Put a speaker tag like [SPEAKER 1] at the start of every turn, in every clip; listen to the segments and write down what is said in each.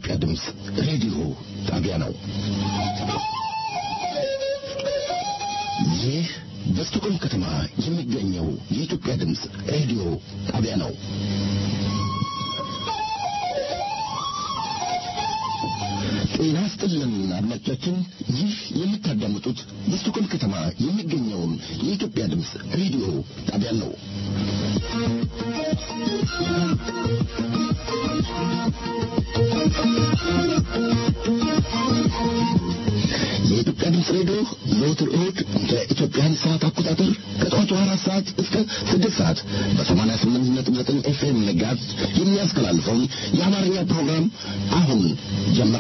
[SPEAKER 1] የኢትዮጵያ ድምፅ ሬዲዮ ጣቢያ ነው። ይህ በስቶኮልም ከተማ የሚገኘው የኢትዮጵያ ድምፅ ሬዲዮ ጣቢያ ነው። ጤና ይስጥልን አድማጮቻችን፣ ይህ የምታዳምጡት በስቶኮልም ከተማ የሚገኘውን የኢትዮጵያ ድምፅ ሬዲዮ ጣቢያ ነው። የኢትዮጵያ ድምፅ ሬዲዮ ዘወትር እሁድ በኢትዮጵያን ሰዓት አቆጣጠር ከጠዋቱ አራት ሰዓት እስከ ስድስት ሰዓት በሰማንያ ስምንት ነጥብ ዘጠኝ ኤፍኤም ንጋት የሚያስተላልፈውን የአማርኛ ፕሮግራም አሁን ጀምራ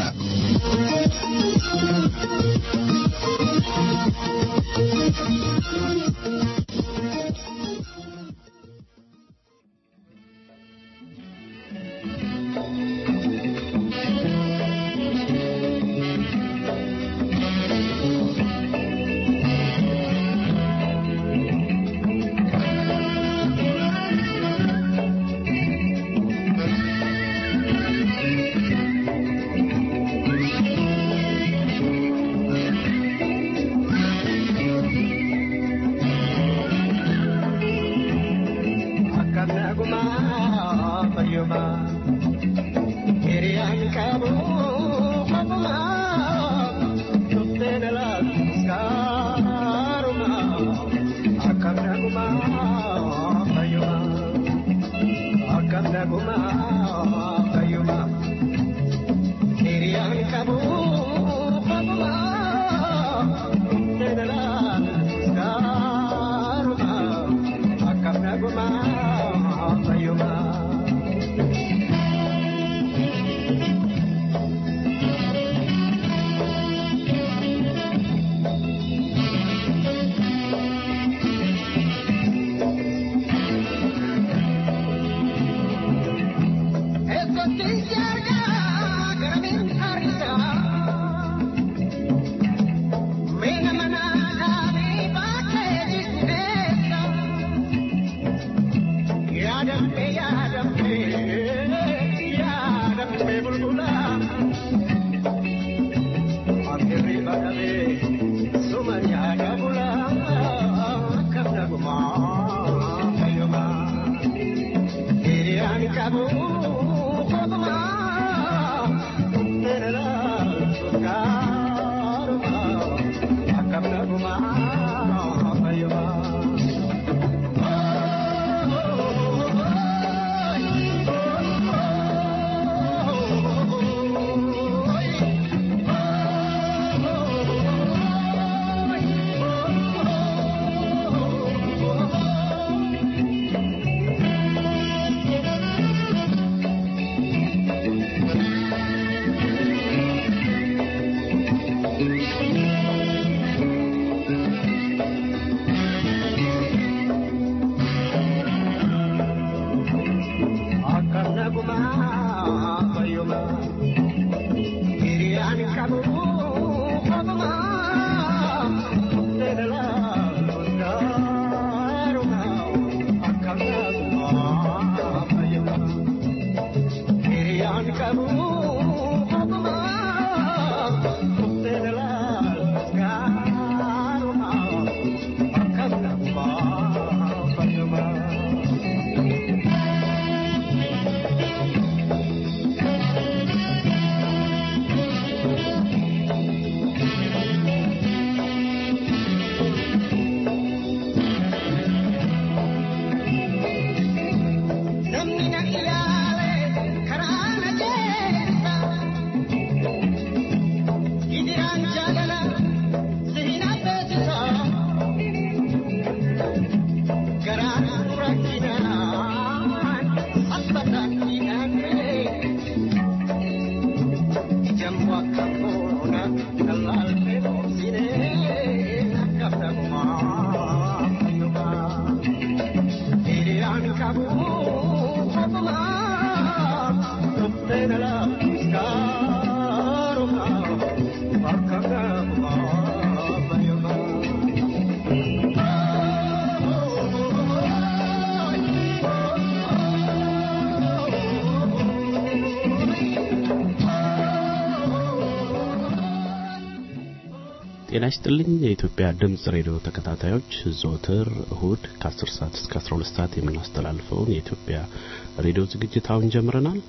[SPEAKER 2] ጤና ይስጥልኝ የኢትዮጵያ ድምጽ ሬዲዮ ተከታታዮች ዘወትር እሁድ ከ10 ሰዓት እስከ 12 ሰዓት የምናስተላልፈውን የኢትዮጵያ ሬዲዮ ዝግጅት አሁን ጀምረናል።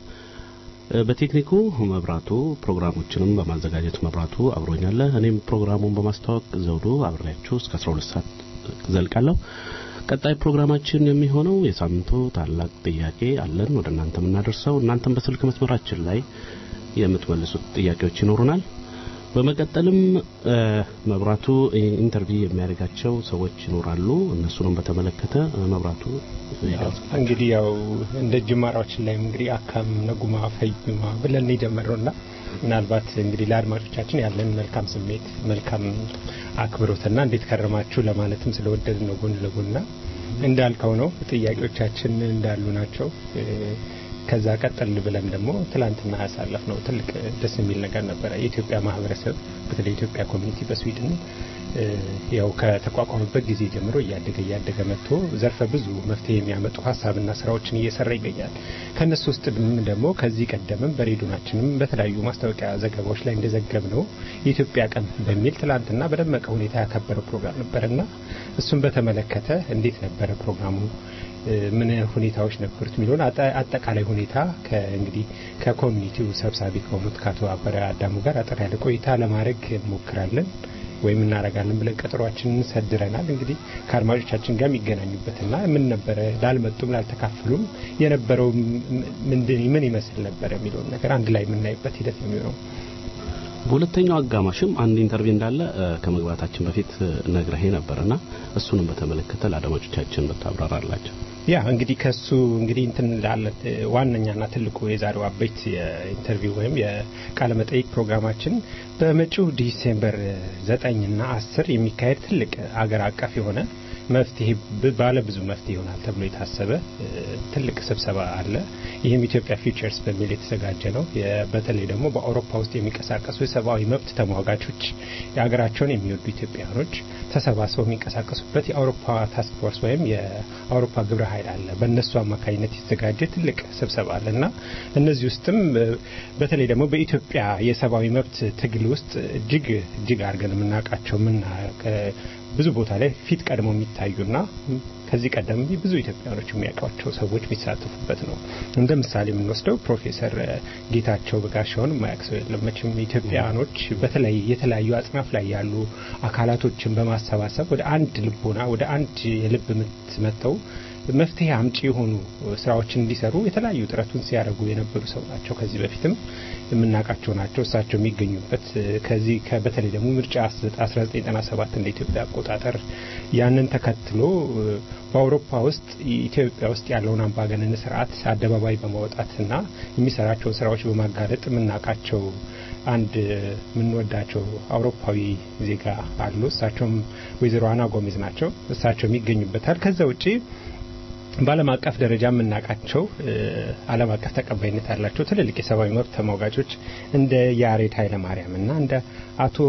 [SPEAKER 2] በቴክኒኩ መብራቱ ፕሮግራሞችንም በማዘጋጀት መብራቱ አብሮኛለ። እኔም ፕሮግራሙን በማስተዋወቅ ዘውዱ አብሬያችሁ እስከ 12 ሰዓት ዘልቃለሁ። ቀጣይ ፕሮግራማችን የሚሆነው የሳምንቱ ታላቅ ጥያቄ አለን ወደ እናንተ የምናደርሰው እናንተም በስልክ መስመራችን ላይ የምትመልሱት ጥያቄዎች ይኖሩናል። በመቀጠልም መብራቱ ኢንተርቪው የሚያደርጋቸው ሰዎች ይኖራሉ። እነሱንም በተመለከተ መብራቱ
[SPEAKER 3] እንግዲህ ያው እንደ ጅማራዎችን ላይ እንግዲህ አካም ነጉማ ፈዩማ ብለን የጀመረውና ምናልባት እንግዲህ ለአድማጮቻችን ያለን መልካም ስሜት መልካም አክብሮትና እንዴት ከረማችሁ ለማለትም ስለወደድ ነው ጎን ለጎንና እንዳልከው ነው ጥያቄዎቻችን እንዳሉ ናቸው። ከዛ ቀጠል ብለን ደግሞ ትላንትና ያሳለፍ ነው ትልቅ ደስ የሚል ነገር ነበረ። የኢትዮጵያ ማህበረሰብ በተለይ የኢትዮጵያ ኮሚኒቲ በስዊድን ያው ከተቋቋመበት ጊዜ ጀምሮ እያደገ እያደገ መጥቶ ዘርፈ ብዙ መፍትሄ የሚያመጡ ሀሳብና ስራዎችን እየሰራ ይገኛል። ከነሱ ውስጥ ደግሞ ከዚህ ቀደምም በሬዲዮናችንም በተለያዩ ማስታወቂያ ዘገባዎች ላይ እንደዘገብ ነው የኢትዮጵያ ቀን በሚል ትላንትና በደመቀ ሁኔታ ያከበረው ፕሮግራም ነበርና እሱን በተመለከተ እንዴት ነበረ ፕሮግራሙ ምን ሁኔታዎች ነበሩት የሚለውን አጠቃላይ ሁኔታ እንግዲህ ከኮሚኒቲው ሰብሳቢ ከሆኑት ከአቶ አበረ አዳሙ ጋር አጠር ያለ ቆይታ ለማድረግ እንሞክራለን ወይም እናደርጋለን ብለን ቀጠሯችንን ሰድረናል። እንግዲህ ከአድማጮቻችን ጋር የሚገናኙበትና ምን ነበረ ላልመጡም ላልተካፈሉም የነበረው ምን ይመስል ነበረ የሚለውን ነገር አንድ ላይ የምናይበት ሂደት ነው የሚሆነው።
[SPEAKER 2] በሁለተኛው አጋማሽም አንድ ኢንተርቪው እንዳለ ከመግባታችን በፊት ነግረሄ ነበርና እሱንም በተመለከተ ለአድማጮቻችን ብታብራራላቸው።
[SPEAKER 3] ያ እንግዲህ ከሱ እንግዲህ እንትን ላለ ዋነኛና ትልቁ የዛሬው አበይት የኢንተርቪው ወይም የቃለ መጠይቅ ፕሮግራማችን በመጪው ዲሴምበር ዘጠኝና አስር የሚካሄድ ትልቅ አገር አቀፍ የሆነ መፍትሄ ባለ ብዙ መፍትሄ ይሆናል ተብሎ የታሰበ ትልቅ ስብሰባ አለ። ይህም ኢትዮጵያ ፊውቸርስ በሚል የተዘጋጀ ነው። በተለይ ደግሞ በአውሮፓ ውስጥ የሚንቀሳቀሱ የሰብአዊ መብት ተሟጋቾች፣ የሀገራቸውን የሚወዱ ኢትዮጵያውያኖች ተሰባስበው የሚንቀሳቀሱበት የአውሮፓ ታስክ ፎርስ ወይም የአውሮፓ ግብረ ኃይል አለ። በእነሱ አማካኝነት የተዘጋጀ ትልቅ ስብሰባ አለ እና እነዚህ ውስጥም በተለይ ደግሞ በኢትዮጵያ የሰብአዊ መብት ትግል ውስጥ እጅግ እጅግ አድርገን የምናውቃቸው ምና ብዙ ቦታ ላይ ፊት ቀድሞ የሚታዩና ከዚህ ቀደም ብዙ ኢትዮጵያኖች የሚያውቋቸው ሰዎች የሚሳተፉበት ነው። እንደ ምሳሌ የምንወስደው ፕሮፌሰር ጌታቸው በጋሻውን የማያውቅ ሰው የለም መቼም። ኢትዮጵያኖች በተለይ የተለያዩ አጽናፍ ላይ ያሉ አካላቶችን በማሰባሰብ ወደ አንድ ልቦና ወደ አንድ የልብ ምት መጥተው መፍትሄ አምጪ የሆኑ ስራዎችን እንዲሰሩ የተለያዩ ጥረቱን ሲያደርጉ የነበሩ ሰው ናቸው። ከዚህ በፊትም የምናውቃቸው ናቸው። እሳቸው የሚገኙበት ከዚህ በተለይ ደግሞ ምርጫ 1997 እንደ ኢትዮጵያ አቆጣጠር ያንን ተከትሎ በአውሮፓ ውስጥ ኢትዮጵያ ውስጥ ያለውን አምባገነን ስርዓት አደባባይ በማውጣትና የሚሰራቸውን ስራዎች በማጋለጥ የምናውቃቸው አንድ የምንወዳቸው አውሮፓዊ ዜጋ አሉ። እሳቸውም ወይዘሮ አና ጎሜዝ ናቸው። እሳቸው ይገኙበታል። ከዛ ውጪ በዓለም አቀፍ ደረጃ የምናውቃቸው ዓለም አቀፍ ተቀባይነት ያላቸው ትልልቅ የሰብአዊ መብት ተሟጋቾች እንደ ያሬድ ኃይለማርያም እና እንደ አቶ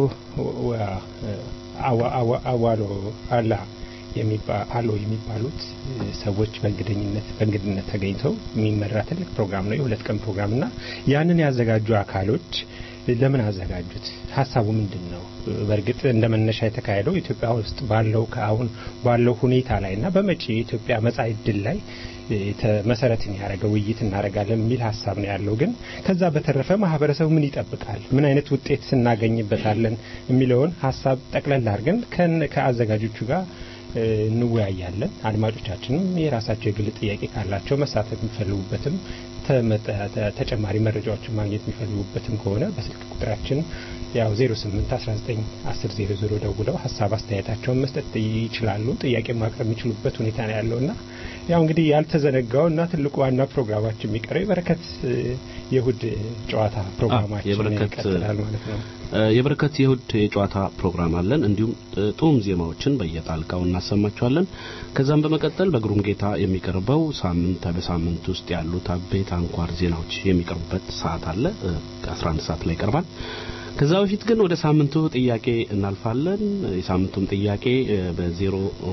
[SPEAKER 3] አዋሎ አላ አሎ የሚባሉት ሰዎች በእንግደኝነት በእንግድነት ተገኝተው የሚመራ ትልቅ ፕሮግራም ነው። የሁለት ቀን ፕሮግራም እና ያንን ያዘጋጁ አካሎች ለምን አዘጋጁት? ሀሳቡ ምንድን ነው? በእርግጥ እንደ መነሻ የተካሄደው ኢትዮጵያ ውስጥ ባለው ከአሁን ባለው ሁኔታ ላይ እና በመጪ የኢትዮጵያ መጻኢ ዕድል ላይ መሰረትን ያደረገ ውይይት እናደርጋለን የሚል ሀሳብ ነው ያለው። ግን ከዛ በተረፈ ማህበረሰቡ ምን ይጠብቃል፣ ምን አይነት ውጤት ስናገኝበታለን የሚለውን ሀሳብ ጠቅለል አድርገን ከአዘጋጆቹ ጋር እንወያያለን። አድማጮቻችንም የራሳቸው የግል ጥያቄ ካላቸው መሳተፍ የሚፈልጉበትም ተጨማሪ መረጃዎችን ማግኘት የሚፈልጉበትም ከሆነ በስልክ ቁጥራችን ያው 08 19 10 00 ደውለው ሀሳብ አስተያየታቸውን መስጠት ይችላሉ። ጥያቄ ማቅረብ የሚችሉበት ሁኔታ ነው ያለውና ያው እንግዲህ ያልተዘነጋው እና ትልቁ ዋና ፕሮግራማችን የሚቀረው የበረከት የእሁድ ጨዋታ ፕሮግራማችን ይቀጥላል ማለት ነው።
[SPEAKER 2] የበረከት የእሁድ የጨዋታ ፕሮግራም አለን። እንዲሁም ጡም ዜማዎችን በየጣልቃው እናሰማቸዋለን። ከዛም በመቀጠል በግሩም ጌታ የሚቀርበው ሳምንት በሳምንት ውስጥ ያሉት አበይት አንኳር ዜናዎች የሚቀርቡበት ሰዓት አለ። 11 ሰዓት ላይ ይቀርባል። ከዛ በፊት ግን ወደ ሳምንቱ ጥያቄ እናልፋለን። የሳምንቱም ጥያቄ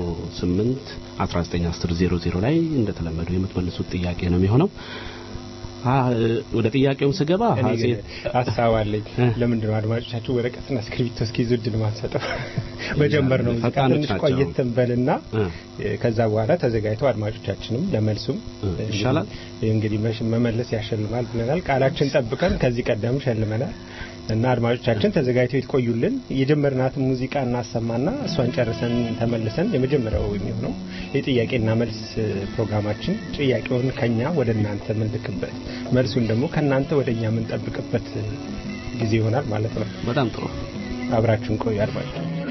[SPEAKER 2] በ08 1910 00 ላይ እንደተለመደው የምትመልሱት ጥያቄ ነው የሚሆነው። ወደ ጥያቄውም ስገባ
[SPEAKER 3] እኔ ግን ሀሳብ አለኝ። ለምንድን ነው አድማጮቻችሁ ወረቀትና እስክሪብቶ እስኪይዙ እድል ማንሰጠው? በጀመር ነው ሙዚቃ ትንሽ ቆየት እንበልና ከዛ በኋላ ተዘጋጅተው አድማጮቻችንም ለመልሱም
[SPEAKER 2] ይሻላል።
[SPEAKER 3] እንግዲህ መመለስ ያሸልማል ብለናል። ቃላችን ጠብቀን ከዚህ ቀደም ሸልመናል እና አድማጮቻችን ተዘጋጅተው ይቆዩልን። የጀመርናትን ሙዚቃ እናሰማና እሷን ጨርሰን ተመልሰን የመጀመሪያው የሚሆነው የጥያቄና መልስ ፕሮግራማችን ጥያቄውን ከኛ ወደ እናንተ የምንልክበት መልሱን ደግሞ ከእናንተ ወደ እኛ የምንጠብቅበት ጊዜ ይሆናል ማለት ነው።
[SPEAKER 2] በጣም ጥሩ።
[SPEAKER 3] አብራችሁን ቆዩ አድማጭ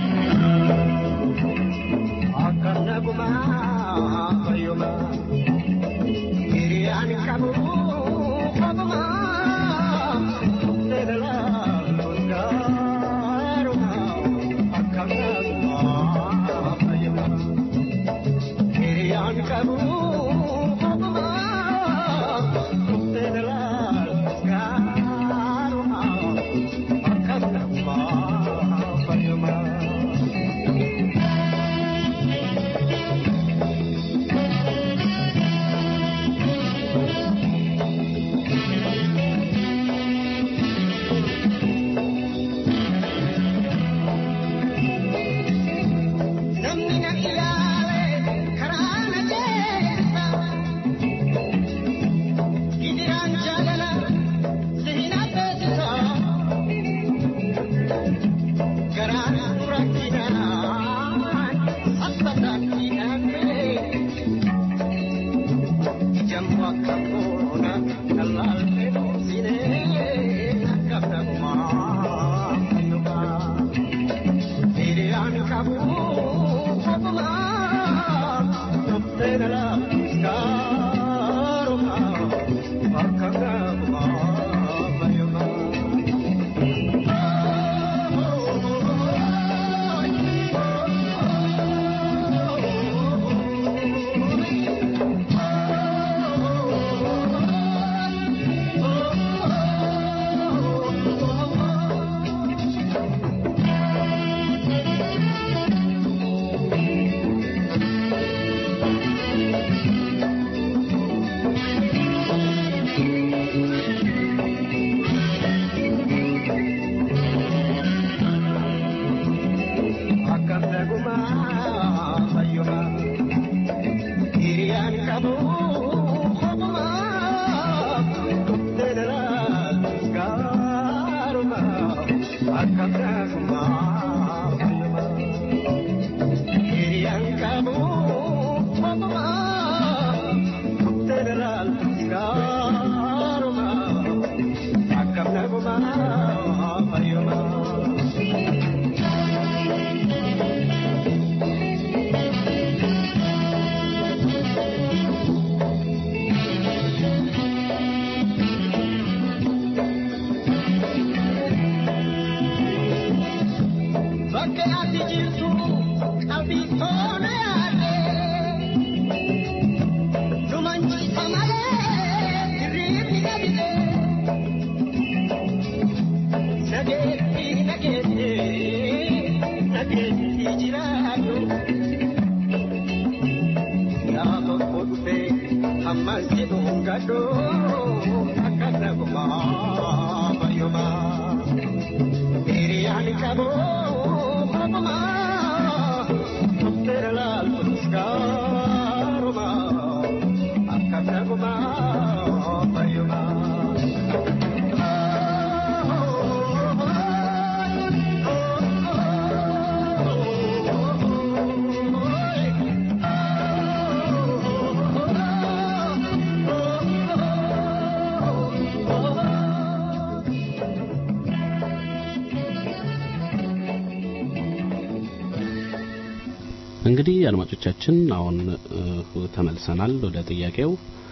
[SPEAKER 2] እንግዲህ አድማጮቻችን አሁን ተመልሰናል ወደ ጥያቄው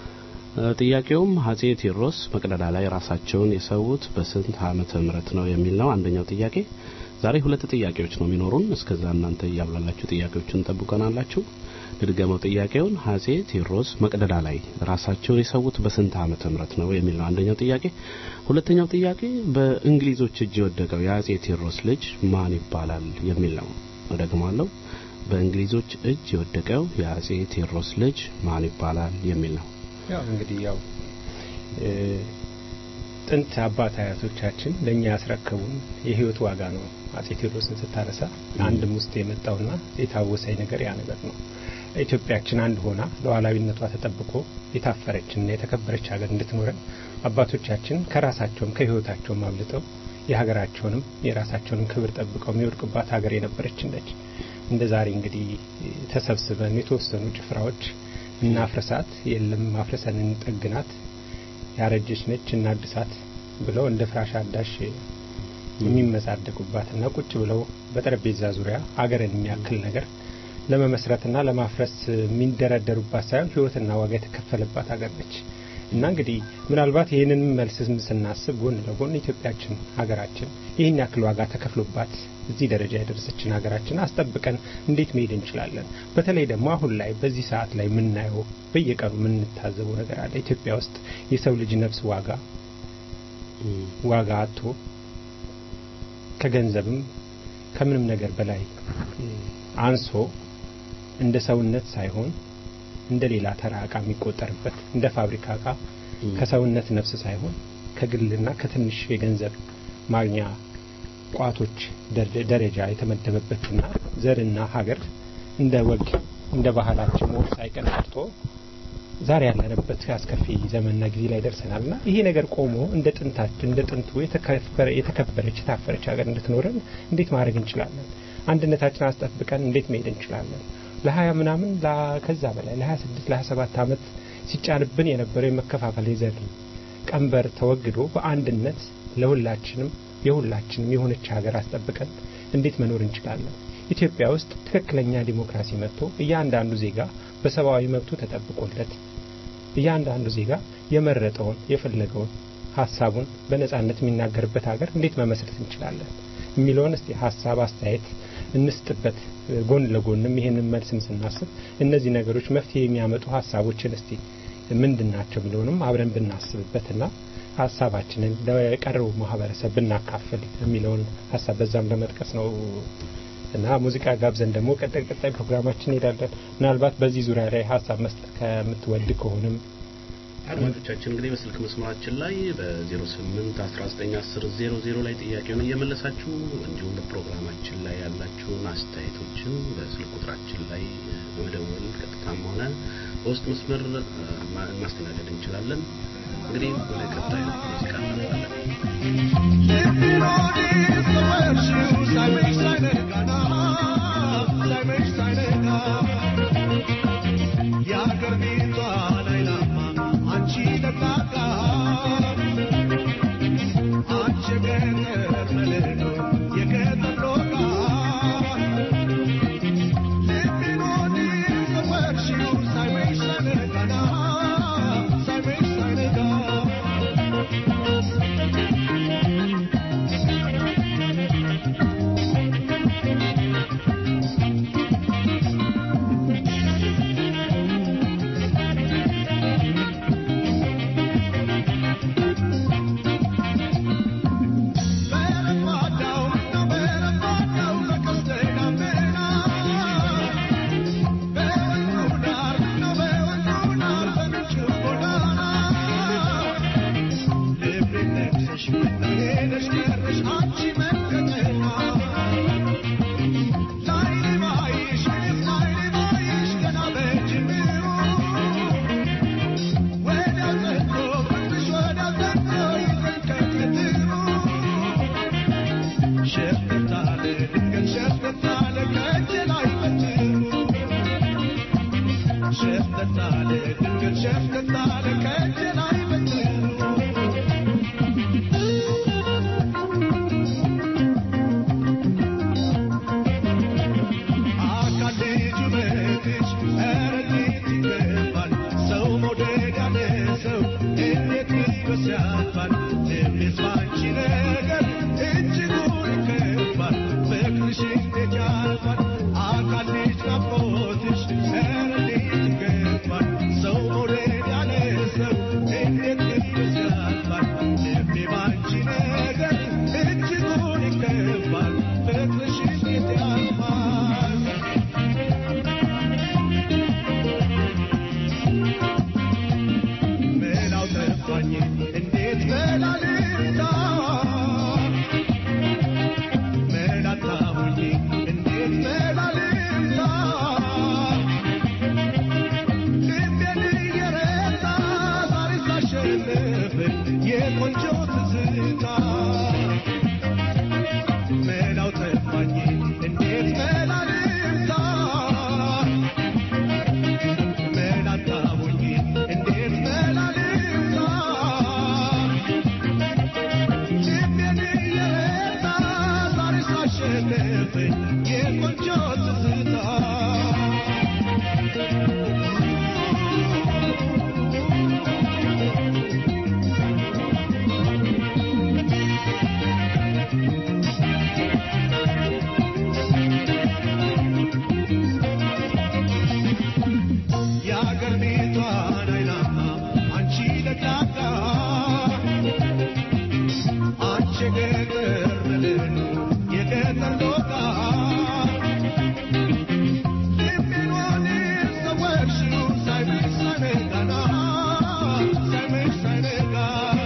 [SPEAKER 2] ጥያቄውም አጼ ቴዎድሮስ መቅደላ ላይ ራሳቸውን የሰዉት በስንት ዓመተ ምህረት ነው የሚል ነው አንደኛው ጥያቄ ዛሬ ሁለት ጥያቄዎች ነው የሚኖሩን እስከዛ እናንተ እያብላላችሁ ጥያቄዎችን ጠብቀናላችሁ ልድገመው ጥያቄውን አጼ ቴዎድሮስ መቅደላ ላይ ራሳቸውን የሰዉት በስንት ዓመተ ምህረት ነው የሚል ነው አንደኛው ጥያቄ ሁለተኛው ጥያቄ በእንግሊዞች እጅ የወደቀው የአጼ ቴዎድሮስ ልጅ ማን ይባላል የሚል ነው እደግማለሁ በእንግሊዞች እጅ የወደቀው የአጼ ቴዎድሮስ ልጅ ማን ይባላል የሚል ነው
[SPEAKER 3] ያው እንግዲህ ያው ጥንት አባት አያቶቻችን ለእኛ ያስረከቡን የህይወት ዋጋ ነው። አጼ ቴዎድሮስን ስታነሳ አንድም ውስጥ የመጣውና የታወሰኝ ነገር ያ ነገር ነው። ኢትዮጵያችን አንድ ሆና ሉዓላዊነቷ ተጠብቆ የታፈረችና የተከበረች ሀገር እንድትኖረን አባቶቻችን ከራሳቸውም ከህይወታቸውም አብልጠው የሀገራቸውንም የራሳቸውንም ክብር ጠብቀው የሚወድቅባት ሀገር የነበረችን ነች። እንደ ዛሬ እንግዲህ ተሰብስበን የተወሰኑ ጭፍራዎች እናፍርሳት፣ የለም ማፍረሰን እንጠግናት፣ ያረጀች ነች እናድሳት ብለው እንደ ፍራሽ አዳሽ የሚመጻደቁባትና ቁጭ ብለው በጠረጴዛ ዙሪያ ሀገርን የሚያክል ነገር ለመመስረትና ለማፍረስ የሚንደረደሩባት ሳይሆን ህይወትና ዋጋ የተከፈለባት ሀገር ነች እና እንግዲህ ምናልባት ይህንን መልስ ስናስብ ጎን ለጎን ኢትዮጵያችን ሀገራችን ይህን ያክል ዋጋ ተከፍሎባት እዚህ ደረጃ የደረሰችን ሀገራችን አስጠብቀን እንዴት መሄድ እንችላለን? በተለይ ደግሞ አሁን ላይ በዚህ ሰዓት ላይ የምናየው በየቀኑ የምንታዘበው ነገር አለ። ኢትዮጵያ ውስጥ የሰው ልጅ ነፍስ ዋጋ ዋጋ አጥቶ ከገንዘብም ከምንም ነገር በላይ አንሶ እንደ ሰውነት ሳይሆን እንደ ሌላ ተራ እቃ የሚቆጠርበት እንደ ፋብሪካ እቃ ከሰውነት ነፍስ ሳይሆን ከግልና ከትንሽ የገንዘብ ማግኛ ቋቶች ደረጃ የተመደበበትና ዘርና ሀገር እንደ ወግ እንደ ባህላችን ወግ ሳይቀር ቀርቶ ዛሬ ያለንበት አስከፊ ዘመንና ጊዜ ላይ ደርሰናልና ይሄ ነገር ቆሞ እንደ ጥንታችን እንደ ጥንቱ የተከበረች የታፈረች ሀገር እንድትኖረን እንዴት ማድረግ እንችላለን? አንድነታችን አስጠብቀን እንዴት መሄድ እንችላለን? ለሀያ ምናምን ከዛ በላይ ለሀያ ስድስት ለሀያ ሰባት ዓመት ሲጫንብን የነበረው የመከፋፈል የዘር ቀንበር ተወግዶ በአንድነት ለሁላችንም የሁላችንም የሆነች ሀገር አስጠብቀን እንዴት መኖር እንችላለን? ኢትዮጵያ ውስጥ ትክክለኛ ዲሞክራሲ መጥቶ እያንዳንዱ ዜጋ በሰብአዊ መብቱ ተጠብቆለት እያንዳንዱ ዜጋ የመረጠውን የፈለገውን ሀሳቡን በነጻነት የሚናገርበት ሀገር እንዴት መመስረት እንችላለን የሚለውን እስቲ ሀሳብ አስተያየት እንስጥበት። ጎን ለጎንም ይሄንን መልስም ስናስብ እነዚህ ነገሮች መፍትሄ የሚያመጡ ሀሳቦችን እስቲ ምንድን ናቸው የሚለውንም አብረን ብናስብበትና ሀሳባችንን ለቀረው ማህበረሰብ ብናካፍል የሚለውን ሀሳብ በዛም ለመጥቀስ ነው እና ሙዚቃ ጋብዘን ደግሞ ቀጣይ ቀጣይ ፕሮግራማችን እንሄዳለን። ምናልባት በዚህ ዙሪያ ላይ ሀሳብ መስጠት ከምትወድ ከሆንም
[SPEAKER 2] አድማጮቻችን እንግዲህ በስልክ መስመራችን ላይ በ08 1910 00 ላይ ጥያቄውን እየመለሳችሁ እንዲሁም በፕሮግራማችን ላይ ያላችሁን አስተያየቶችን በስልክ ቁጥራችን ላይ በመደወል ቀጥታም ሆነ በውስጥ መስመር ማስተናገድ እንችላለን። እንግዲህ ወደ ቀጣዩ ሙዚቃ
[SPEAKER 4] Thank you. አሸነፈኝ የቆንጆ ትዝታ መላው ጠፋኝ እንዴት መላ ልምታ መላ አጣሁኝ እንዴት መላ ልምታ ልቤን እየረታ ዛሬ ሳሸነፈኝ የቆንጆ ትዝታ የአገር ቤቷን አይናማ አንቺ ለቅላቃ አንቺ የገጠር ልዕሉ የገጠር ዶቃ ልቤን ወዲህ ሰወርሽው ሳይመሽ ሳይነጋና ሳይመሽ ሳይነጋ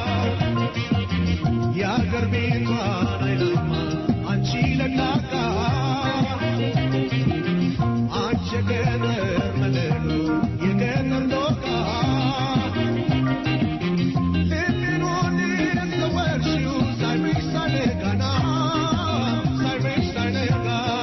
[SPEAKER 4] የአገር ቤቷን አይናማ አንቺ ለቅላቃ አንቺ የገጠር መልሉ የገጠር ዶቃ ልቤን ወዲህ ሰወርሽው ሳይመሽ ሳይነጋና ሳይመሽ ሳይነጋ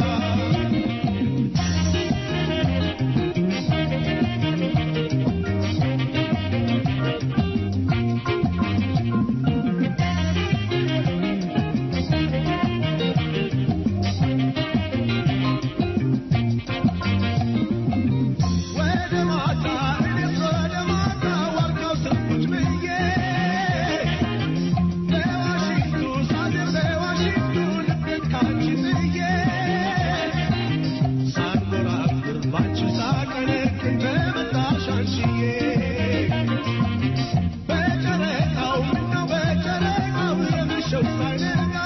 [SPEAKER 4] ወደ ማታ እኔስ ወደ ማታ ዋርካው ስር ቁጭ ብዬ በዋሽንቱ ሳድር በዋሽንቱ ልቤን ካንቺ ጥዬ ሳንጎራጉር ባንቺ ሳቀነቅን በመጣሽ አንቺዬ በጨረቃው ምነው በጨረቃው የመሸው ሳይነጋ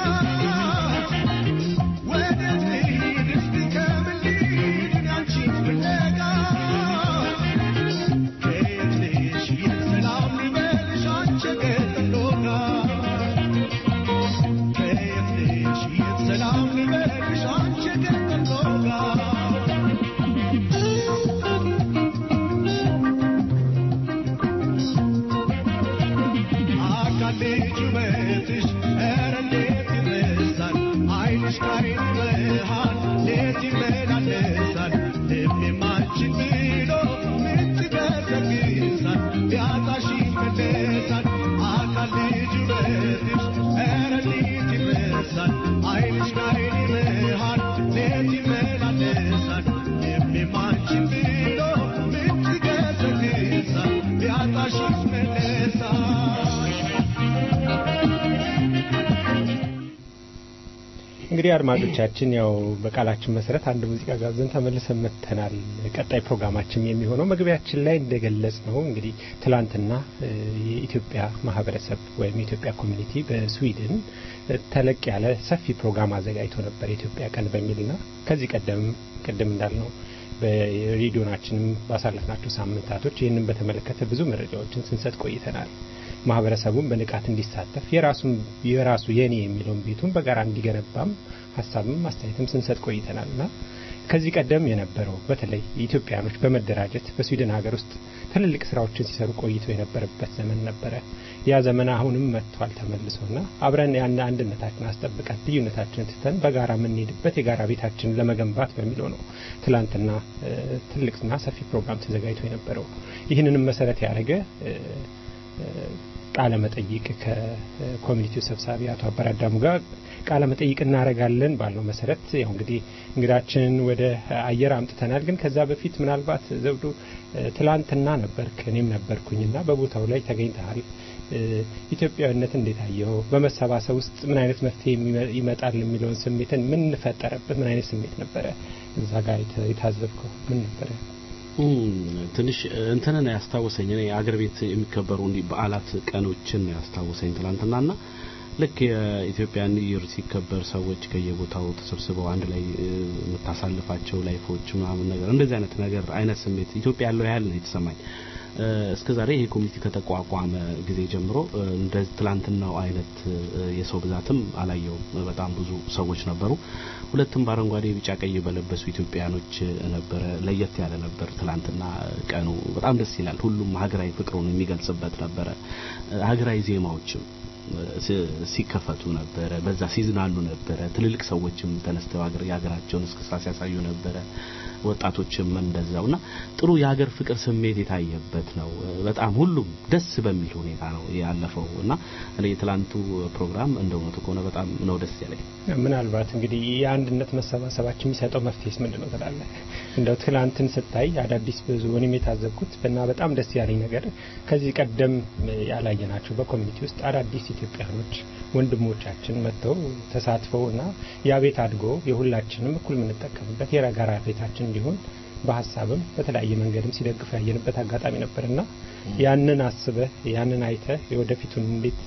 [SPEAKER 4] ወዴት ልሂድ እስቲ ከምን ልሂድ እኔ አንቺን ፍለጋ ከየት ልሂድ የት ሰላም ሊበልሽ አንቺ የገጠር ዶቃ ከየት ልሂድ የት ሰላም ሊበልሽ አንቺ የገጠር ዶቃ አካል ልጅ ውበትሽ ኧረ እንዴት ይረሳል ዓይንሽ ከዓይን መሃል ሌት ይመላለሳል ልቤም አንቺን ብሎ ምት ይገሰግሳል ቢያጣሽ ይመለሳል አካል ልጅ ውበትሽ ኧረ እንዴት ይረሳል ዓይንሽ ከዓይን መሃል ሌት ይመላለሳል ልቤም አንቺን ብሎ ምት ይገሰግሳል ቢያጣሽ ይመለሳል
[SPEAKER 3] እንግዲህ አድማጮቻችን ያው በቃላችን መሰረት አንድ ሙዚቃ ጋብዘን ተመልሰን መጥተናል። ቀጣይ ፕሮግራማችን የሚሆነው መግቢያችን ላይ እንደገለጽ ነው እንግዲህ ትላንትና እ፣ የኢትዮጵያ ማህበረሰብ ወይም የኢትዮጵያ ኮሚኒቲ በስዊድን እ፣ ተለቅ ያለ ሰፊ ፕሮግራም አዘጋጅቶ ነበር የኢትዮጵያ ቀን በሚልና ከዚህ ቀደም ቅድም እንዳልነው በሬዲዮናችንም ባሳለፍናቸው ሳምንታቶች ይህንን በተመለከተ ብዙ መረጃዎችን ስንሰጥ ቆይተናል። ማህበረሰቡን በንቃት እንዲሳተፍ የራሱን የራሱ የኔ የሚለውን ቤቱን በጋራ እንዲገነባም ሀሳብም አስተያየትም ስንሰጥ ቆይተናል እና ከዚህ ቀደም የነበረው በተለይ ኢትዮጵያኖች በመደራጀት በስዊድን ሀገር ውስጥ ትልልቅ ስራዎችን ሲሰሩ ቆይተው የነበረበት ዘመን ነበረ። ያ ዘመን አሁንም መጥቷል ተመልሶና አብረን ያን አንድነታችን አስጠብቀን ልዩነታችንን ትተን በጋራ የምንሄድበት የጋራ ቤታችንን ለመገንባት በሚለው ነው ትላንትና እ፣ ትልቅና ሰፊ ፕሮግራም ተዘጋጅቶ የነበረው። ይህንንም መሰረት ያደረገ እ፣ ቃለ መጠይቅ ከኮሚኒቲው ሰብሳቢ አቶ አበራዳሙ ጋር ቃለ መጠይቅ እናደርጋለን ባለው መሰረት ያው እንግዲህ እንግዳችንን ወደ አየር አምጥተናል። ግን ከዛ በፊት ምናልባት ዘውዱ እ፣ ትላንትና ነበርክ እኔም ነበርኩኝና በቦታው ላይ ተገኝተሃል። እ፣ ኢትዮጵያዊነት እንዴት አየው? በመሰባሰብ ውስጥ ምን አይነት መፍትሄ የሚመ- ይመጣል የሚለውን ስሜትን ምን ፈጠረበት? ምን አይነት ስሜት ነበረ እዛ ጋር የተ- የታዘብከው ምን ነበረ?
[SPEAKER 2] ትንሽ እንትንን ያስታወሰኝ እኔ አገር ቤት የሚከበሩ እንዲህ በዓላት ቀኖችን ያስታወሰኝ ትላንትናና ልክ የኢትዮጵያ ኒው ይር ሲከበር ሰዎች ከየቦታው ተሰብስበው አንድ ላይ እ፣ የምታሳልፋቸው ላይፎች ምናምን ነገር እንደዚህ አይነት ነገር አይነት ስሜት ኢትዮጵያ ያለው ያህል ነው የተሰማኝ እስከ ዛሬ ይሄ ኮሚቴ ከተቋቋመ ጊዜ ጀምሮ እንደ ትላንትናው አይነት የሰው ብዛትም አላየውም። በጣም ብዙ ሰዎች ነበሩ። ሁለቱም በአረንጓዴ ቢጫ ቀይ በለበሱ ኢትዮጵያኖች ነበረ። ለየት ያለ ነበር። ትላንትና ቀኑ በጣም ደስ ይላል። ሁሉም ሀገራዊ ፍቅሩን የሚገልጽበት ነበረ። ሀገራዊ ዜማዎችም ሲከፈቱ ነበረ። በዛ ሲዝናኑ ነበረ። ትልልቅ ሰዎችም ተነስተው ሀገር የሀገራቸውን እስክስታ ሲያሳዩ ነበረ። ወጣቶችም እንደዛውና ጥሩ የሀገር ፍቅር ስሜት የታየበት ነው። በጣም ሁሉም ደስ በሚል ሁኔታ ነው ያለፈው እና እኔ የትላንቱ ፕሮግራም እንደ እውነቱ ከሆነ በጣም ነው ደስ ያለኝ።
[SPEAKER 3] ምናልባት እንግዲህ የአንድነት መሰባሰባችን የሚሰጠው መፍትሄስ ምንድን ነው ትላለህ? እንደው ትላንትን ስታይ አዳዲስ ብዙ እኔም የታዘብኩት እና በጣም ደስ ያለኝ ነገር ከዚህ ቀደም ያላየናቸው በኮሚኒቲ ውስጥ አዳዲስ ኢትዮጵያኖች ወንድሞቻችን መጥተው ተሳትፈው እና ያ ቤት አድጎ የሁላችንም እኩል የምንጠቀምበት የጋራ ቤታችን እንዲሆን በሀሳብም በተለያየ መንገድም ሲደግፉ ያየንበት አጋጣሚ ነበርና ያንን አስበህ ያንን አይተህ የወደፊቱን እንዴት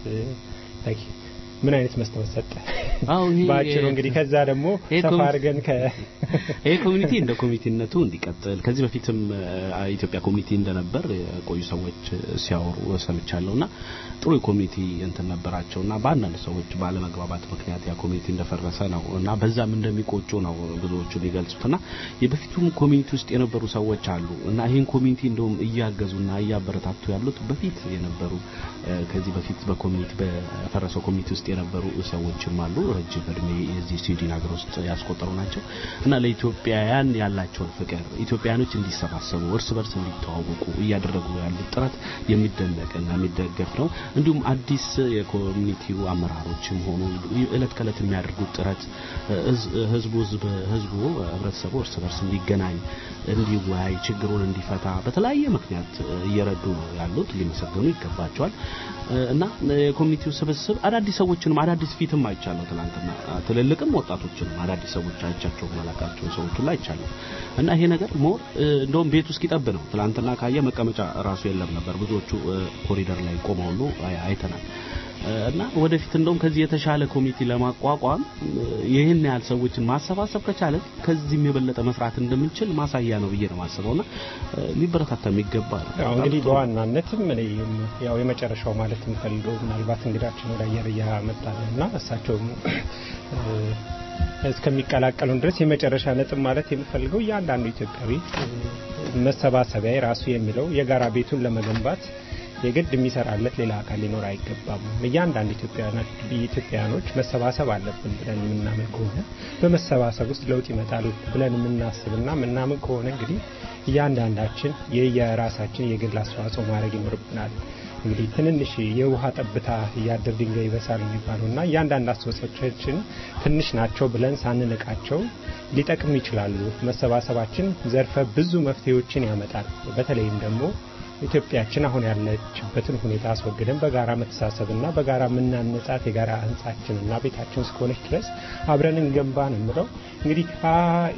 [SPEAKER 3] ምን አይነት መስታወት ሰጠ?
[SPEAKER 2] አዎ ይሄ
[SPEAKER 3] ባጭሩ እንግዲህ ከዛ ደግሞ
[SPEAKER 2] ይሄ
[SPEAKER 3] ሰፋ
[SPEAKER 2] ኮሚቴ-
[SPEAKER 3] አድርገን ከ
[SPEAKER 2] ይሄ ኮሚኒቲ እንደ ኮሚቴነቱ እንዲቀጥል ከዚህ በፊትም አ- ኢትዮጵያ ኮሚኒቲ እንደነበር የቆዩ ሰዎች ሲያወሩ ሰምቻለሁና ጥሩ የኮሚኒቲ እንትን ነበራቸውና በአንዳንድ ሰዎች ባለመግባባት ምክንያት ያ ኮሚኒቲ እንደፈረሰ ነው እና በዛም እንደሚቆጩ ነው ብዙዎቹ የሚገልጹትና የበፊቱም ኮሚኒቲ ውስጥ የነበሩ ሰዎች አሉ እና ይህን ኮሚኒቲ እንደውም እያገዙና እያበረታቱ ያሉት በፊት የነበሩ እ፣ ከዚህ በፊት በኮሚኒቲ በፈረሰው ኮሚኒቲ ውስጥ የነበሩ ሰዎችም አሉ ረጅም እድሜ የዚህ ስዊድን ሀገር ውስጥ ያስቆጠሩ ናቸው እና ለኢትዮጵያውያን ያላቸውን ፍቅር ኢትዮጵያኖች እንዲሰባሰቡ እርስ በርስ እንዲተዋወቁ እያደረጉ ያሉት ጥረት የሚደነቅና የሚደገፍ ነው። እንዲሁም አዲስ የኮሚኒቲው አመራሮችም ሆኑ እለት ከእለት የሚያደርጉት ጥረት ህዝ- ህዝቡ ህዝብ ህዝቡ ህብረተሰቡ እርስ በርስ እንዲገናኝ እንዲወያይ ችግሩን እንዲፈታ በተለያየ ምክንያት እየረዱ ነው ያሉት ሊመሰገኑ ይገባቸዋል እና የኮሚኒቲው ስብስብ አዳዲስ ሰዎችንም አዳዲስ ፊትም አይቻለሁ ትናንትና ትልልቅም ወጣቶችንም አዳዲስ ሰዎች አይቻቸው መላካቸው ሰዎች ሁሉ አይቻለሁ እና ይሄ ነገር ሞር እንደውም ቤት ውስጥ ይጠብ ነው ትናንትና ካየ መቀመጫ ራሱ የለም ነበር ብዙዎቹ እ፣ ኮሪደር ላይ ቆመው ሁሉ አይ- አይተናል እ፣ እና ወደፊት እንደውም ከዚህ የተሻለ ኮሚቴ ለማቋቋም እ፣ ይህን ያህል ሰዎችን ማሰባሰብ ከቻለ ከዚህም የበለጠ መስራት እንደምንችል ማሳያ ነው ብዬ ነው ማስበውና እ፣ ሊበረታታ የሚገባ ነው።
[SPEAKER 3] ያው እንግዲህ
[SPEAKER 2] በጣም ጥሩ።
[SPEAKER 3] በዋናነትም እኔ ያው የመጨረሻው ማለት የምፈልገው ምናልባት እንግዳችን ወደ አየር እያመጣ ነው እና እሳቸውም እ፣ እስከሚቀላቀሉን ድረስ የመጨረሻ ነጥብ ማለት የምፈልገው እያንዳንዱ ኢትዮጵያዊ እ፣ መሰባሰቢያ የራሱ የሚለው የጋራ ቤቱን ለመገንባት የግድ የሚሰራለት ሌላ አካል ሊኖር አይገባም። እያንዳንዱ ኢትዮጵያውያኖች ኢትዮጵያውያኖች መሰባሰብ አለብን ብለን የምናምን ከሆነ በመሰባሰብ ውስጥ ለውጥ ይመጣል ብለን የምናስብና የምናምን ከሆነ እንግዲህ እያንዳንዳችን የየራሳችን የግል አስተዋጽኦ ማድረግ ይኖርብናል። እንግዲህ ትንንሽ የውሃ ጠብታ እያደር ድንጋይ ይበሳል የሚባለው እና እያንዳንድ አስተዋጽኦቻችን ትንሽ ናቸው ብለን ሳንንቃቸው ሊጠቅሙ ይችላሉ። መሰባሰባችን ዘርፈ ብዙ መፍትሄዎችን ያመጣል። በተለይም ደግሞ ኢትዮጵያችን አሁን ያለችበትን ሁኔታ አስወግደን በጋራ መተሳሰብና በጋራ የምናነጻት የጋራ ህንጻችንና ቤታችን እስከሆነች ድረስ አብረን እንገንባ ነው የምለው። እንግዲህ አ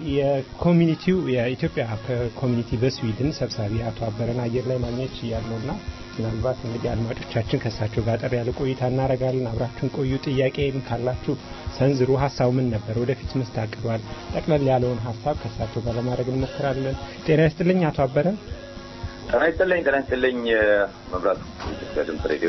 [SPEAKER 3] የኮሚኒቲው የኢትዮጵያ ኮሚኒቲ በስዊድን ሰብሳቢ አቶ አበረን አየር ላይ ማግኘት ያለውና ምናልባት እንግዲህ አድማጮቻችን ከእሳቸው ጋር ጠር ያለ ቆይታ እናደርጋለን። አብራችሁን ቆዩ። ጥያቄም ካላችሁ ሰንዝሩ። ሀሳቡ ምን ነበር? ወደፊት ምን ታቅዷል? ጠቅለል ያለውን ሀሳብ ከእሳቸው ጋር ለማድረግ እንሞክራለን። ጤና ይስጥልኝ አቶ አበረ።
[SPEAKER 5] ጤና ይስጥልኝ ጤና ይስጥልኝ መብራቱ ኢትዮጵያ ድምፅ ሬዲዮ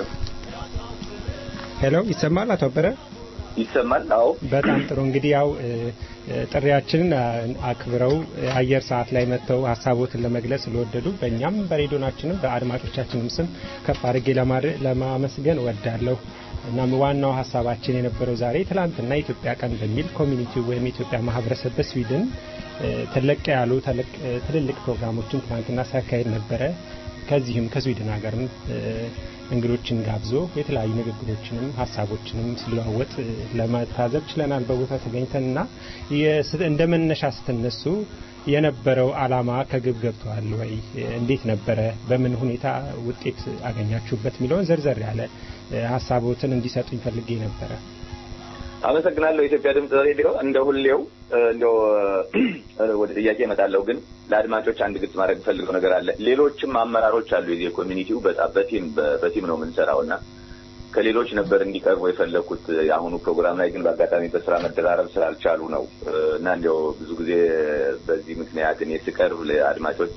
[SPEAKER 3] ሄሎ፣ ይሰማል አቶ አበረ?
[SPEAKER 5] ይሰማል አዎ
[SPEAKER 3] በጣም ጥሩ እንግዲህ ያው እ፣ እ፣ ጥሪያችንን አ- አክብረው እ፣ አየር ሰዓት ላይ መጥተው ሀሳቦትን ለመግለጽ ስለወደዱ በእኛም በሬዲዮናችንም በአድማጮቻችንም ስም ከፍ አድርጌ ለማድ- ለማመስገን ወዳለሁ። እናም ዋናው ሀሳባችን የነበረው ዛሬ ትላንትና የኢትዮጵያ ቀን በሚል ኮሚኒቲው ወይም የኢትዮጵያ ማህበረሰብ በስዊድን እ፣ ተለቅ ያሉ ተለቅ- እ፣ ትልልቅ ፕሮግራሞችን ትላንትና ሲያካሄድ ነበረ። ከዚህም ከስዊድን ሀገርም እ፣ እንግዶችን ጋብዞ የተለያዩ ንግግሮችንም ሀሳቦችንም ሲለዋወጥ እ፣ ለመታዘብ ችለናል በቦታ ተገኝተንና የስ- እንደ መነሻ ስትነሱ የነበረው አላማ ከግብ ገብተዋል ወይ? እንዴት ነበረ? በምን ሁኔታ ውጤት አገኛችሁበት? የሚለውን ዘርዘር ያለ እ፣ ሀሳቦትን እንዲሰጡኝ ፈልጌ ነበረ።
[SPEAKER 5] አመሰግናለሁ የኢትዮጵያ ድምፅ ሬዲዮ እንደ ሁሌው እ፣ እንደው እ፣ ወደ ጥያቄ እመጣለሁ ግን ለአድማጮች አንድ ግልጽ ማድረግ ፈልገው ነገር አለ ሌሎችም አመራሮች አሉ የዚህ ኮሚኒቲው በጣም በቲም በ- በቲም ነው የምንሰራው እና ከሌሎች ነበር እንዲቀርቡ የፈለኩት የአሁኑ ፕሮግራም ላይ ግን በአጋጣሚ በስራ መደራረብ ስላልቻሉ ነው እ፣ እና እንዲያው ብዙ ጊዜ በዚህ ምክንያት እኔ ስቀርብ ለአድማጮች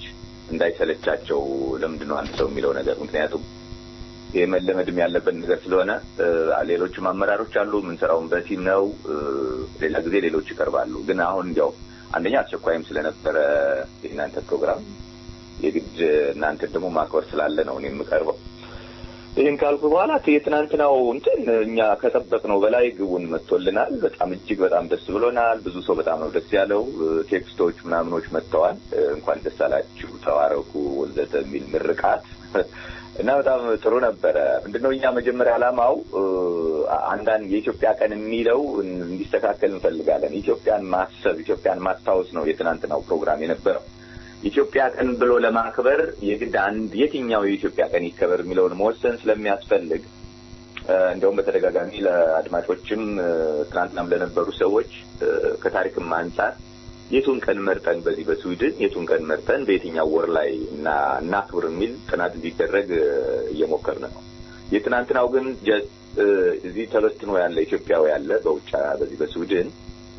[SPEAKER 5] እንዳይሰለቻቸው ለምንድን ነው አንድ ሰው የሚለው ነገር ምክንያቱም ይህ መለመድም ያለበት ነገር ስለሆነ ሌሎችም አመራሮች አሉ። የምንሰራውን በቲም ነው። ሌላ ጊዜ ሌሎች ይቀርባሉ። ግን አሁን እንዲያው አንደኛ አስቸኳይም ስለነበረ የእናንተ ፕሮግራም የግድ እናንተን ደግሞ ማክበር ስላለ ነው እኔ የምቀርበው። ይህን ካልኩ በኋላ የትናንትናው እንትን እኛ ከጠበቅነው በላይ ግቡን መጥቶልናል። በጣም እጅግ በጣም ደስ ብሎናል። ብዙ ሰው በጣም ነው ደስ ያለው። ቴክስቶች ምናምኖች መጥተዋል። እንኳን ደስ አላችሁ፣ ተዋረኩ፣ ወዘተ የሚል ምርቃት እና በጣም ጥሩ ነበረ። ምንድነው እኛ መጀመሪያ ዓላማው አንዳንድ የኢትዮጵያ ቀን የሚለው እንዲስተካከል እንፈልጋለን። ኢትዮጵያን ማሰብ፣ ኢትዮጵያን ማስታወስ ነው የትናንትናው ፕሮግራም የነበረው። ኢትዮጵያ ቀን ብሎ ለማክበር የግድ አንድ የትኛው የኢትዮጵያ ቀን ይከበር የሚለውን መወሰን ስለሚያስፈልግ እንደውም በተደጋጋሚ ለአድማጮችም ትናንትናም ለነበሩ ሰዎች ከታሪክም አንጻር የቱን ቀን መርጠን በዚህ በስዊድን የቱን ቀን መርጠን በየትኛው ወር ላይ እና እናክብር የሚል ጥናት እንዲደረግ እየሞከርን ነው። የትናንትናው ግን እዚህ ተበትኖ ያለ ኢትዮጵያዊ ያለ በውጭ በዚህ በስዊድን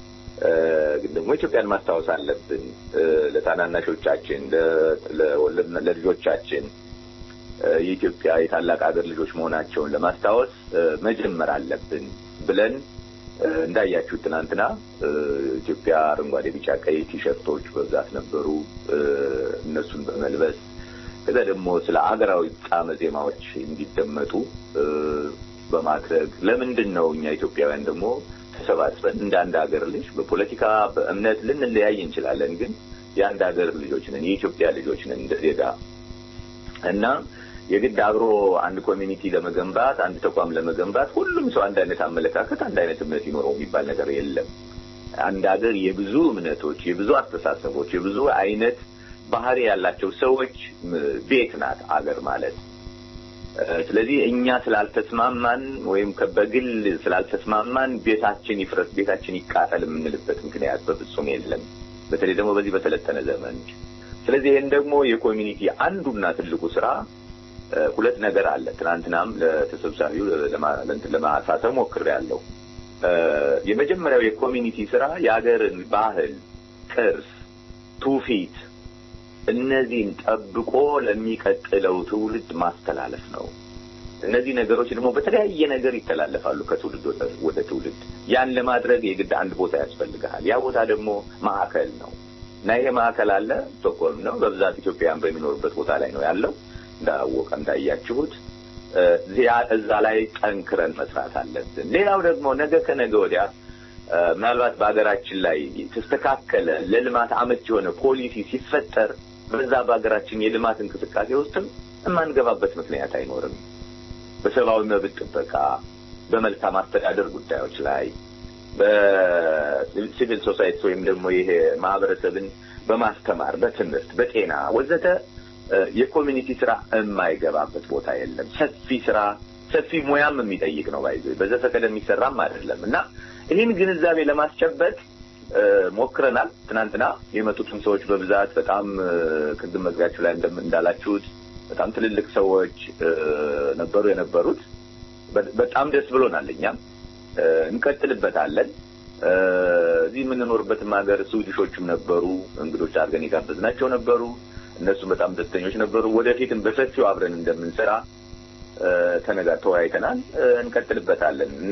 [SPEAKER 5] ግን ደግሞ ኢትዮጵያን ማስታወስ አለብን። ለታናናሾቻችን፣ ለልጆቻችን የኢትዮጵያ የታላቅ ሀገር ልጆች መሆናቸውን ለማስታወስ መጀመር አለብን ብለን እንዳያችሁት ትናንትና ኢትዮጵያ አረንጓዴ፣ ቢጫ፣ ቀይ ቲሸርቶች በብዛት ነበሩ። እነሱን በመልበስ ከዛ ደግሞ ስለ አገራዊ ጣዕመ ዜማዎች እንዲደመጡ በማድረግ ለምንድን ነው እኛ ኢትዮጵያውያን ደግሞ ተሰባስበን እንደ አንድ ሀገር ልጅ በፖለቲካ በእምነት ልንለያይ እንችላለን፣ ግን የአንድ ሀገር ልጆች ነን፣ የኢትዮጵያ ልጆች ነን እንደ ዜጋ እና የግድ አብሮ አንድ ኮሚኒቲ ለመገንባት አንድ ተቋም ለመገንባት ሁሉም ሰው አንድ አይነት አመለካከት፣ አንድ አይነት እምነት ይኖረው የሚባል ነገር የለም። አንድ ሀገር የብዙ እምነቶች፣ የብዙ አስተሳሰቦች፣ የብዙ አይነት ባህሪ ያላቸው ሰዎች ቤት ናት አገር ማለት። ስለዚህ እኛ ስላልተስማማን ወይም በግል ስላልተስማማን ቤታችን ይፍረስ፣ ቤታችን ይቃጠል የምንልበት ምክንያት በፍጹም የለም። በተለይ ደግሞ በዚህ በሰለጠነ ዘመን። ስለዚህ ይህን ደግሞ የኮሚኒቲ አንዱና ትልቁ ስራ ሁለት ነገር አለ። ትናንትናም ለተሰብሳቢው ለማሳተም ሞክሬያለሁ። የመጀመሪያው የኮሚኒቲ ስራ የሀገርን ባህል፣ ቅርስ፣ ትውፊት እነዚህን ጠብቆ ለሚቀጥለው ትውልድ ማስተላለፍ ነው። እነዚህ ነገሮች ደግሞ በተለያየ ነገር ይተላለፋሉ ከትውልድ ወደ ትውልድ። ያን ለማድረግ የግድ አንድ ቦታ ያስፈልግሃል። ያ ቦታ ደግሞ ማዕከል ነው እና ይሄ ማዕከል አለ ስቶክሆልም ነው። በብዛት ኢትዮጵያውያን በሚኖሩበት ቦታ ላይ ነው ያለው። እንዳወቀ እንዳያችሁት እዛ ላይ ጠንክረን መስራት አለብን። ሌላው ደግሞ ነገ ከነገ ወዲያ ምናልባት በሀገራችን ላይ ተስተካከለ ለልማት አመች የሆነ ፖሊሲ ሲፈጠር በዛ በሀገራችን የልማት እንቅስቃሴ ውስጥም የማንገባበት ምክንያት አይኖርም። በሰብአዊ መብት ጥበቃ፣ በመልካም አስተዳደር ጉዳዮች ላይ በሲቪል ሶሳይቲ ወይም ደግሞ ይሄ ማህበረሰብን በማስተማር በትምህርት፣ በጤና ወዘተ የኮሚኒቲ ስራ የማይገባበት ቦታ የለም። ሰፊ ስራ ሰፊ ሙያም የሚጠይቅ ነው። ባይዞ በዘፈቀደ የሚሰራም አይደለም እና ይህን ግንዛቤ ለማስጨበጥ ሞክረናል። ትናንትና የመጡትን ሰዎች በብዛት በጣም ቅድም መግቢያችሁ ላይ እንዳላችሁት በጣም ትልልቅ ሰዎች ነበሩ የነበሩት። በጣም ደስ ብሎናል። እኛም እንቀጥልበታለን። እዚህ የምንኖርበትም ሀገር ስዊድሾችም ነበሩ፣ እንግዶች አድርገን የጋበዝናቸው ነበሩ። እነሱም በጣም ደስተኞች ነበሩ። ወደፊትም በሰፊው አብረን እንደምንሰራ ተነጋ ተወያይተናል። እንቀጥልበታለን እና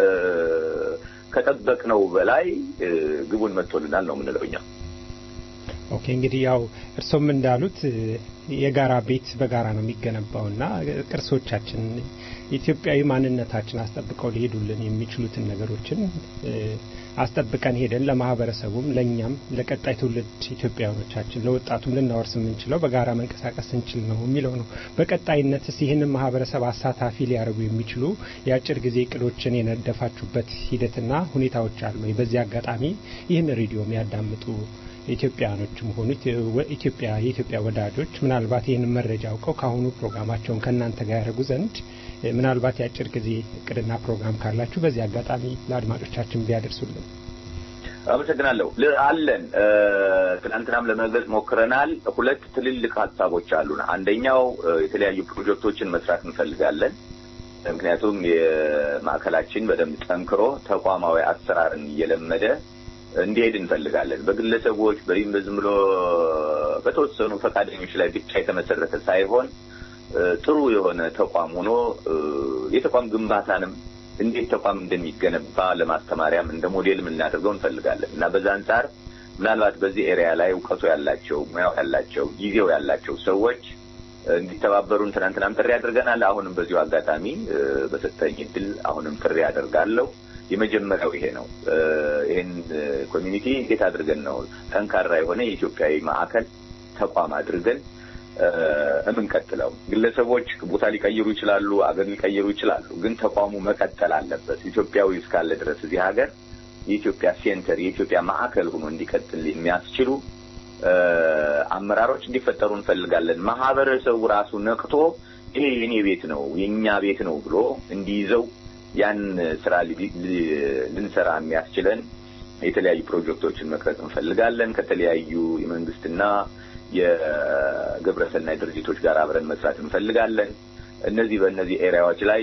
[SPEAKER 5] ከጠበቅነው በላይ ግቡን መጥቶልናል ነው የምንለው እኛ።
[SPEAKER 3] ኦኬ እንግዲህ ያው እርሶም እንዳሉት የጋራ ቤት በጋራ ነው የሚገነባው እና ቅርሶቻችን ኢትዮጵያዊ ማንነታችን አስጠብቀው ሊሄዱልን የሚችሉትን ነገሮችን አስጠብቀን ሄደን ለማህበረሰቡም ለእኛም ለቀጣይ ትውልድ ኢትዮጵያውያኖቻችን ለወጣቱም ልናወርስ የምንችለው በጋራ መንቀሳቀስ ስንችል ነው የሚለው ነው። በቀጣይነትስ ይህንን ማህበረሰብ አሳታፊ ሊያደርጉ የሚችሉ የአጭር ጊዜ እቅዶችን የነደፋችሁበት ሂደትና ሁኔታዎች አሉ ወይ? በዚህ አጋጣሚ ይህን ሬዲዮ የሚያዳምጡ ኢትዮጵያውያኖችም ሆኑ ኢትዮጵያ የኢትዮጵያ ወዳጆች ምናልባት ይህንን መረጃ አውቀው ከአሁኑ ፕሮግራማቸውን ከእናንተ ጋር ያደርጉ ዘንድ ምናልባት የአጭር ጊዜ እቅድና ፕሮግራም ካላችሁ በዚህ አጋጣሚ ለአድማጮቻችን ቢያደርሱልን።
[SPEAKER 5] አመሰግናለሁ። አለን ትናንትናም ለመግለጽ ሞክረናል። ሁለት ትልልቅ ሀሳቦች አሉን። አንደኛው የተለያዩ ፕሮጀክቶችን መስራት እንፈልጋለን። ምክንያቱም የማዕከላችን በደንብ ጠንክሮ ተቋማዊ አሰራርን እየለመደ እንዲሄድ እንፈልጋለን። በግለሰቦች ወይም ዝም ብሎ በተወሰኑ ፈቃደኞች ላይ ብቻ የተመሰረተ ሳይሆን ጥሩ የሆነ ተቋም ሆኖ የተቋም ግንባታንም እንዴት ተቋም እንደሚገነባ ለማስተማሪያም እንደ ሞዴል የምናደርገው እንፈልጋለን እና በዛ አንጻር ምናልባት በዚህ ኤሪያ ላይ እውቀቱ ያላቸው ሙያው ያላቸው ጊዜው ያላቸው ሰዎች እንዲተባበሩን ትናንትናም ጥሪ አድርገናል። አሁንም በዚሁ አጋጣሚ በሰጠኝ እድል አሁንም ጥሪ አደርጋለሁ። የመጀመሪያው ይሄ ነው። ይህን ኮሚኒቲ እንዴት አድርገን ነው ጠንካራ የሆነ የኢትዮጵያዊ ማዕከል ተቋም አድርገን የምንቀጥለው? ግለሰቦች ቦታ ሊቀይሩ ይችላሉ፣ አገር ሊቀይሩ ይችላሉ። ግን ተቋሙ መቀጠል አለበት። ኢትዮጵያዊ እስካለ ድረስ እዚህ ሀገር የኢትዮጵያ ሴንተር የኢትዮጵያ ማዕከል ሆኖ እንዲቀጥል የሚያስችሉ አመራሮች እንዲፈጠሩ እንፈልጋለን። ማህበረሰቡ ራሱ ነቅቶ ይሄ የኔ ቤት ነው የእኛ ቤት ነው ብሎ እንዲይዘው ያን ስራ ልንሰራ የሚያስችለን የተለያዩ ፕሮጀክቶችን መቅረጽ እንፈልጋለን። ከተለያዩ የመንግስትና የግብረሰናይ ድርጅቶች ጋር አብረን መስራት እንፈልጋለን። እነዚህ በእነዚህ ኤሪያዎች ላይ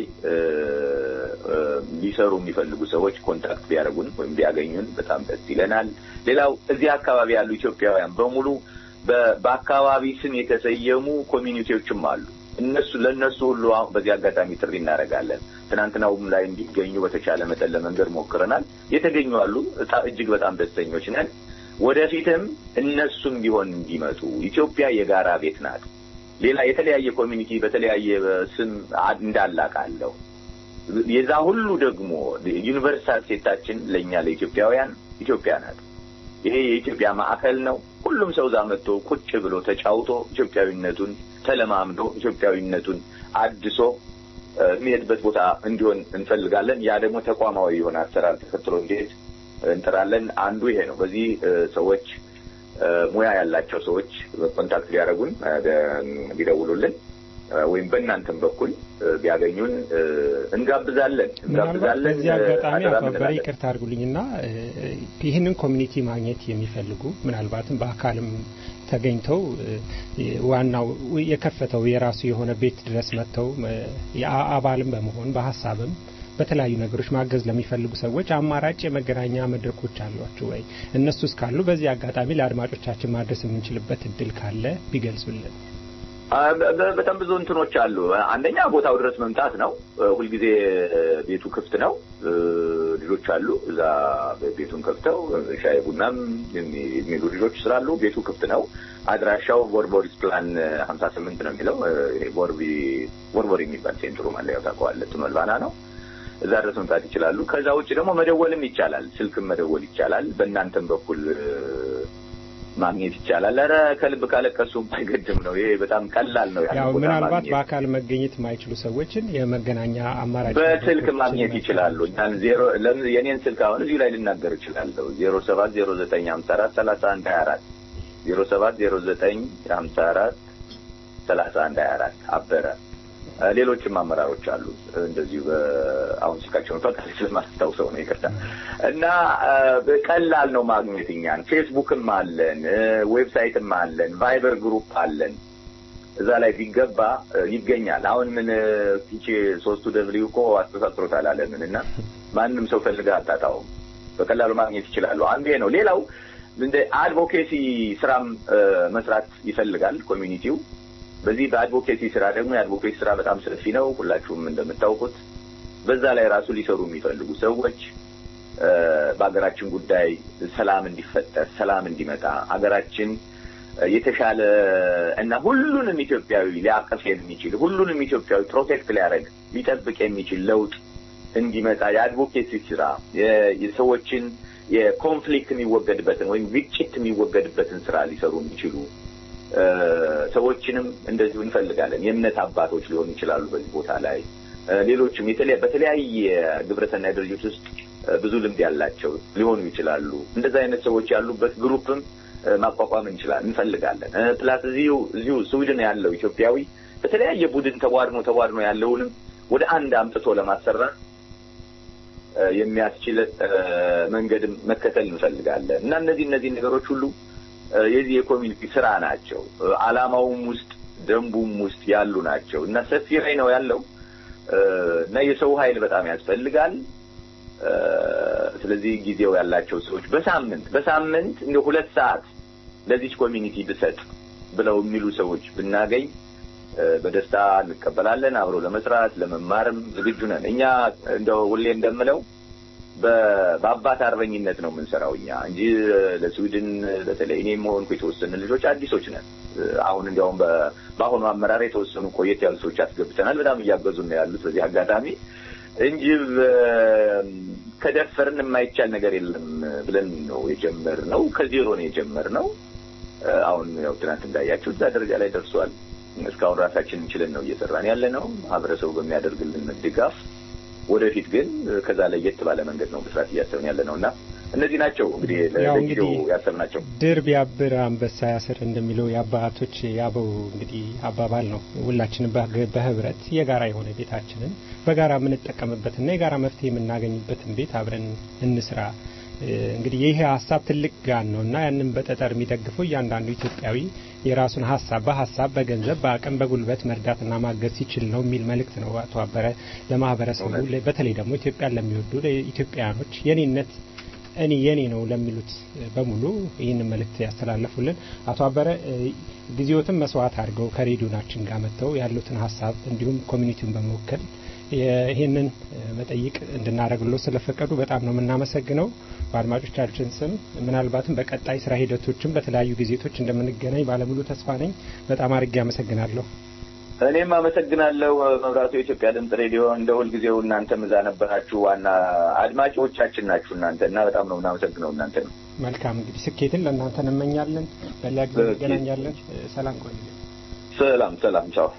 [SPEAKER 5] ሊሰሩ የሚፈልጉ ሰዎች ኮንታክት ቢያደርጉን ወይም ቢያገኙን በጣም ደስ ይለናል። ሌላው እዚህ አካባቢ ያሉ ኢትዮጵያውያን በሙሉ በአካባቢ ስም የተሰየሙ ኮሚኒቲዎችም አሉ። እነሱ ለእነሱ ሁሉ አሁን በዚህ አጋጣሚ ጥሪ እናደርጋለን። ትናንትናውም ላይ እንዲገኙ በተቻለ መጠን ለመንገድ ሞክረናል። የተገኙ አሉ። እጅግ በጣም ደስተኞች ነን። ወደፊትም እነሱም ቢሆን እንዲመጡ ኢትዮጵያ የጋራ ቤት ናት። ሌላ የተለያየ ኮሚኒቲ በተለያየ ስም እንዳለ አውቃለሁ። የዛ ሁሉ ደግሞ ዩኒቨርሳል ሴታችን ለእኛ ለኢትዮጵያውያን ኢትዮጵያ ናት። ይሄ የኢትዮጵያ ማዕከል ነው። ሁሉም ሰው እዛ መጥቶ ቁጭ ብሎ ተጫውቶ ኢትዮጵያዊነቱን ተለማምዶ ኢትዮጵያዊነቱን አድሶ የሚሄድበት ቦታ እንዲሆን እንፈልጋለን። ያ ደግሞ ተቋማዊ የሆነ አሰራር ተከትሎ እንዲሄድ እንጥራለን። አንዱ ይሄ ነው። በዚህ ሰዎች ሙያ ያላቸው ሰዎች ኮንታክት ሊያደርጉን ቢደውሉልን ወይም በእናንተም በኩል ቢያገኙን እንጋብዛለን እንጋብዛለን።
[SPEAKER 3] በዚህ አጋጣሚ አቶ አበረ ይቅርታ አድርጉልኝና ይህንን ኮሚኒቲ ማግኘት የሚፈልጉ ምናልባትም በአካልም ተገኝተው ዋናው የከፈተው የራሱ የሆነ ቤት ድረስ መጥተው አባልም በመሆን በሀሳብም በተለያዩ ነገሮች ማገዝ ለሚፈልጉ ሰዎች አማራጭ የመገናኛ መድረኮች አሏችሁ ወይ? እነሱ እስካሉ በዚህ አጋጣሚ ለአድማጮቻችን ማድረስ የምንችልበት እድል ካለ ቢገልጹልን።
[SPEAKER 5] በጣም ብዙ እንትኖች አሉ። አንደኛ ቦታው ድረስ መምጣት ነው። ሁልጊዜ ቤቱ ክፍት ነው። ልጆች አሉ እዛ ቤቱን ከፍተው ሻይ ቡናም የሚሉ ልጆች ስላሉ ቤቱ ክፍት ነው። አድራሻው ቦርቦሪስ ፕላን ሀምሳ ስምንት ነው የሚለው ቦርቢ ቦርቦሪ የሚባል ሴንትሩ መለያው ታውቀዋለህ። ቱመልባና ነው። እዛ ድረስ መምጣት ይችላሉ። ከዛ ውጭ ደግሞ መደወልም ይቻላል። ስልክም መደወል ይቻላል። በእናንተም በኩል ማግኘት ይቻላል። ኧረ ከልብ ካለቀሱ አይገድም ነው። ይሄ በጣም ቀላል ነው።
[SPEAKER 3] ያው ምናልባት በአካል መገኘት የማይችሉ ሰዎችን የመገናኛ አማራጭ
[SPEAKER 5] በስልክ ማግኘት ይችላሉ። እኛን ዜሮ የኔን ስልክ አሁን እዚሁ ላይ ልናገር እችላለሁ። ዜሮ ሰባት ዜሮ ዘጠኝ ሀምሳ አራት ሰላሳ አንድ ሀያ አራት ዜሮ ሰባት ዜሮ ዘጠኝ ሀምሳ አራት ሰላሳ አንድ ሀያ አራት አበረ ሌሎችም አመራሮች አሉ። እንደዚሁ አሁን ስልካቸውን ፈቃድ ስለማስታውሰው ነው ይቅርታ። እና ቀላል ነው ማግኘት እኛን። ፌስቡክም አለን፣ ዌብሳይትም አለን፣ ቫይበር ግሩፕ አለን። እዛ ላይ ቢገባ ይገኛል። አሁን ምን ፒቼ ሶስቱ ደብሊው እኮ አስተሳስሮታል አለምን እና ማንም ሰው ፈልገህ አታጣውም። በቀላሉ ማግኘት ይችላሉ። አንዱ ይሄ ነው። ሌላው እንደ አድቮኬሲ ስራም መስራት ይፈልጋል ኮሚኒቲው በዚህ በአድቮኬሲ ስራ ደግሞ የአድቮኬሲ ስራ በጣም ሰፊ ነው። ሁላችሁም እንደምታውቁት በዛ ላይ ራሱ ሊሰሩ የሚፈልጉ ሰዎች በሀገራችን ጉዳይ ሰላም እንዲፈጠር፣ ሰላም እንዲመጣ ሀገራችን የተሻለ እና ሁሉንም ኢትዮጵያዊ ሊያቀፍ የሚችል ሁሉንም ኢትዮጵያዊ ፕሮቴክት ሊያደርግ ሊጠብቅ የሚችል ለውጥ እንዲመጣ የአድቮኬሲ ስራ የሰዎችን የኮንፍሊክት የሚወገድበትን ወይም ግጭት የሚወገድበትን ስራ ሊሰሩ የሚችሉ ሰዎችንም እንደዚሁ እንፈልጋለን። የእምነት አባቶች ሊሆኑ ይችላሉ በዚህ ቦታ ላይ ሌሎችም በተለያየ ግብረሰናይ ድርጅት ውስጥ ብዙ ልምድ ያላቸው ሊሆኑ ይችላሉ። እንደዚህ አይነት ሰዎች ያሉበት ግሩፕም ማቋቋም እንችላለን እንፈልጋለን። ፕላስ እዚሁ እዚሁ ስዊድን ያለው ኢትዮጵያዊ በተለያየ ቡድን ተቧድኖ ተቧድኖ ያለውንም ወደ አንድ አምጥቶ ለማሰራት የሚያስችል መንገድም መከተል እንፈልጋለን እና እነዚህ እነዚህ ነገሮች ሁሉ የዚህ የኮሚኒቲ ስራ ናቸው። አላማውም ውስጥ ደንቡም ውስጥ ያሉ ናቸው እና ሰፊ ላይ ነው ያለው እና የሰው ኃይል በጣም ያስፈልጋል። ስለዚህ ጊዜው ያላቸው ሰዎች በሳምንት በሳምንት እንደ ሁለት ሰዓት ለዚች ኮሚኒቲ ብሰጥ ብለው የሚሉ ሰዎች ብናገኝ በደስታ እንቀበላለን። አብሮ ለመስራት ለመማርም ዝግጁ ነን። እኛ እንደው ሁሌ እንደምለው በአባት አርበኝነት ነው የምንሰራው እኛ እንጂ ለስዊድን በተለይ እኔም ሆንኩ የተወሰኑ ልጆች አዲሶች ነን። አሁን እንዲያውም በአሁኑ አመራር የተወሰኑ ቆየት ያሉ ሰዎች አስገብተናል። በጣም እያገዙ ነው ያሉት በዚህ አጋጣሚ እንጂ ከደፈርን የማይቻል ነገር የለም ብለን ነው የጀመርነው። ከዜሮ ነው የጀመርነው። አሁን ያው ትናንት እንዳያችሁ እዛ ደረጃ ላይ ደርሷል። እስካሁን ራሳችን እንችለን ነው እየሰራን ያለ ነው ማህበረሰቡ በሚያደርግልን ድጋፍ። ወደፊት ግን ከዛ ለየት ባለ መንገድ ነው መስራት እያሰብን ያለ ነው እና እነዚህ ናቸው እንግዲህ ለጊዜው ያሰብናቸው።
[SPEAKER 3] ድር ቢያብር አንበሳ ያስር እንደሚለው የአባቶች የአበው እንግዲህ አባባል ነው። ሁላችንም በህብረት የጋራ የሆነ ቤታችንን በጋራ የምንጠቀምበትና የጋራ መፍትሄ የምናገኝበትን ቤት አብረን እንስራ። እንግዲህ ይህ ሀሳብ ትልቅ ጋን ነው እና ያንን በጠጠር የሚደግፈው እያንዳንዱ ኢትዮጵያዊ የራሱን ሀሳብ በሀሳብ በገንዘብ በአቅም በጉልበት መርዳትና ማገዝ ሲችል ነው የሚል መልእክት ነው አቶ አበረ ለማህበረሰቡ በተለይ ደግሞ ኢትዮጵያን ለሚወዱ ኢትዮጵያውያኖች የኔነት እኔ የኔ ነው ለሚሉት በሙሉ ይህንን መልእክት ያስተላለፉልን አቶ አበረ ጊዜዎትን መስዋዕት አድርገው ከሬዲዮናችን ጋር መጥተው ያሉትን ሀሳብ እንዲሁም ኮሚኒቲውን በመወከል ይህንን መጠይቅ እንድናደርግሎ ስለፈቀዱ በጣም ነው የምናመሰግነው። በአድማጮቻችን ስም ምናልባትም በቀጣይ ስራ ሂደቶችም በተለያዩ ጊዜቶች እንደምንገናኝ ባለሙሉ ተስፋ ነኝ። በጣም አድርጌ አመሰግናለሁ።
[SPEAKER 5] እኔም አመሰግናለሁ። መብራቱ የኢትዮጵያ ድምጽ ሬዲዮ እንደ ሁልጊዜው እናንተም እዛ ነበራችሁ። ዋና አድማጮቻችን ናችሁ እናንተ እና በጣም ነው እናመሰግነው እናንተ ነው።
[SPEAKER 3] መልካም እንግዲህ ስኬትን ለእናንተ እንመኛለን። በሌላ ጊዜ እንገናኛለን። ሰላም ቆዩ።
[SPEAKER 5] ሰላም ሰላም፣ ቻው።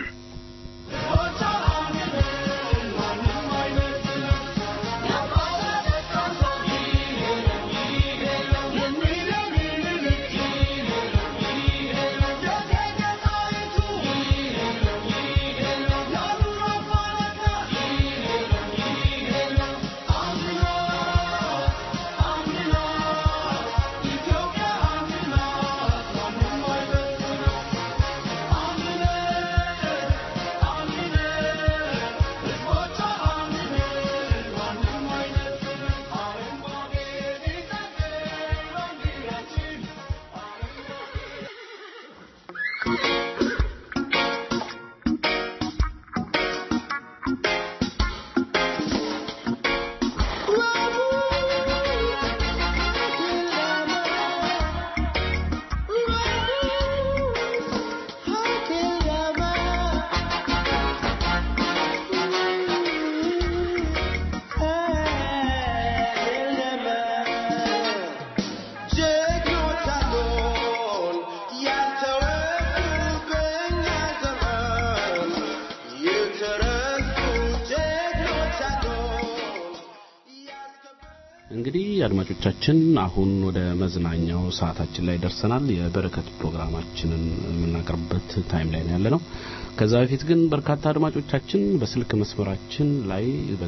[SPEAKER 2] እንግዲህ አድማጮቻችን አሁን ወደ መዝናኛው ሰዓታችን ላይ ደርሰናል። የበረከት ፕሮግራማችንን የምናቀርብበት ታይም ላይ ነው ያለ ነው። ከዛ በፊት ግን በርካታ አድማጮቻችን በስልክ መስመራችን ላይ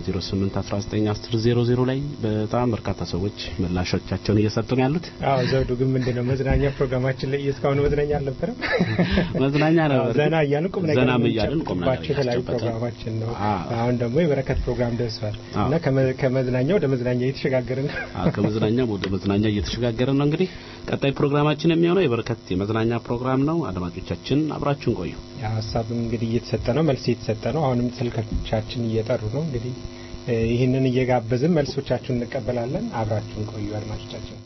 [SPEAKER 2] በ08191000 ላይ በጣም በርካታ ሰዎች ምላሾቻቸውን እየሰጡ ነው ያሉት።
[SPEAKER 3] አዎ ዘውዱ ግን ምንድነው መዝናኛ ፕሮግራማችን ላይ እስካሁን መዝናኛ አልነበረም።
[SPEAKER 2] መዝናኛ ነበር።
[SPEAKER 3] ዘና እያልን ቁም ነገር
[SPEAKER 2] ዘናም እያልን ቁም ነገር
[SPEAKER 3] የምንጨብጥባቸው የተለያዩ
[SPEAKER 2] እያስጨበጥን።
[SPEAKER 3] ፕሮግራማችን ነው።
[SPEAKER 2] አዎ።
[SPEAKER 3] አሁን ደግሞ የበረከት ፕሮግራም ደርሷል
[SPEAKER 2] አዎ።
[SPEAKER 3] እና ከመ- ከመዝናኛ ወደ መዝናኛ እየተሸጋገርን ነው።
[SPEAKER 2] አዎ፣ ከመዝናኛ ወደ መዝናኛ እየተሸጋገረ ነው። እንግዲህ ቀጣይ ፕሮግራማችን የሚሆነው የበረከት የመዝናኛ ፕሮግራም ነው። አድማጮቻችን አብራችሁን ቆዩ።
[SPEAKER 3] ያ ሀሳብም እንግዲህ እየተሰጠ ነው፣ መልስ እየተሰጠ ነው። አሁንም ስልኮቻችን እየጠሩ ነው። እንግዲህ እ፣ ይህንን እየጋበዝን መልሶቻችሁን እንቀበላለን። አብራችሁን ቆዩ አድማጮቻችን።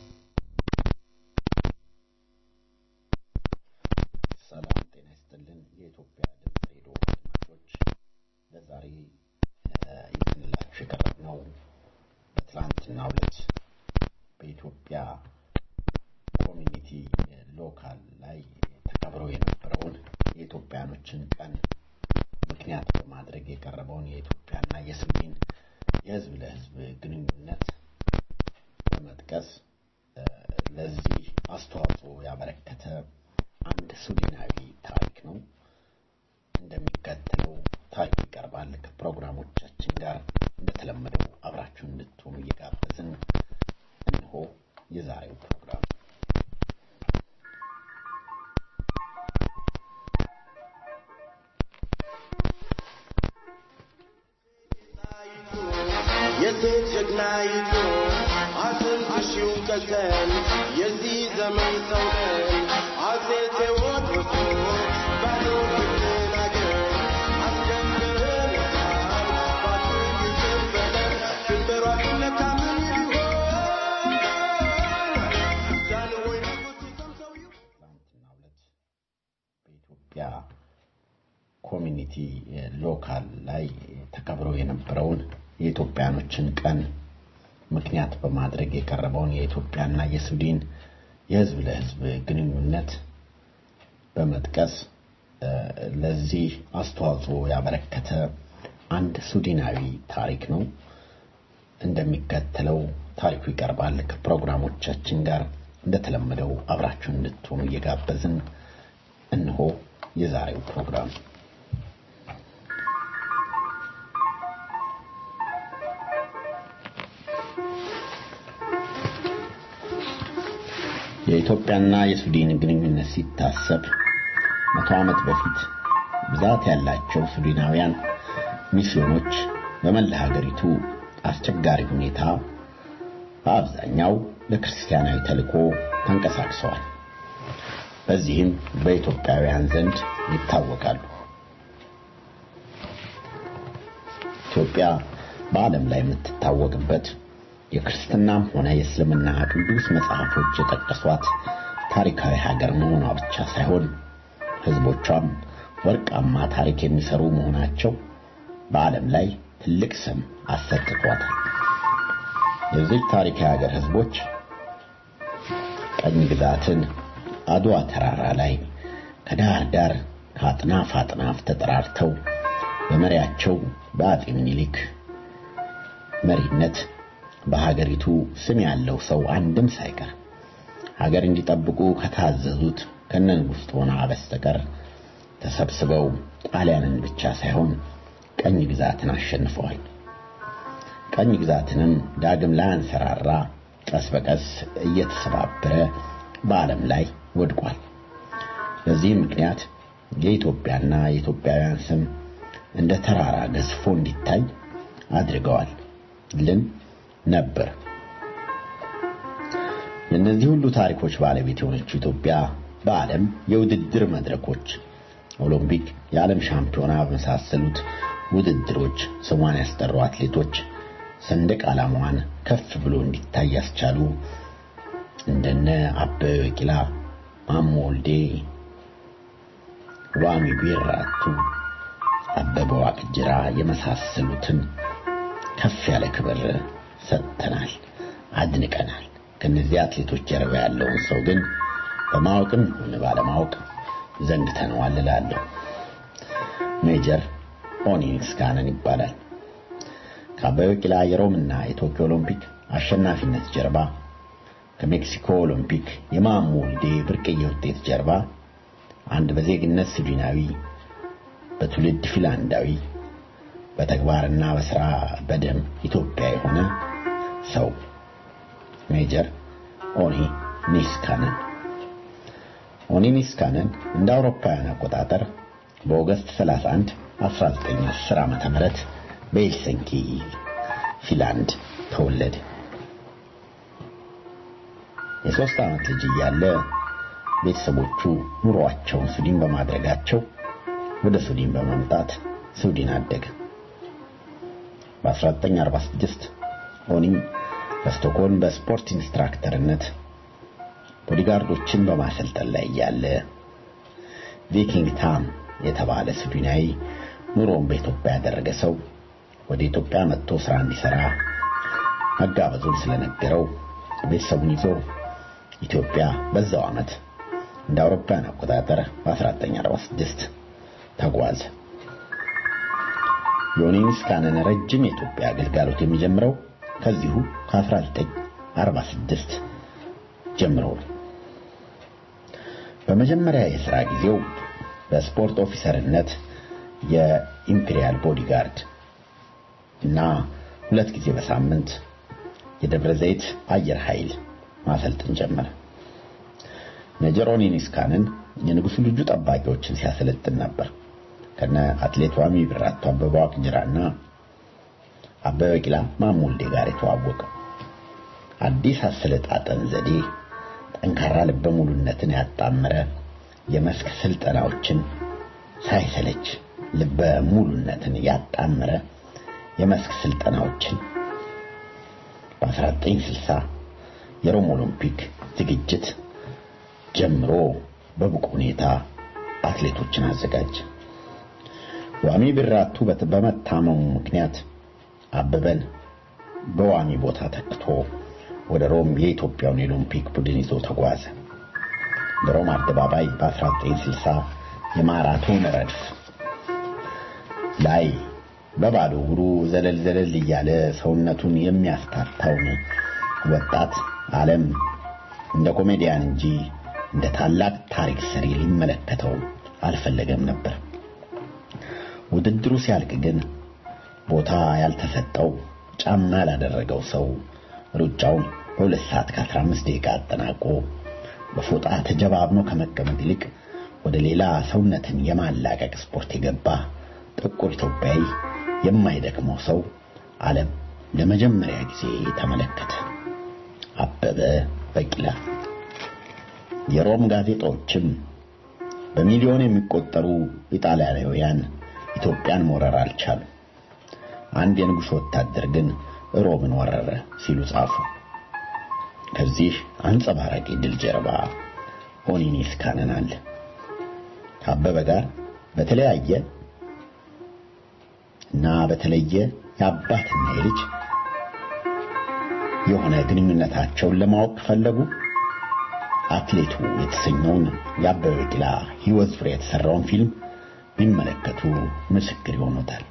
[SPEAKER 1] ሰላም ጤና ይስጥልን። የኢትዮጵያ ድምፅ ሬዲዮ አድማጮች ለዛሬ እ፣ ይዘንላችሁ የቀረብነው በትላንትናው ዕለት በኢትዮጵያ ኮሚኒቲ እ፣ ሎካል ላይ ተከብሮ የነበረውን የኢትዮጵያኖችን ቀን ምክንያት በማድረግ የቀረበውን የኢትዮጵያና የስዊድን የሕዝብ ለሕዝብ ግንኙነት በመጥቀስ እ፣ ለዚህ አስተዋጽኦ ያበረከተ አንድ ስዊድናዊ ታሪክ ነው። እንደሚከተለው ታሪክ ይቀርባል። ከፕሮግራሞቻችን ጋር እንደተለመደው አብራችሁ እንድትሆኑ እየጋበዝን እንሆ የዛሬው ፕሮግራም
[SPEAKER 6] የሴት ጀግናይቱ አትንኩሺው ቀዘን የዚህ ዘመን ሰው ነን አፄ ቴዎድሮስ ባዶ ብትናገር አስደምረናል ባትል ይዘበለን ድንበሯ ቢነካ ምን ይሆን ዛንወይ ንጉሥ ሰምተው ይሆን
[SPEAKER 1] ትናንትናው ዕለት በኢትዮጵያ ኮሚኒቲ ሎካል ላይ ተከብሮ የነበረውን የኢትዮጵያኖችን ቀን ምክንያት በማድረግ የቀረበውን የኢትዮጵያና የሱዳን የህዝብ ለህዝብ ግንኙነት በመጥቀስ እ፣ ለዚህ አስተዋጽኦ ያበረከተ አንድ ሱዳናዊ ታሪክ ነው። እንደሚከተለው ታሪኩ ይቀርባል። ከፕሮግራሞቻችን ጋር እንደተለመደው አብራችሁን እንድትሆኑ እየጋበዝን እነሆ የዛሬው ፕሮግራም የኢትዮጵያና የሱዳን ግንኙነት ሲታሰብ መቶ ዓመት በፊት ብዛት ያላቸው ሱዳናውያን ሚስዮኖች በመላ ሀገሪቱ አስቸጋሪ ሁኔታ በአብዛኛው ለክርስቲያናዊ ተልእኮ ተንቀሳቅሰዋል። በዚህም በኢትዮጵያውያን ዘንድ ይታወቃሉ። ኢትዮጵያ በዓለም ላይ የምትታወቅበት የክርስትናም ሆነ የእስልምና ቅዱስ መጽሐፎች የጠቀሷት ታሪካዊ ሀገር መሆኗ ብቻ ሳይሆን ሕዝቦቿም ወርቃማ ታሪክ የሚሰሩ መሆናቸው በዓለም ላይ ትልቅ ስም አሰጥቷታል። የዚህ ታሪካዊ ሀገር ሕዝቦች ቀኝ ግዛትን አድዋ ተራራ ላይ ከዳር ዳር ከአጥናፍ አጥናፍ ተጠራርተው በመሪያቸው በአጤ ምኒልክ መሪነት በሀገሪቱ ስም ያለው ሰው አንድም ሳይቀር ሀገር እንዲጠብቁ ከታዘዙት ከነንጉሥ ጦና በስተቀር ተሰብስበው ጣሊያንን ብቻ ሳይሆን ቀኝ ግዛትን አሸንፈዋል። ቀኝ ግዛትንም ዳግም ላያንሰራራ ቀስ በቀስ እየተሰባበረ በዓለም ላይ ወድቋል። በዚህም ምክንያት የኢትዮጵያና የኢትዮጵያውያን ስም እንደ ተራራ ገዝፎ እንዲታይ አድርገዋል ልን ነበር። የእነዚህ ሁሉ ታሪኮች ባለቤት የሆነችው ኢትዮጵያ በዓለም የውድድር መድረኮች ኦሎምፒክ፣ የዓለም ሻምፒዮና በመሳሰሉት ውድድሮች ስሟን ያስጠሩ አትሌቶች ሰንደቅ ዓላማዋን ከፍ ብሎ እንዲታይ ያስቻሉ እንደነ አበበ ቢቂላ፣ ማሞ ወልዴ፣ ዋሚ ቢራቱ፣ አበበ ዋቅጅራ የመሳሰሉትን ከፍ ያለ ክብር ሰጥተናል፣ አድንቀናል። ከነዚህ አትሌቶች ጀርባ ያለውን ሰው ግን በማወቅም ሆነ ባለማወቅ ዘንግተነዋል እላለሁ። ሜጀር ኦኒንግስ ካነን ይባላል። ከአበበ ቢቂላ የሮምና የቶኪዮ ኦሎምፒክ አሸናፊነት ጀርባ ከሜክሲኮ ኦሎምፒክ የማሞ ወልዴ ብርቅዬ ውጤት ጀርባ አንድ በዜግነት ስዊድናዊ በትውልድ ፊንላንዳዊ በተግባርና በስራ በደም ኢትዮጵያ የሆነ ሰው ሜጀር ኦኒ ኒስካነን ኦኒ ኒስካነን እንደ አውሮፓውያን አቆጣጠር በኦገስት 31 1910 ዓመተ ምህረት በሄልሲንኪ ፊንላንድ ተወለደ። የሶስት ዓመት ልጅ እያለ ቤተሰቦቹ ኑሯቸውን ስዊድን በማድረጋቸው ወደ ስዊድን በመምጣት ስዊድን አደገ። በ1946 ኦኒ በስቶክሆልም በስፖርት ኢንስትራክተርነት ቦዲጋርዶችን በማሰልጠን ላይ እያለ ቪኪንግ ታም የተባለ ስዊድናዊ ኑሮውን በኢትዮጵያ ያደረገ ሰው ወደ ኢትዮጵያ መጥቶ ስራ እንዲሰራ መጋበዙን ስለነገረው ቤተሰቡን ይዞ ኢትዮጵያ በዛው ዓመት እንደ አውሮፓውያን አቆጣጠር በ1946 ተጓዘ። ዮኒ ኒስካነን ረጅም የኢትዮጵያ አገልጋሎት የሚጀምረው ከዚሁ ከ1946 ጀምሮ ነው። በመጀመሪያ የሥራ ጊዜው በስፖርት ኦፊሰርነት የኢምፔሪያል ቦዲጋርድ እና ሁለት ጊዜ በሳምንት የደብረ ዘይት አየር ኃይል ማሰልጥን ጀመረ። ሜጀር ኦኒ ኒስካነን የንጉሱ ልጁ ጠባቂዎችን ሲያሰለጥን ነበር። ከነ አትሌት ዋሚ ቢራቱ፣ አበበ ዋቅጅራና
[SPEAKER 7] አበበ ቢቂላ ማሞ ወልዴ ጋር የተዋወቀው። አዲስ አሰለጣጠን ዘዴ ጠንካራ ልበ ሙሉነትን ያጣመረ የመስክ ስልጠናዎችን ሳይሰለች ልበ ሙሉነትን ያጣመረ የመስክ ስልጠናዎችን በ1960 የሮም ኦሎምፒክ ዝግጅት ጀምሮ በብቁ ሁኔታ አትሌቶችን አዘጋጀ። ዋሚ ቢራቱ በመታመሙ ምክንያት አበበን በዋሚ ቦታ ተክቶ ወደ ሮም የኢትዮጵያውን የኦሎምፒክ ቡድን ይዞ ተጓዘ። በሮም አደባባይ በ1960 የማራቶን ረድፍ ላይ በባዶ እግሩ ዘለል ዘለል እያለ ሰውነቱን የሚያስታታውን ወጣት ዓለም እንደ ኮሜዲያን እንጂ እንደ ታላቅ ታሪክ ሰሪ ሊመለከተው አልፈለገም ነበር። ውድድሩ ሲያልቅ ግን ቦታ ያልተሰጠው ጫማ ያላደረገው ሰው ሩጫውን በሁለት ሰዓት ከ15 ደቂቃ አጠናቆ በፎጣ ተጀባብኖ ከመቀመጥ ይልቅ ወደ ሌላ ሰውነትን የማላቀቅ ስፖርት የገባ ጥቁር ኢትዮጵያዊ የማይደክመው ሰው ዓለም ለመጀመሪያ ጊዜ ተመለከተ። አበበ ቢቂላ። የሮም ጋዜጣዎችም በሚሊዮን የሚቆጠሩ ኢጣሊያውያን ኢትዮጵያን መውረር አልቻሉም። አንድ የንጉሥ ወታደር ግን ሮምን ወረረ ሲሉ ጻፉ። ከዚህ አንጸባራቂ ድል ጀርባ ኦኒኒ ስካነን አለ። ከአበበ ጋር በተለያየ እና በተለየ የአባትና የልጅ የሆነ ግንኙነታቸውን ለማወቅ ፈለጉ። አትሌቱ የተሰኘውን የአበበ ቢቂላ ሕይወት ዙሪያ የተሰራውን ፊልም ቢመለከቱ ምስክር ይሆኑታል።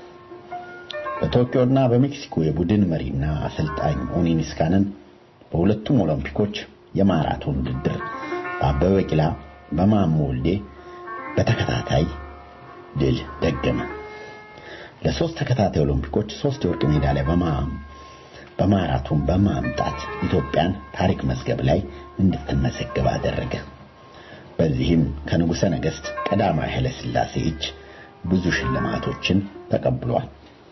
[SPEAKER 7] በቶኪዮና በሜክሲኮ የቡድን መሪና አሰልጣኝ ኦኒኒ ስካነን በሁለቱም ኦሎምፒኮች የማራቶን ውድድር በአበበ ቢቂላ በማሞ ወልዴ በተከታታይ ድል ደገመ። ለሶስት ተከታታይ ኦሎምፒኮች ሶስት የወርቅ ሜዳሊያ በማራቶን በማምጣት ኢትዮጵያን ታሪክ መዝገብ ላይ እንድትመዘገብ አደረገ። በዚህም ከንጉሠ ነገሥት ቀዳማዊ ኃይለ ሥላሴ እጅ ብዙ ሽልማቶችን ተቀብሏል።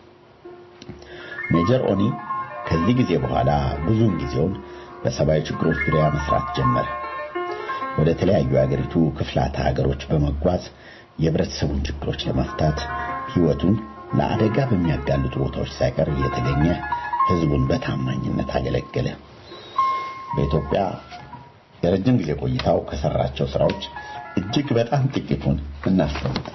[SPEAKER 7] ሜጀር ኦኒ ከዚህ ጊዜ በኋላ ብዙውን ጊዜውን በሰብአዊ ችግሮች ዙሪያ መስራት ጀመረ። ወደ ተለያዩ የአገሪቱ ክፍላተ ሀገሮች በመጓዝ የህብረተሰቡን ችግሮች ለመፍታት ህይወቱን ለአደጋ በሚያጋልጡ ቦታዎች ሳይቀር እየተገኘ ህዝቡን በታማኝነት አገለገለ። በኢትዮጵያ የረጅም ጊዜ ቆይታው ከሰራቸው ስራዎች እጅግ በጣም ጥቂቱን እናስታውሳለን።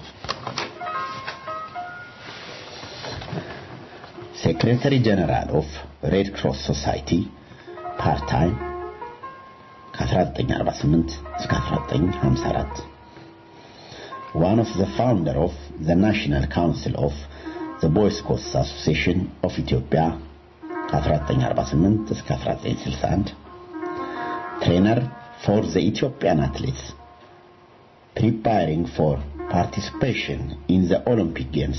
[SPEAKER 7] ሴክሬታሪ ጀነራል ኦፍ ሬድ ክሮስ ሶሳይቲ ፓርት ታይም ከ1948 እስከ 1954 one of the founder of the National Council of the Boy Scouts Association of Ethiopia ከ1948 እስከ 1961 trainer for the Ethiopian athletes preparing for participation in the Olympic Games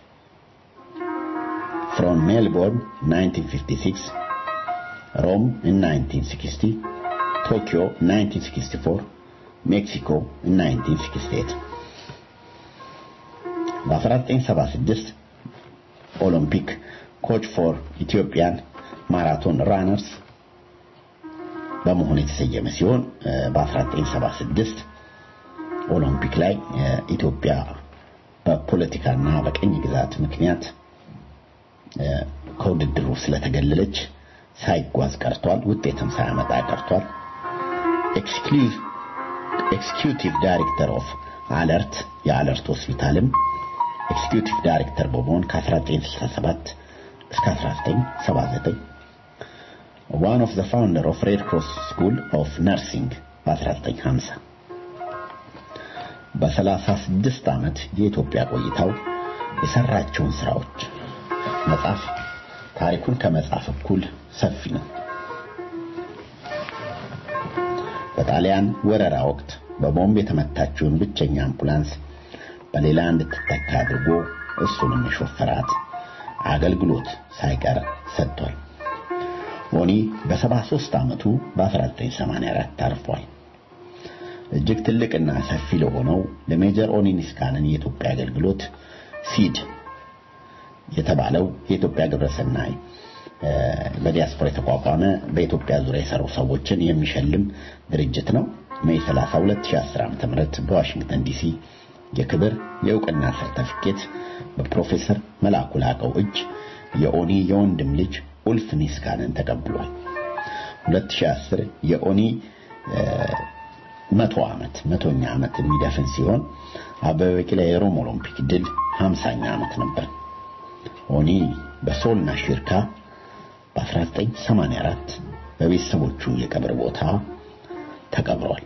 [SPEAKER 7] from Melbourne 1956 Rome in 1960 Tokyo 1964 ሜክሲኮ 1968 በ1976 ኦሎምፒክ ኮች ፎር ኢትዮጵያን ማራቶን ራነርስ በመሆን የተሰየመ ሲሆን በ1976 ኦሎምፒክ ላይ ኢትዮጵያ በፖለቲካና በቀኝ ግዛት ምክንያት ከውድድሩ ስለተገለለች ሳይጓዝ ቀርቷል። ውጤትም ሳያመጣ ቀርቷል። ኤክስኪዩቲቭ ዳይሬክተር ኦፍ አለርት የአለርት ሆስፒታልም ኤክስኪዩቲቭ ዳይሬክተር በመሆን ከ1967 እስከ 1979 ዋን ኦፍ ዘ ፋውንደር ኦፍ ሬድ ክሮስ ስኩል ኦፍ ነርሲንግ በ1950 በ36 ዓመት የኢትዮጵያ ቆይታው የሰራቸውን ስራዎች መጻፍ ታሪኩን ከመጻፍ እኩል ሰፊ ነው። በጣሊያን ወረራ ወቅት በቦምብ የተመታችውን ብቸኛ አምቡላንስ በሌላ እንድትተካ አድርጎ እሱንም የሾፈራት አገልግሎት ሳይቀር ሰጥቷል። ኦኒ በ73 ዓመቱ በ1984 አርፏል። እጅግ ትልቅና ሰፊ ለሆነው ለሜጀር ኦኒ ኒስካንን የኢትዮጵያ አገልግሎት ሲድ የተባለው የኢትዮጵያ ግብረሰናይ በዲያስፖራ የተቋቋመ በኢትዮጵያ ዙሪያ የሰሩ ሰዎችን የሚሸልም ድርጅት ነው። ሜይ 30 2010 ዓ.ም በዋሽንግተን ዲሲ የክብር የእውቅና ሰርተፊኬት በፕሮፌሰር መላኩ ላቀው እጅ የኦኒ የወንድም ልጅ ኡልፍ ኒስካንን ተቀብሏል። 2010 የኦኒ መቶ ዓመት መቶኛ ዓመት የሚደፍን ሲሆን አበበ ቢቂላ የሮም ኦሎምፒክ ድል 50ኛ ዓመት ነበር። ኦኒ በሶልና ሽርካ በ1984 በቤተሰቦቹ የቀብር ቦታ ተቀብሯል።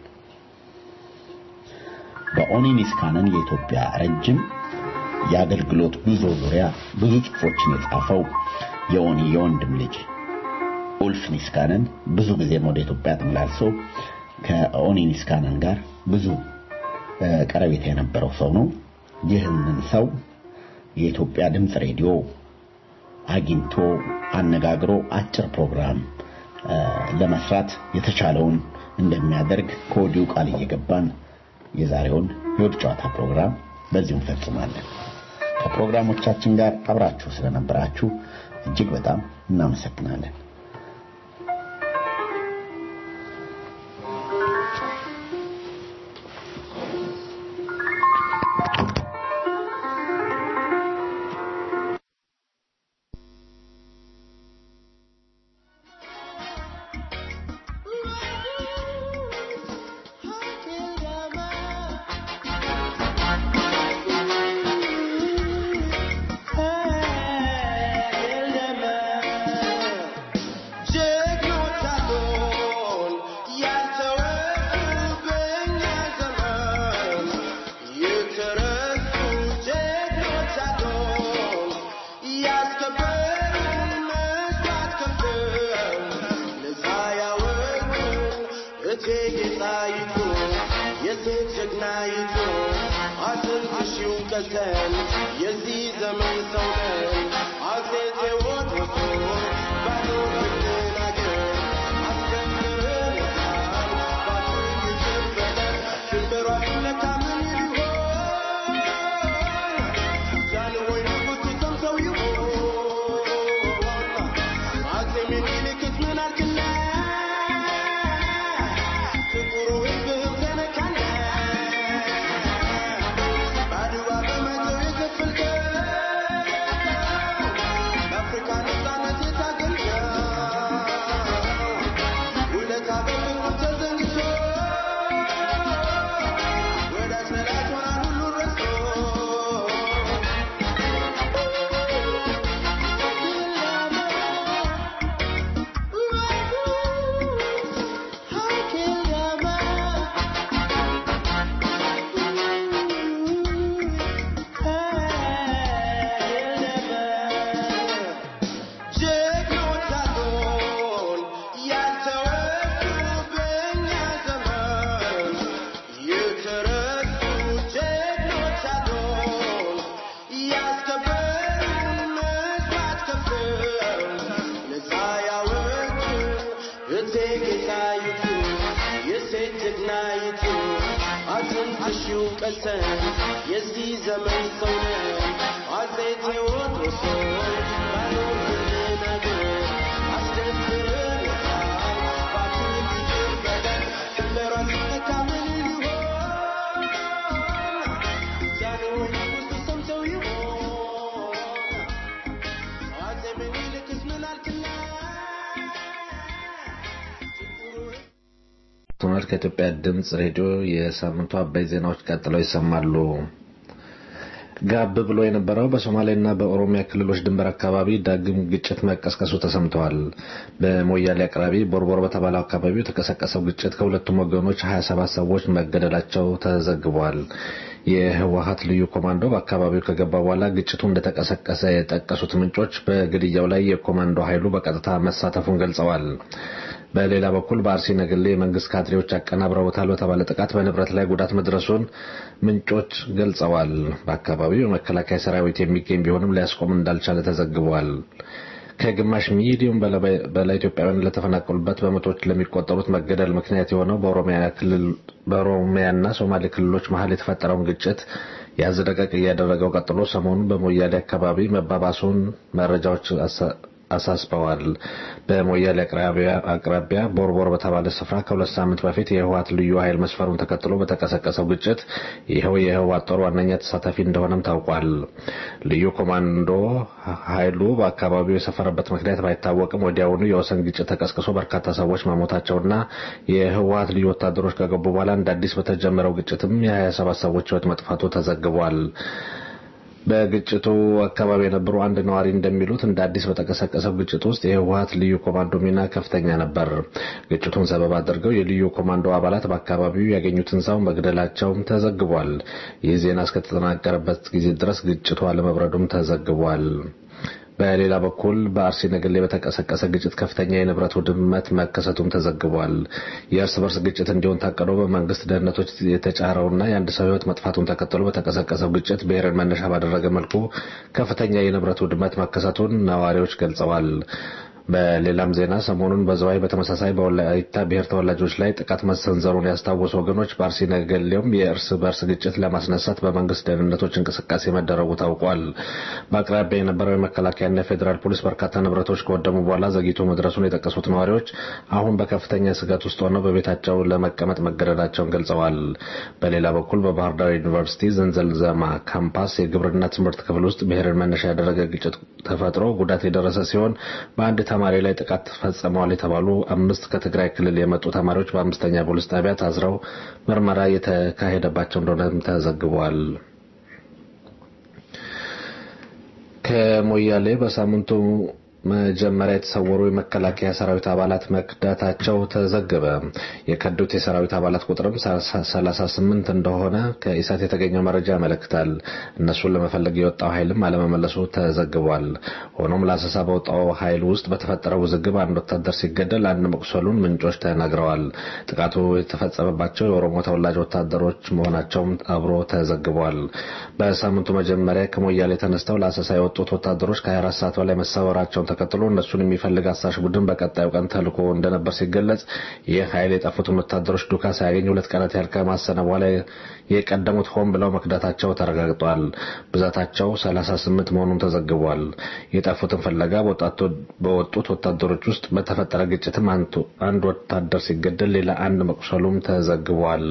[SPEAKER 7] በኦኒ ኒስካንን የኢትዮጵያ ረጅም የአገልግሎት ጉዞ ዙሪያ ብዙ ጽሑፎችን የጻፈው የኦኒ የወንድም ልጅ ኡልፍ ኒስካንን ብዙ ጊዜም ወደ ኢትዮጵያ ተመላልሶ ከኦኒ ኒስካንን ጋር ብዙ ቀረቤታ የነበረው ሰው ነው። ይህንን ሰው የኢትዮጵያ ድምፅ ሬዲዮ አግኝቶ አነጋግሮ አጭር ፕሮግራም ለመስራት የተቻለውን እንደሚያደርግ ከወዲሁ ቃል እየገባን የዛሬውን የውድ ጨዋታ ፕሮግራም በዚሁ እንፈጽማለን። ከፕሮግራሞቻችን ጋር አብራችሁ ስለነበራችሁ እጅግ በጣም እናመሰግናለን።
[SPEAKER 8] ቶናል ከኢትዮጵያ ድምፅ ሬዲዮ የሳምንቱ አበይ ዜናዎች ቀጥለው ይሰማሉ። ጋብ ብሎ የነበረው በሶማሌና በኦሮሚያ ክልሎች ድንበር አካባቢ ዳግም ግጭት መቀስቀሱ ተሰምተዋል። በሞያሌ አቅራቢ ቦርቦር በተባለው አካባቢ የተቀሰቀሰው ግጭት ከሁለቱም ወገኖች 27 ሰዎች መገደላቸው ተዘግቧል። የህወሀት ልዩ ኮማንዶ በአካባቢው ከገባ በኋላ ግጭቱ እንደተቀሰቀሰ የጠቀሱት ምንጮች በግድያው ላይ የኮማንዶ ኃይሉ በቀጥታ መሳተፉን ገልጸዋል። በሌላ በኩል በአርሲ ነገሌ የመንግስት ካድሬዎች አቀናብረውታል በተባለ ጥቃት በንብረት ላይ ጉዳት መድረሱን ምንጮች ገልጸዋል። በአካባቢው የመከላከያ ሰራዊት የሚገኝ ቢሆንም ሊያስቆም እንዳልቻለ ተዘግቧል። ከግማሽ ሚሊዮን በላይ ኢትዮጵያውያን ለተፈናቀሉበት በመቶዎች ለሚቆጠሩት መገደል ምክንያት የሆነው በኦሮሚያና ሶማሌ ክልሎች መሀል የተፈጠረውን ግጭት ያዝ ደቀቅ እያደረገው ቀጥሎ ሰሞኑን በሞያሌ አካባቢ መባባሱን መረጃዎች አሳስበዋል። በሞያሌ አቅራቢያ ቦርቦር በተባለ ስፍራ ከሁለት ሳምንት በፊት የህወሓት ልዩ ኃይል መስፈሩን ተከትሎ በተቀሰቀሰው ግጭት ይኸው የህወሓት ጦር ዋነኛ ተሳታፊ እንደሆነም ታውቋል። ልዩ ኮማንዶ ኃይሉ በአካባቢው የሰፈረበት ምክንያት ባይታወቅም ወዲያውኑ የወሰን ግጭት ተቀስቅሶ በርካታ ሰዎች መሞታቸውና የህወሓት ልዩ ወታደሮች ከገቡ በኋላ እንደ አዲስ በተጀመረው ግጭትም የ27 ሰዎች ህይወት መጥፋቱ ተዘግቧል። በግጭቱ አካባቢ የነበሩ አንድ ነዋሪ እንደሚሉት እንደ አዲስ በተቀሰቀሰው ግጭት ውስጥ የህወሓት ልዩ ኮማንዶ ሚና ከፍተኛ ነበር። ግጭቱን ሰበብ አድርገው የልዩ ኮማንዶ አባላት በአካባቢው ያገኙትን ሰው መግደላቸውም ተዘግቧል። ይህ ዜና እስከተጠናቀረበት ጊዜ ድረስ ግጭቱ አለመብረዱም ተዘግቧል። በሌላ በኩል በአርሲ ነገሌ በተቀሰቀሰ ግጭት ከፍተኛ የንብረት ውድመት መከሰቱም ተዘግቧል። የእርስ በርስ ግጭት እንዲሆን ታቅዶ በመንግስት ደህንነቶች የተጫረውና የአንድ ሰው ህይወት መጥፋቱን ተከትሎ በተቀሰቀሰው ግጭት ብሔርን መነሻ ባደረገ መልኩ ከፍተኛ የንብረት ውድመት መከሰቱን ነዋሪዎች ገልጸዋል። በሌላም ዜና ሰሞኑን በዘዋይ በተመሳሳይ በወላይታ ብሔር ተወላጆች ላይ ጥቃት መሰንዘሩን ያስታወሱ ወገኖች በአርሲ ነገሌውም የእርስ በርስ ግጭት ለማስነሳት በመንግስት ደህንነቶች እንቅስቃሴ መደረጉ ታውቋል። በአቅራቢያ የነበረው የመከላከያና የፌዴራል ፖሊስ በርካታ ንብረቶች ከወደሙ በኋላ ዘግይቶ መድረሱን የጠቀሱት ነዋሪዎች አሁን በከፍተኛ ስጋት ውስጥ ሆነው በቤታቸው ለመቀመጥ መገደዳቸውን ገልጸዋል። በሌላ በኩል በባህር ዳር ዩኒቨርሲቲ ዘንዘልዘማ ካምፓስ የግብርና ትምህርት ክፍል ውስጥ ብሔርን መነሻ ያደረገ ግጭት ተፈጥሮ ጉዳት የደረሰ ሲሆን በአንድ ተማሪ ላይ ጥቃት ፈጽመዋል የተባሉ አምስት ከትግራይ ክልል የመጡ ተማሪዎች በአምስተኛ ፖሊስ ጣቢያ ታስረው ምርመራ የተካሄደባቸው እንደሆነም ተዘግቧል። ከሞያሌ በሳምንቱ መጀመሪያ የተሰወሩ የመከላከያ ሰራዊት አባላት መክዳታቸው ተዘገበ። የከዱት የሰራዊት አባላት ቁጥርም 38 እንደሆነ ከኢሳት የተገኘው መረጃ ያመለክታል። እነሱን ለመፈለግ የወጣው ኃይልም አለመመለሱ ተዘግቧል። ሆኖም ለአሰሳ በወጣው ኃይል ውስጥ በተፈጠረው ውዝግብ አንድ ወታደር ሲገደል አንድ መቁሰሉን ምንጮች ተናግረዋል። ጥቃቱ የተፈጸመባቸው የኦሮሞ ተወላጅ ወታደሮች መሆናቸውም አብሮ ተዘግቧል። በሳምንቱ መጀመሪያ ከሞያሌ ተነስተው ለአሰሳ የወጡት ወታደሮች ከ24 ሰዓት በላይ መሰወራቸውን ተከትሎ እነሱን የሚፈልግ አሳሽ ቡድን በቀጣዩ ቀን ተልኮ እንደነበር ሲገለጽ ይህ ኃይል የጠፉትን ወታደሮች ዱካ ሳያገኝ ሁለት ቀናት ያህል ከማሰነ በኋላ የቀደሙት ሆን ብለው መክዳታቸው ተረጋግጧል። ብዛታቸው 38 መሆኑን ተዘግቧል። የጠፉትን ፍለጋ በወጡት ወታደሮች ውስጥ በተፈጠረ ግጭትም አንድ ወታደር ሲገደል ሌላ አንድ መቁሰሉም ተዘግቧል።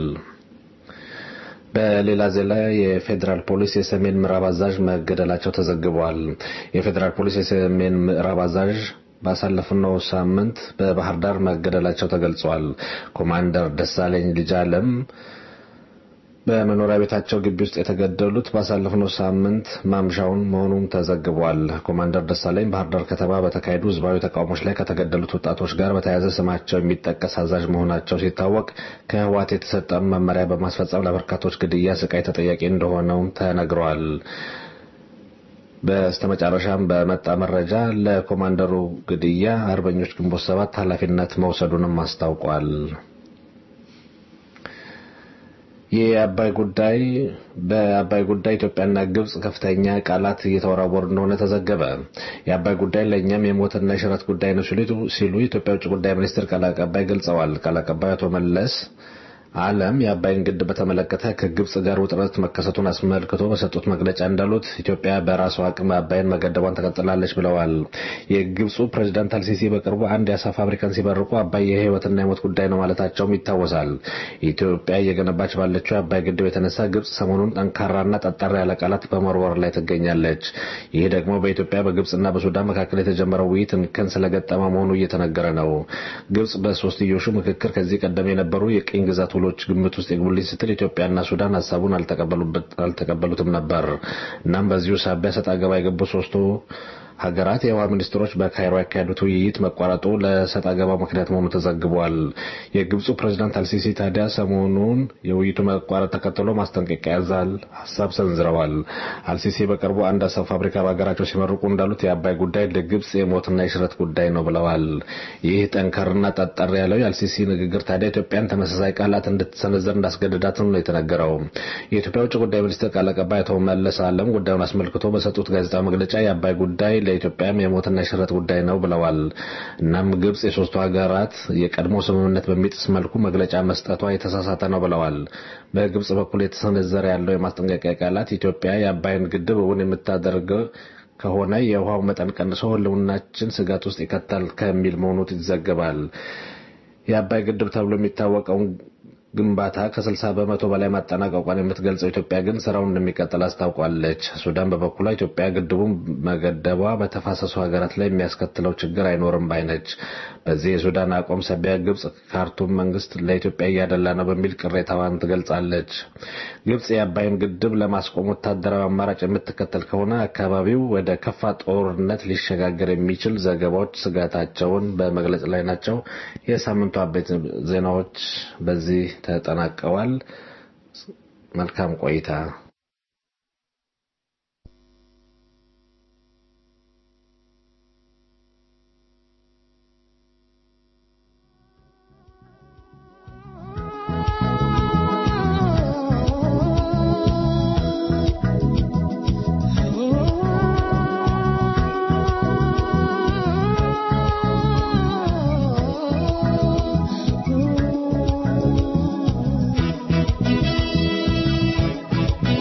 [SPEAKER 8] በሌላ ዜና የፌዴራል ፖሊስ የሰሜን ምዕራብ አዛዥ መገደላቸው ተዘግቧል። የፌዴራል ፖሊስ የሰሜን ምዕራብ አዛዥ ባሳለፍነው ሳምንት በባህር ዳር መገደላቸው ተገልጿል። ኮማንደር ደሳለኝ ልጅ አለም በመኖሪያ ቤታቸው ግቢ ውስጥ የተገደሉት ባሳለፍነው ሳምንት ማምሻውን መሆኑም ተዘግቧል። ኮማንደር ደሳለኝ ባህር ዳር ከተማ በተካሄዱ ህዝባዊ ተቃውሞች ላይ ከተገደሉት ወጣቶች ጋር በተያያዘ ስማቸው የሚጠቀስ አዛዥ መሆናቸው ሲታወቅ ከህወሓት የተሰጠ መመሪያ በማስፈጸም ለበርካቶች ግድያ፣ ስቃይ ተጠያቂ እንደሆነው ተነግሯል። በስተመጨረሻም በመጣ መረጃ ለኮማንደሩ ግድያ አርበኞች ግንቦት ሰባት ኃላፊነት መውሰዱንም አስታውቋል። የአባይ ጉዳይ በአባይ ጉዳይ ኢትዮጵያና ግብጽ ከፍተኛ ቃላት እየተወራወሩ እንደሆነ ተዘገበ። የአባይ ጉዳይ ለእኛም የሞትና የሽረት ጉዳይ ነው ሲሉ የኢትዮጵያ ውጭ ጉዳይ ሚኒስትር ቃል አቀባይ ገልጸዋል። ቃል አቀባይ አቶ መለስ ዓለም የአባይን ግድብ በተመለከተ ከግብጽ ጋር ውጥረት መከሰቱን አስመልክቶ በሰጡት መግለጫ እንዳሉት ኢትዮጵያ በራሷ አቅም አባይን መገደቧን ተቀጥላለች ብለዋል። የግብፁ ፕሬዚዳንት አልሲሲ በቅርቡ አንድ የአሳ ፋብሪካን ሲመርቁ አባይ የህይወትና የሞት ጉዳይ ነው ማለታቸውም ይታወሳል። ኢትዮጵያ እየገነባች ባለችው የአባይ ግድብ የተነሳ ግብጽ ሰሞኑን ጠንካራና ጠጣር ያለ ቃላት በመወርወር ላይ ትገኛለች። ይህ ደግሞ በኢትዮጵያ በግብጽና በሱዳን መካከል የተጀመረው ውይይት እንከን ስለገጠመ መሆኑ እየተነገረ ነው። ግብጽ በሶስትዮሹ ምክክር ከዚህ ቀደም የነበሩ የቅኝ ግዛት ውሎች ግምት ውስጥ ይግቡልኝ ስትል ኢትዮጵያና ሱዳን ሀሳቡን አልተቀበሉትም ነበር። እናም በዚሁ ሳቢያ ሰጥ አገባ የገቡ ሶስቱ ሀገራት የውሃ ሚኒስትሮች በካይሮ ያካሄዱት ውይይት መቋረጡ ለሰጥ አገባ ምክንያት መሆኑ ተዘግቧል። የግብፁ ፕሬዚዳንት አልሲሲ ታዲያ ሰሞኑን የውይይቱ መቋረጥ ተከትሎ ማስጠንቀቂያ ያዛል ሀሳብ ሰንዝረዋል። አልሲሲ በቅርቡ አንድ አሰብ ፋብሪካ በሀገራቸው ሲመርቁ እንዳሉት የአባይ ጉዳይ ለግብጽ የሞትና የሽረት ጉዳይ ነው ብለዋል። ይህ ጠንከርና ጠጠር ያለው የአልሲሲ ንግግር ታዲያ ኢትዮጵያን ተመሳሳይ ቃላት እንድትሰነዘር እንዳስገደዳትም ነው የተነገረው። የኢትዮጵያ ውጭ ጉዳይ ሚኒስትር ቃል አቀባይ አቶ መለስ አለም ጉዳዩን አስመልክቶ በሰጡት ጋዜጣዊ መግለጫ የአባይ ጉዳይ ለኢትዮጵያም የሞትና የሽረት ጉዳይ ነው ብለዋል። እናም ግብጽ የሶስቱ ሀገራት የቀድሞ ስምምነት በሚጥስ መልኩ መግለጫ መስጠቷ የተሳሳተ ነው ብለዋል። በግብጽ በኩል የተሰነዘረ ያለው የማስጠንቀቂያ ቃላት ኢትዮጵያ የአባይን ግድብ እውን የምታደርገው ከሆነ የውሃው መጠን ቀንሶ ሕልውናችን ስጋት ውስጥ ይከታል ከሚል መሆኑ ይዘገባል። የአባይ ግድብ ተብሎ የሚታወቀውን ግንባታ ከ60 በመቶ በላይ ማጠናቀቋን የምትገልጸው ኢትዮጵያ ግን ስራውን እንደሚቀጥል አስታውቋለች። ሱዳን በበኩሏ ኢትዮጵያ ግድቡን መገደቧ በተፋሰሱ ሀገራት ላይ የሚያስከትለው ችግር አይኖርም ባይነች። በዚህ የሱዳን አቋም ሰቢያ ግብጽ ካርቱም መንግስት ለኢትዮጵያ እያደላ ነው በሚል ቅሬታዋን ትገልጻለች። ግብጽ የአባይን ግድብ ለማስቆም ወታደራዊ አማራጭ የምትከተል ከሆነ አካባቢው ወደ ከፋ ጦርነት ሊሸጋገር የሚችል ዘገባዎች ስጋታቸውን በመግለጽ ላይ ናቸው። የሳምንቱ አበይት ዜናዎች በዚህ ተጠናቀዋል። መልካም ቆይታ።
[SPEAKER 9] Thank you.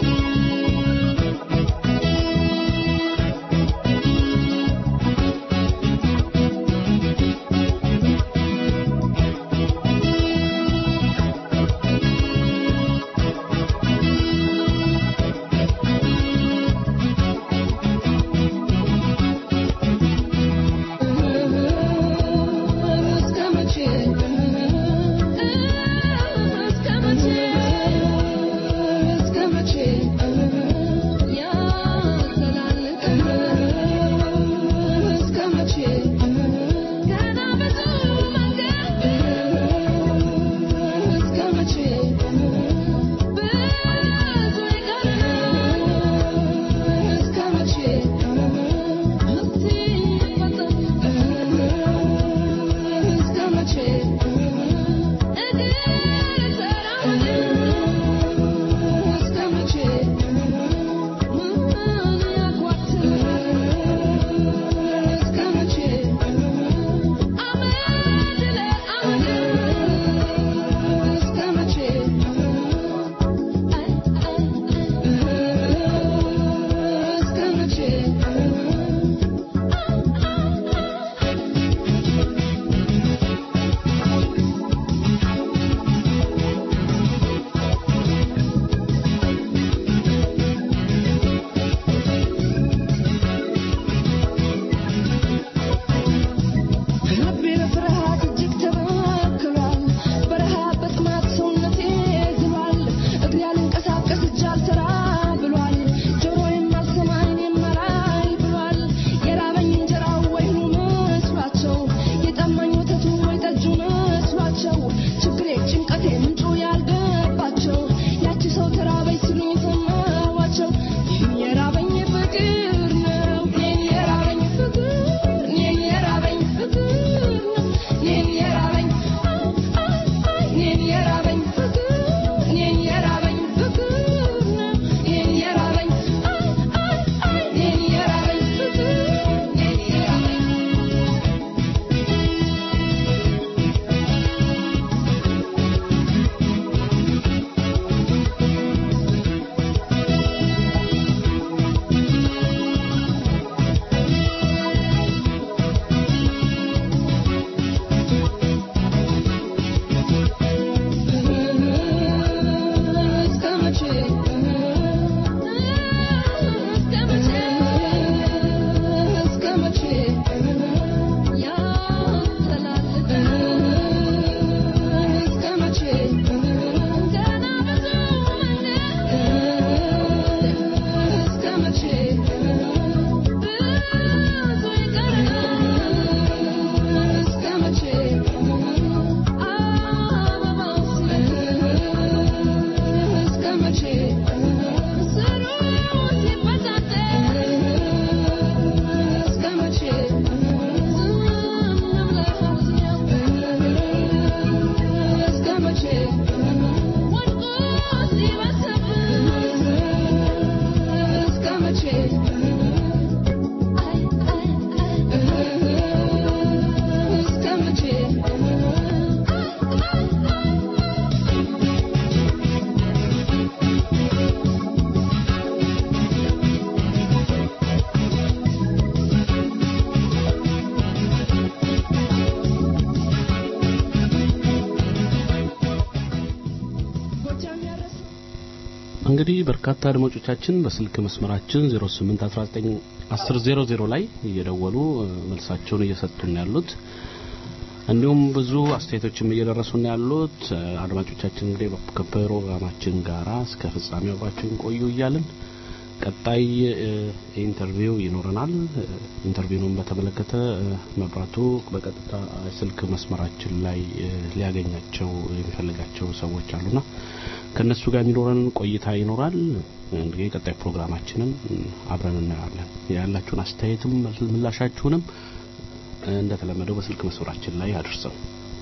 [SPEAKER 2] እንግዲህ በርካታ አድማጮቻችን በስልክ መስመራችን 08191000 ላይ እየደወሉ እ፣ መልሳቸውን እየሰጡን ያሉት እንዲሁም ብዙ አስተያየቶችም እየደረሱን ያሉት እ፣ አድማጮቻችን እንግዲህ ከፕሮግራማችን ጋራ እስከ ፍጻሜው አብራችሁን ቆዩ እያልን ቀጣይ እ፣ ኢንተርቪው ይኖረናል። እ፣ ኢንተርቪውንም በተመለከተ እ፣ መብራቱ በቀጥታ ስልክ መስመራችን ላይ እ፣ ሊያገኛቸው የሚፈልጋቸው ሰዎች አሉና ከነሱ ጋር የሚኖረን ቆይታ ይኖራል። እንግዲህ ቀጣይ ፕሮግራማችንን እ፣ አብረን እናያለን። ያላችሁን አስተያየትም ምላሻችሁንም እ፣ እንደተለመደው በስልክ መስመራችን ላይ አድርሰው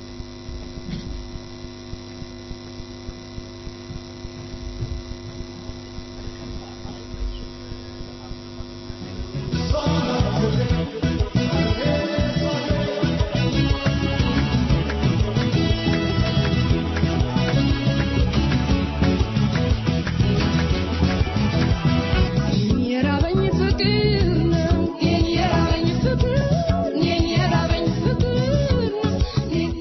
[SPEAKER 9] የራበኝ ፍቅር ነው የራበኝ ፍቅር የራበኝ ፍቅር ነው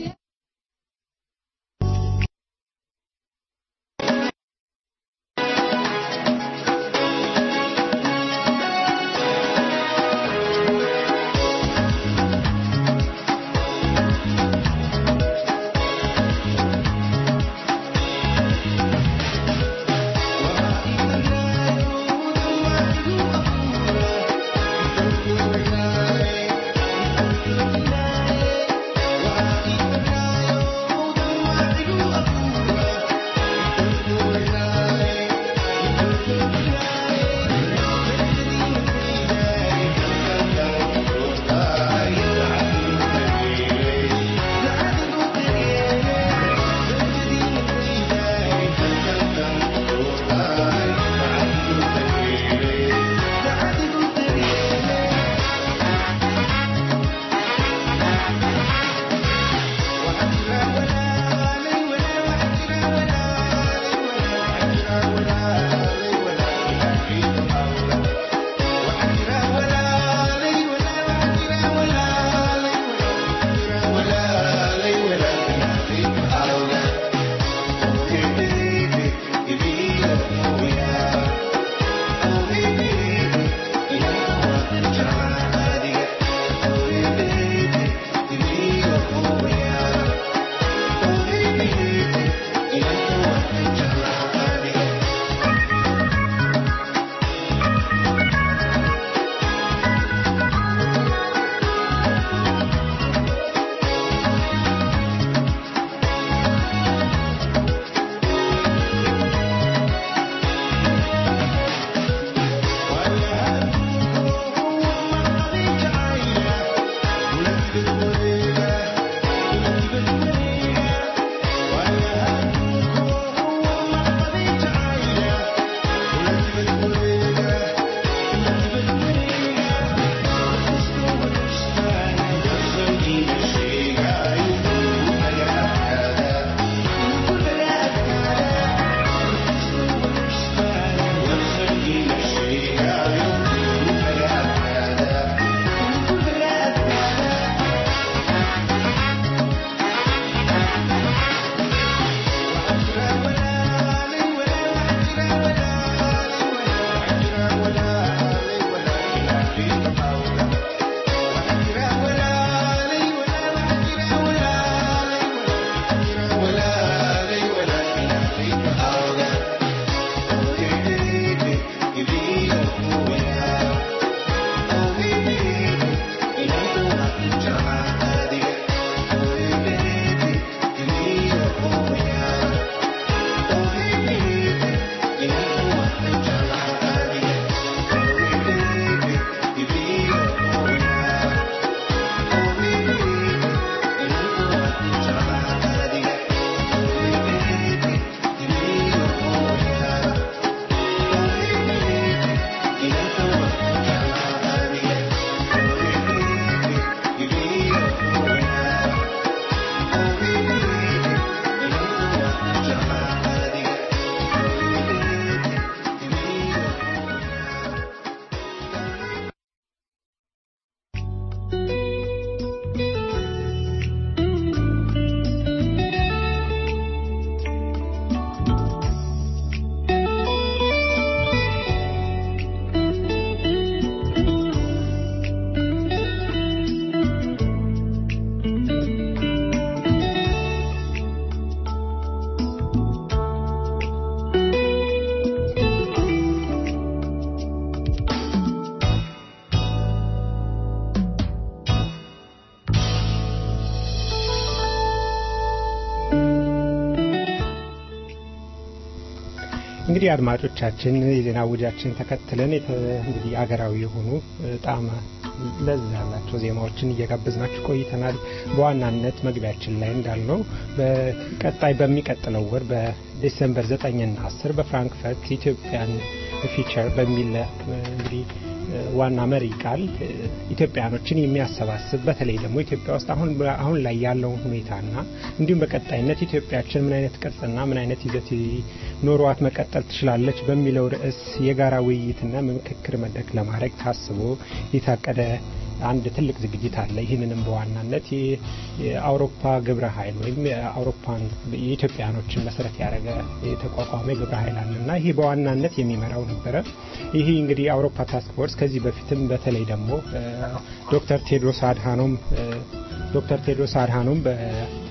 [SPEAKER 3] እንግዲህ አድማጮቻችን የዜና ውጃችን ተከትለን የተ- እንግዲህ አገራዊ የሆኑ ጣም ለዛ ያላቸው ዜማዎችን እየጋበዝናችሁ ቆይተናል። በዋናነት መግቢያችን ላይ እንዳልነው በቀጣይ በሚቀጥለው ወር በዲሴምበር 9ና 10 በፍራንክፈርት ኢትዮጵያን ፊቸር በሚል እንግዲህ ዋና መሪ ቃል ኢትዮጵያኖችን የሚያሰባስብ በተለይ ደግሞ ኢትዮጵያ ውስጥ አሁን አሁን ላይ ያለውን ሁኔታና እንዲሁም በቀጣይነት ኢትዮጵያችን ምን አይነት ቅርጽና ምን አይነት ይዘት ኖሯት መቀጠል ትችላለች በሚለው ርዕስ የጋራ ውይይትና ምክክር መድረክ ለማድረግ ታስቦ የታቀደ አንድ ትልቅ ዝግጅት አለ። ይህንንም በዋናነት የ- የአውሮፓ ግብረ ኃይል ወይም የአውሮፓን የኢትዮጵያኖችን መሰረት ያደረገ የተቋቋመ ግብረ ኃይል አለ እና ይህ በዋናነት የሚመራው ነበረ። ይህ እንግዲህ የአውሮፓ ታስክ ፎርስ ከዚህ በፊትም በተለይ ደግሞ እ፣ ዶክተር ቴድሮስ አድሃኖም እ፣ ዶክተር ቴድሮስ አድሃኖም በ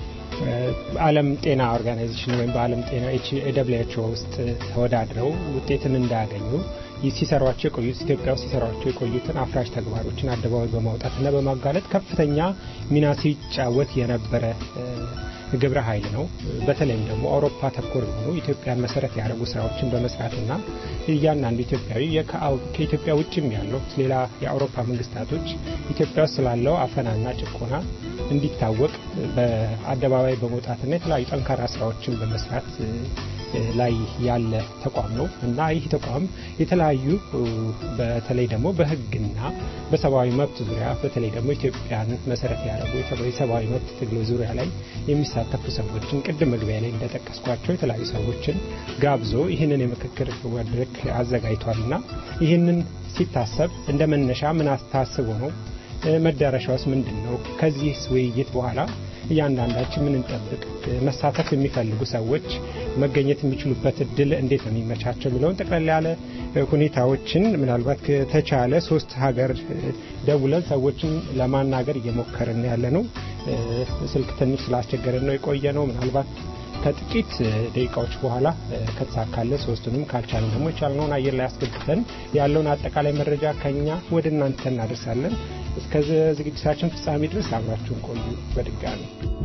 [SPEAKER 3] በዓለም ጤና ኦርጋናይዜሽን ወይም በዓለም ጤና ደብሊው ኤች ኦ ውስጥ ተወዳድረው ውጤትን እንዳያገኙ ይህ ሲሰሯቸው የቆዩት ኢትዮጵያ ውስጥ ሲሰሯቸው የቆዩትን አፍራሽ ተግባሮችን አደባባይ በማውጣትና በማጋለጥ ከፍተኛ ሚና ሲጫወት የነበረ እ፣ ግብረ ኃይል ነው። በተለይም ደግሞ አውሮፓ ተኮር የሆኑ ኢትዮጵያን መሰረት ያደረጉ ስራዎችን በመስራትና እያንዳንዱ ኢትዮጵያዊ የከአው- ከኢትዮጵያ ውጭም ያለው ሌላ የአውሮፓ መንግስታቶች ኢትዮጵያ ውስጥ ስላለው አፈናና ጭቆና እንዲታወቅ በአደባባይ በመውጣትና የተለያዩ ጠንካራ ስራዎችን በመስራት እ፣ ላይ ያለ ተቋም ነው እና ይህ ተቋም የተለያዩ እ፣ በተለይ ደግሞ በሕግና በሰብአዊ መብት ዙሪያ በተለይ ደግሞ ኢትዮጵያን መሰረት ያደረጉ የሰብ- የሰብአዊ መብት ትግል ዙሪያ ላይ የሚሳተፉ ሰዎችን ቅድም መግቢያ ላይ እንደጠቀስኳቸው የተለያዩ ሰዎችን ጋብዞ ይህንን የምክክር መድረክ አዘጋጅቷልና ይህንን ሲታሰብ እንደ መነሻ ምን አስታስቦ ነው እ፣ መዳረሻውስ ምንድን ነው? ከዚህ ውይይት በኋላ እያንዳንዳችን ምን እንጠብቅ? እ፣ መሳተፍ የሚፈልጉ ሰዎች መገኘት የሚችሉበት እድል እንዴት ነው የሚመቻቸው የሚለውን ጠቅላላ ያለ እ፣ ሁኔታዎችን ምናልባት ከተቻለ ሶስት ሀገር እ፣ ደውለን ሰዎችን ለማናገር እየሞከርን ያለ ነው። እ፣ ስልክ ትንሽ ስላስቸገረን ነው የቆየ ነው። ምናልባት ከጥቂት እ፣ ደቂቃዎች በኋላ እ፣ ከተሳካለ ሶስቱንም ካልቻለን ደግሞ የቻልነውን አየር ላይ አስገብተን ያለውን አጠቃላይ መረጃ ከኛ ወደ እናንተ እናደርሳለን። እስከ ዝግጅታችን ፍጻሜ ድረስ አብራችሁን ቆዩ። በድጋሚ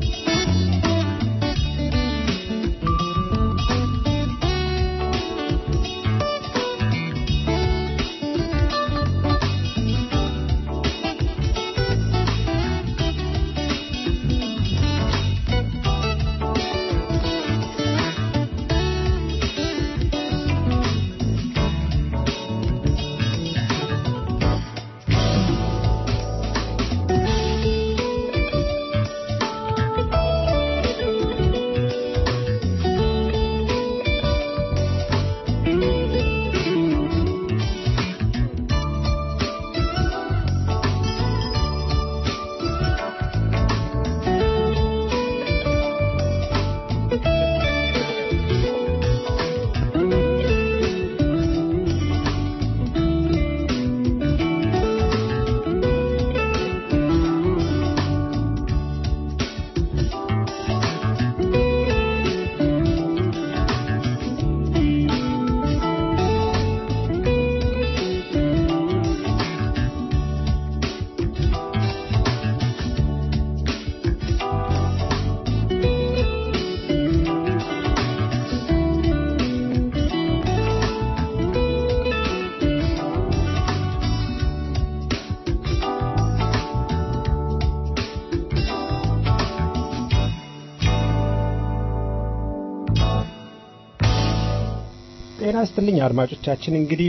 [SPEAKER 3] ጤና ይስጥልኝ አድማጮቻችን። እንግዲህ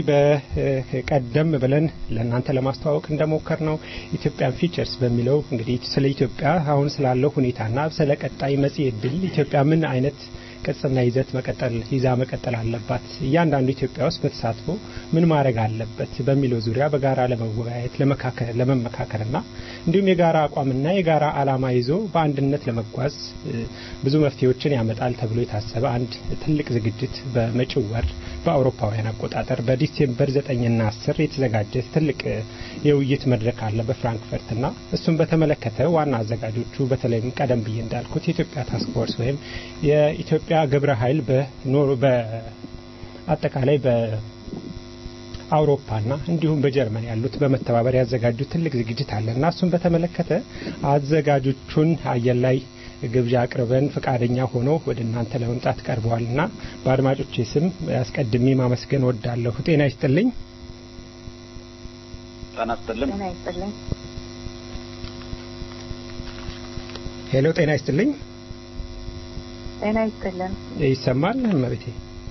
[SPEAKER 3] በቀደም ብለን ለእናንተ ለማስተዋወቅ እንደሞከር ነው ኢትዮጵያን ፊቸርስ በሚለው እንግዲህ ስለ ኢትዮጵያ አሁን ስላለው ሁኔታና ስለ ቀጣይ መጽሔ ድል ኢትዮጵያ ምን አይነት ቅርጽና ይዘት መቀጠል ይዛ መቀጠል አለባት፣ እያንዳንዱ ኢትዮጵያ ውስጥ በተሳትፎ ምን ማድረግ አለበት በሚለው ዙሪያ በጋራ ለመወያየት ለመመካከርና እንዲሁም የጋራ አቋምና የጋራ ዓላማ ይዞ በአንድነት ለመጓዝ ብዙ መፍትሄዎችን ያመጣል ተብሎ የታሰበ አንድ ትልቅ ዝግጅት በመጪው ወር በአውሮፓውያን አቆጣጠር በዲሴምበር ዘጠኝና አስር የተዘጋጀ ትልቅ የውይይት መድረክ አለ በፍራንክፈርትና እሱም በተመለከተ ዋና አዘጋጆቹ በተለይም ቀደም ብዬ እንዳልኩት የኢትዮጵያ ታስክ ፎርስ ወይም የኢትዮጵያ ግብረ ኃይል በአጠቃላይ በ አውሮፓና እንዲሁም በጀርመን ያሉት በመተባበር ያዘጋጁት ትልቅ ዝግጅት አለ እና እሱን በተመለከተ አዘጋጆቹን አየር ላይ ግብዣ አቅርበን ፈቃደኛ ሆኖ ወደ እናንተ ለመምጣት ቀርበዋልና በአድማጮቼ ስም አስቀድሜ ማመስገን ወዳለሁ። ጤና ይስጥልኝ።
[SPEAKER 10] ጤና ይስጥልኝ።
[SPEAKER 11] ጤና ይስጥልኝ።
[SPEAKER 3] ሄሎ፣ ጤና ይስጥልኝ።
[SPEAKER 11] ጤና ይስጥልን።
[SPEAKER 3] ይሰማል እመቤቴ?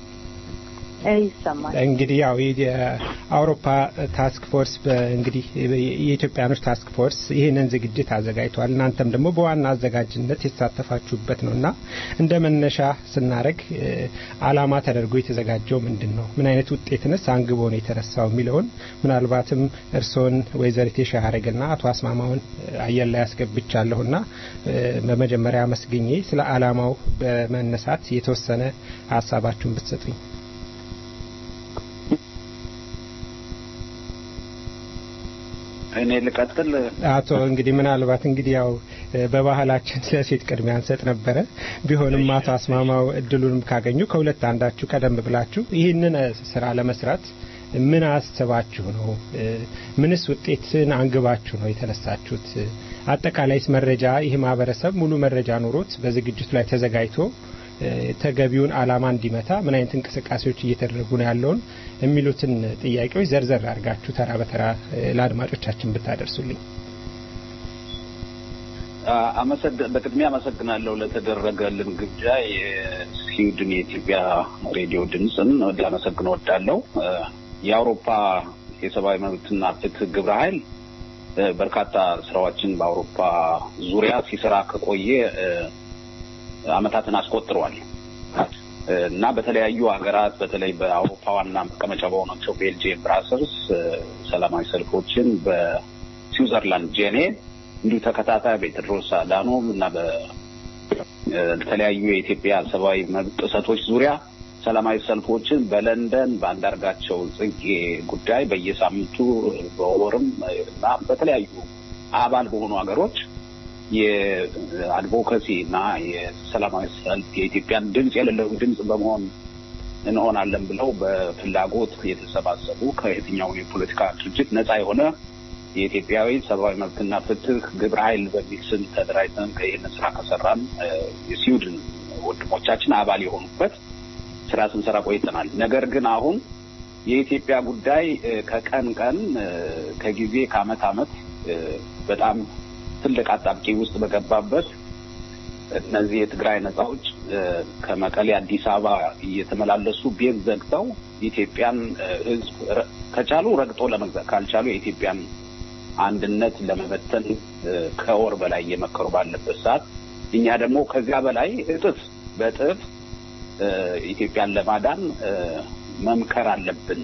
[SPEAKER 11] ይሰማል።
[SPEAKER 3] እንግዲህ ያው የአውሮፓ ታስክ ፎርስ እንግዲህ የኢትዮጵያኖች ታስክ ፎርስ ይህንን ዝግጅት አዘጋጅቷል። እናንተም ደግሞ በዋና አዘጋጅነት የተሳተፋችሁበት ነው እና እንደ መነሻ ስናደረግ አላማ ተደርጎ የተዘጋጀው ምንድን ነው? ምን አይነት ውጤትንስ አንግቦ ነው የተነሳው የሚለውን ምናልባትም እርስዎን ወይዘሪት የሻያረግና አቶ አስማማውን አየር ላይ ያስገብቻለሁና በመጀመሪያ መስግኜ ስለ አላማው በመነሳት የተወሰነ ሀሳባችሁን ብትሰጡኝ።
[SPEAKER 10] እኔ ልቀጥል።
[SPEAKER 3] አቶ እንግዲህ ምናልባት እንግዲህ ያው በባህላችን ለሴት ቅድሚያ እንሰጥ ነበረ። ቢሆንም አቶ አስማማው እድሉንም ካገኙ ከሁለት አንዳችሁ ቀደም ብላችሁ ይህንን ስራ ለመስራት ምን አስባችሁ ነው? ምንስ ውጤትን አንግባችሁ ነው የተነሳችሁት? አጠቃላይስ መረጃ ይህ ማህበረሰብ ሙሉ መረጃ ኖሮት በዝግጅቱ ላይ ተዘጋጅቶ ተገቢውን አላማ እንዲመታ ምን አይነት እንቅስቃሴዎች እየተደረጉ ነው ያለውን የሚሉትን ጥያቄዎች ዘርዘር አድርጋችሁ ተራ በተራ ለአድማጮቻችን ብታደርሱልኝ።
[SPEAKER 10] በቅድሚያ አመሰግናለሁ ለተደረገልን ግብዣ። የስዊድን የኢትዮጵያ ሬዲዮ ድምፅን ላመሰግን ወዳለሁ። የአውሮፓ የሰብአዊ መብትና ፍትህ ግብረ ኃይል በርካታ ስራዎችን በአውሮፓ ዙሪያ ሲሰራ ከቆየ አመታትን አስቆጥሯል እና በተለያዩ ሀገራት በተለይ በአውሮፓ ዋና መቀመጫ በሆናቸው ቤልጅየም ብራሰልስ ሰላማዊ ሰልፎችን በስዊዘርላንድ ጄኔቭ እንዲሁ ተከታታይ በቴድሮስ አዳኖም እና በተለያዩ የኢትዮጵያ ሰብአዊ መብት ጥሰቶች ዙሪያ ሰላማዊ ሰልፎችን በለንደን በአንዳርጋቸው ጽጌ ጉዳይ በየሳምንቱ በወርም እና በተለያዩ አባል በሆኑ ሀገሮች የአድቮካሲ እና የሰላማዊ ሰልፍ የኢትዮጵያን ድምፅ የሌለው ድምፅ በመሆን እንሆናለን ብለው በፍላጎት የተሰባሰቡ ከየትኛው የፖለቲካ ድርጅት ነፃ የሆነ የኢትዮጵያዊ ሰብአዊ መብትና ፍትህ ግብረ ኃይል በሚል ስም ተደራጅተን ይህን ስራ ከሰራን የስዊድን ወንድሞቻችን አባል የሆኑበት ስራ ስንሰራ ቆይተናል። ነገር ግን አሁን የኢትዮጵያ ጉዳይ ከቀን ቀን ከጊዜ ከአመት አመት በጣም ትልቅ አጣብቂ ውስጥ በገባበት እነዚህ የትግራይ ነጻዎች ከመቀሌ አዲስ አበባ እየተመላለሱ ቤት ዘግተው ኢትዮጵያን ሕዝብ ከቻሉ ረግጦ ለመግዛት ካልቻሉ የኢትዮጵያን አንድነት ለመበተን ከወር በላይ እየመከሩ ባለበት ሰዓት እኛ ደግሞ ከዚያ በላይ እጥፍ በእጥፍ ኢትዮጵያን ለማዳን መምከር አለብን።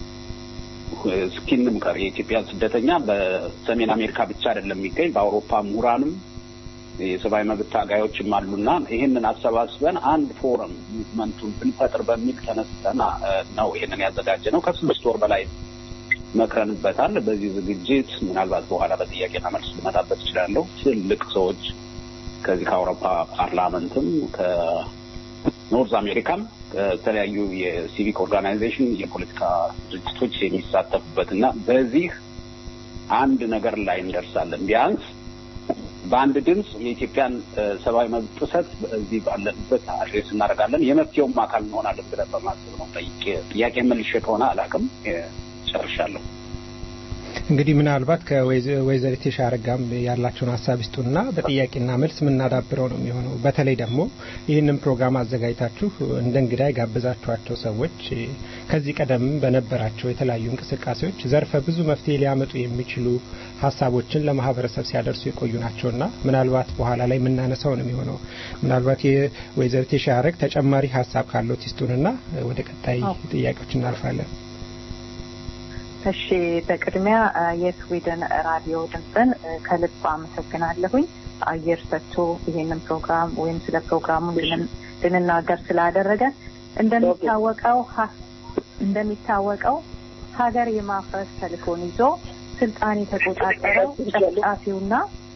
[SPEAKER 10] እስኪ እንምከር። የኢትዮጵያ ስደተኛ በሰሜን አሜሪካ ብቻ አይደለም የሚገኝ በአውሮፓ ምሁራንም የሰብአዊ መብት ታጋዮችም አሉና ይህንን አሰባስበን አንድ ፎረም ሙቭመንቱን ብንፈጥር በሚል ተነስተን ነው ይህንን ያዘጋጀ ነው። ከስድስት ወር በላይ መክረንበታል። በዚህ ዝግጅት ምናልባት በኋላ በጥያቄና መልስ ልመጣበት እችላለሁ። ትልቅ ሰዎች ከዚህ ከአውሮፓ ፓርላመንትም ከኖርዝ አሜሪካም ከተለያዩ የሲቪክ ኦርጋናይዜሽን የፖለቲካ ድርጅቶች የሚሳተፉበት እና በዚህ አንድ ነገር ላይ እንደርሳለን። ቢያንስ በአንድ ድምፅ የኢትዮጵያን ሰብአዊ መብት ጥሰት በዚህ ባለንበት አድሬስ እናደርጋለን። የመፍትሄውም አካል እንሆናለን ብለን በማሰብ ነው። ጥያቄ መልሼ ከሆነ አላውቅም። ጨርሻለሁ።
[SPEAKER 3] እንግዲህ ምናልባት ከወይዘሪት የሻረጋም ያላቸውን ሀሳብ ይስጡና በጥያቄና መልስ የምናዳብረው ነው የሚሆነው። በተለይ ደግሞ ይህንን ፕሮግራም አዘጋጅታችሁ እንደ እንግዳ የጋበዛችኋቸው ሰዎች ከዚህ ቀደም በነበራቸው የተለያዩ እንቅስቃሴዎች ዘርፈ ብዙ መፍትሄ ሊያመጡ የሚችሉ ሀሳቦችን ለማህበረሰብ ሲያደርሱ የቆዩ ናቸውና ምናልባት በኋላ ላይ የምናነሳው ነው የሚሆነው። ምናልባት የወይዘሪት የሻረግ ተጨማሪ ሀሳብ ካለው ይስጡንና ወደ ቀጣይ ጥያቄዎች እናልፋለን።
[SPEAKER 11] እሺ በቅድሚያ የስዊድን ራዲዮ ድምፅን ከልብ አመሰግናለሁኝ አየር ሰጥቶ ይሄንን ፕሮግራም ወይም ስለ ፕሮግራሙ ልንናገር ስላደረገ እንደሚታወቀው እንደሚታወቀው ሀገር የማፍረስ ተልእኮን ይዞ ስልጣን የተቆጣጠረው ጨፍጫፊውና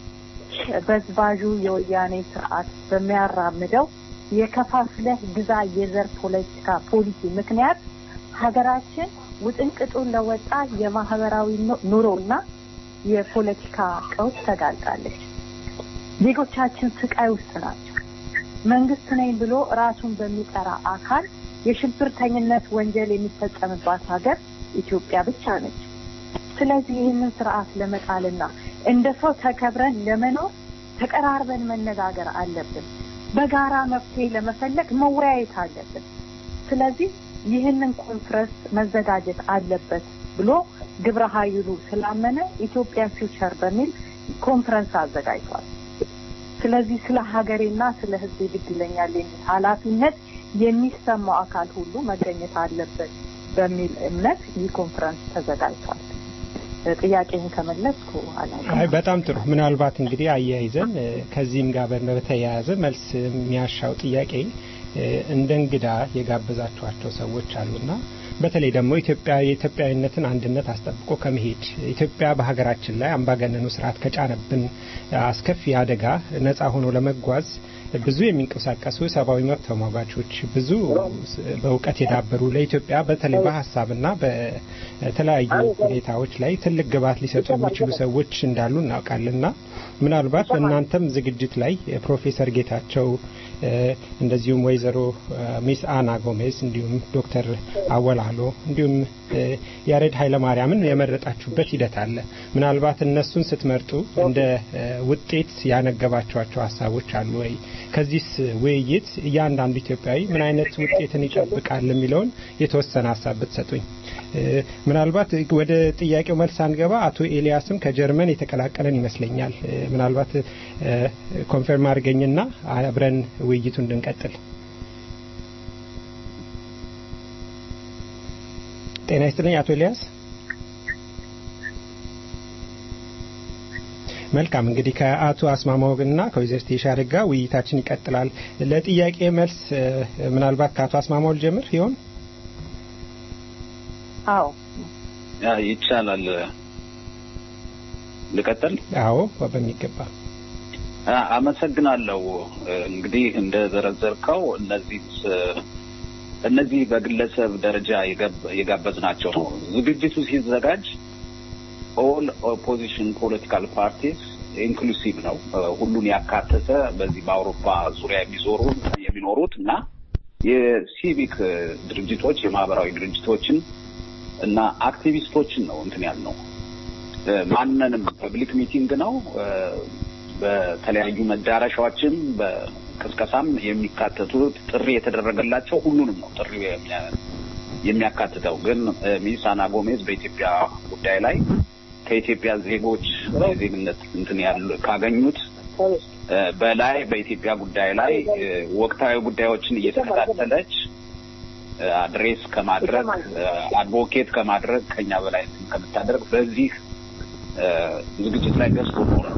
[SPEAKER 11] በዝባዡ የወያኔ ስርዓት በሚያራምደው የከፋፍለህ ግዛ የዘር ፖለቲካ ፖሊሲ ምክንያት ሀገራችን ውጥንቅጡን ለወጣ የማህበራዊ ኑሮና የፖለቲካ ቀውስ ተጋልጣለች። ዜጎቻችን ስቃይ ውስጥ ናቸው። መንግስት ነኝ ብሎ ራሱን በሚጠራ አካል የሽብርተኝነት ወንጀል የሚፈጸምባት ሀገር ኢትዮጵያ ብቻ ነች። ስለዚህ ይህንን ስርዓት ለመጣልና እንደ ሰው ተከብረን ለመኖር ተቀራርበን መነጋገር አለብን። በጋራ መፍትሄ ለመፈለግ መወያየት አለብን። ስለዚህ ይህንን ኮንፈረንስ መዘጋጀት አለበት ብሎ ግብረ ኃይሉ ስላመነ ኢትዮጵያ ፊውቸር በሚል ኮንፈረንስ አዘጋጅቷል። ስለዚህ ስለ ሀገሬና ስለ ሕዝቤ ግድ ይለኛል የሚል ኃላፊነት የሚሰማው አካል ሁሉ መገኘት አለበት በሚል እምነት ይህ ኮንፈረንስ ተዘጋጅቷል። ጥያቄን ከመለስኩ አላውቅም።
[SPEAKER 3] አይ በጣም ጥሩ። ምናልባት እንግዲህ አያይዘን እ፣ ከዚህም ጋር በተያያዘ መልስ የሚያሻው ጥያቄ እ፣ እንደ እንግዳ የጋበዛችኋቸው ሰዎች አሉና በተለይ ደግሞ ኢትዮጵያ የኢትዮጵያዊነትን አንድነት አስጠብቆ ከመሄድ ኢትዮጵያ በሀገራችን ላይ አምባገነኑ ስርዓት ከጫነብን አስከፊ አደጋ ነጻ ሆኖ ለመጓዝ ብዙ የሚንቀሳቀሱ ሰብአዊ መብት ተሟጋቾች ብዙ በእውቀት የዳበሩ ለኢትዮጵያ በተለይ በሀሳብና በተለያዩ ሁኔታዎች ላይ ትልቅ ግብዓት ሊሰጡ የሚችሉ ሰዎች እንዳሉ እናውቃለንና ምናልባት በእናንተም ዝግጅት ላይ ፕሮፌሰር ጌታቸው እ፣ እንደዚሁም ወይዘሮ እ፣ ሚስ አና ጎሜዝ እንዲሁም ዶክተር አወላሎ እንዲሁም እ፣ ያሬድ ኃይለማርያምን የመረጣችሁበት ሂደት አለ። ምናልባት እነሱን ስትመርጡ እንደ እ፣ ውጤት ያነገባቸዋቸው ሀሳቦች አሉ ወይ? ከዚህስ ውይይት እያንዳንዱ ኢትዮጵያዊ ምን አይነት ውጤትን ይጠብቃል የሚለውን የተወሰነ ሀሳብ ብትሰጡኝ። እ፣ ምናልባት ወደ ጥያቄው መልስ አንገባ። አቶ ኤልያስም ከጀርመን የተቀላቀለን ይመስለኛል። እ፣ ምናልባት እ፣ ኮንፈርም አድርገኝና አብረን ውይይቱ እንድንቀጥል። ጤና ይስጥልኝ አቶ ኤልያስ። መልካም እንግዲህ ከአቶ አስማማውና ከወይዘሪት የሻረግ ጋር ውይይታችን ይቀጥላል። ለጥያቄ መልስ እ፣ ምናልባት ከአቶ አስማማው ልጀምር ይሆን?
[SPEAKER 11] አዎ
[SPEAKER 10] ያ ይቻላል። ልቀጥል?
[SPEAKER 3] አዎ በሚገባ
[SPEAKER 10] አ- አመሰግናለሁ። እንግዲህ እንደዘረዘርከው እነዚህ እነዚህ በግለሰብ ደረጃ የጋብ- የጋበዝናቸው ነው። ዝግጅቱ ሲዘጋጅ ኦል ኦፖዚሽን ፖለቲካል ፓርቲስ ኢንክሉሲቭ ነው። ሁሉን ያካተተ በዚህ በአውሮፓ ዙሪያ የሚዞሩ የሚኖሩት እና የሲቪክ ድርጅቶች የማህበራዊ ድርጅቶችን እና አክቲቪስቶችን ነው እንትን ያልነው። ማንንም ፐብሊክ ሚቲንግ ነው። በተለያዩ መዳረሻዎችም በቅስቀሳም የሚካተቱት ጥሪ የተደረገላቸው ሁሉንም ነው ጥሪ የሚያካትተው። ግን ሚስ አና ጎሜዝ በኢትዮጵያ ጉዳይ ላይ ከኢትዮጵያ ዜጎች ዜግነት እንትን ያሉ ካገኙት በላይ በኢትዮጵያ ጉዳይ ላይ ወቅታዊ ጉዳዮችን እየተከታተለች አድሬስ ከማድረግ አድቮኬት ከማድረግ ከኛ በላይ እንትን ከምታደርግ በዚህ ዝግጅት ላይ ገዝቶ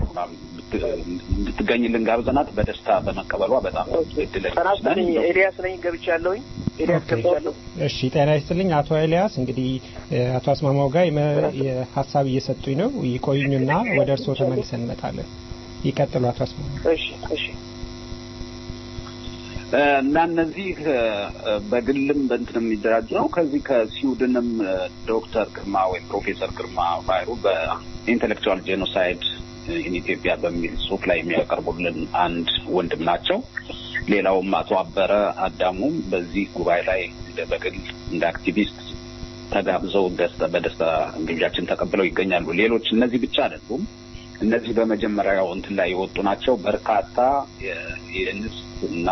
[SPEAKER 10] እንድትገኝልን ጋብዘናት በደስታ በመቀበሏ በጣም እድለኞች ነን።
[SPEAKER 12] ኤልያስ ነኝ ገብቻለሁኝ። ኤልያስ ገብቻለሁ።
[SPEAKER 3] እሺ ጤና ይስጥልኝ አቶ ኤልያስ። እንግዲህ አቶ አስማማው ጋር ሀሳብ እየሰጡኝ ነው። ይቆዩኝና ወደ እርስዎ ተመልሰን እንመጣለን። ይቀጥሉ አቶ አስማማው።
[SPEAKER 12] እሺ እሺ
[SPEAKER 10] እና እነዚህ በግልም በእንትን የሚደራጁ ነው። ከዚህ ከስዊድንም ዶክተር ግርማ ወይም ፕሮፌሰር ግርማ ባይሩ በኢንቴሌክቹዋል ጄኖሳይድ ኢን ኢትዮጵያ በሚል ጽሁፍ ላይ የሚያቀርቡልን አንድ ወንድም ናቸው። ሌላውም አቶ አበረ አዳሙም በዚህ ጉባኤ ላይ እንደ በግል እንደ አክቲቪስት ተጋብዘው ደስታ በደስታ ግብዣችን ተቀብለው ይገኛሉ። ሌሎች እነዚህ ብቻ አይደሉም። እነዚህ በመጀመሪያው እንትን ላይ የወጡ ናቸው። በርካታ የእንስት እና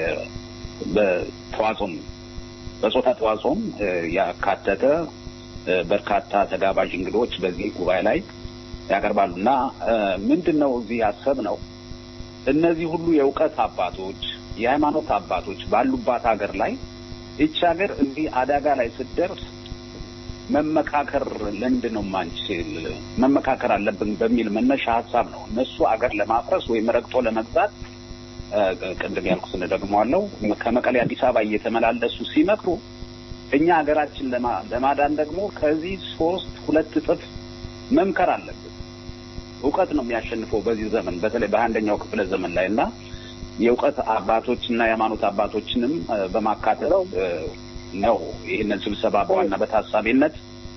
[SPEAKER 10] በተዋጽኦም በጾታ ተዋጽኦም ያካተተ በርካታ ተጋባዥ እንግዶች በዚህ ጉባኤ ላይ ያቀርባሉ እና ምንድን ነው እዚህ ያሰብ ነው እነዚህ ሁሉ የእውቀት አባቶች የሃይማኖት አባቶች ባሉባት ሀገር ላይ ይቺ ሀገር እዚህ አደጋ ላይ ስትደርስ መመካከር ለምንድን ነው ማንችል መመካከር አለብን በሚል መነሻ ሀሳብ ነው እነሱ አገር ለማፍረስ ወይም ረግጦ ለመግዛት ቅድም ያልኩትን ደግመዋለሁ ከመቀሌ አዲስ አበባ እየተመላለሱ ሲመክሩ እኛ ሀገራችን ለማዳን ደግሞ ከዚህ ሶስት ሁለት እጥፍ መምከር አለብን። እውቀት ነው የሚያሸንፈው በዚህ ዘመን በተለይ በአንደኛው ክፍለ ዘመን ላይ እና የእውቀት አባቶችና የሃይማኖት አባቶችንም በማካተት ነው ይህንን ስብሰባ በዋና በታሳቢነት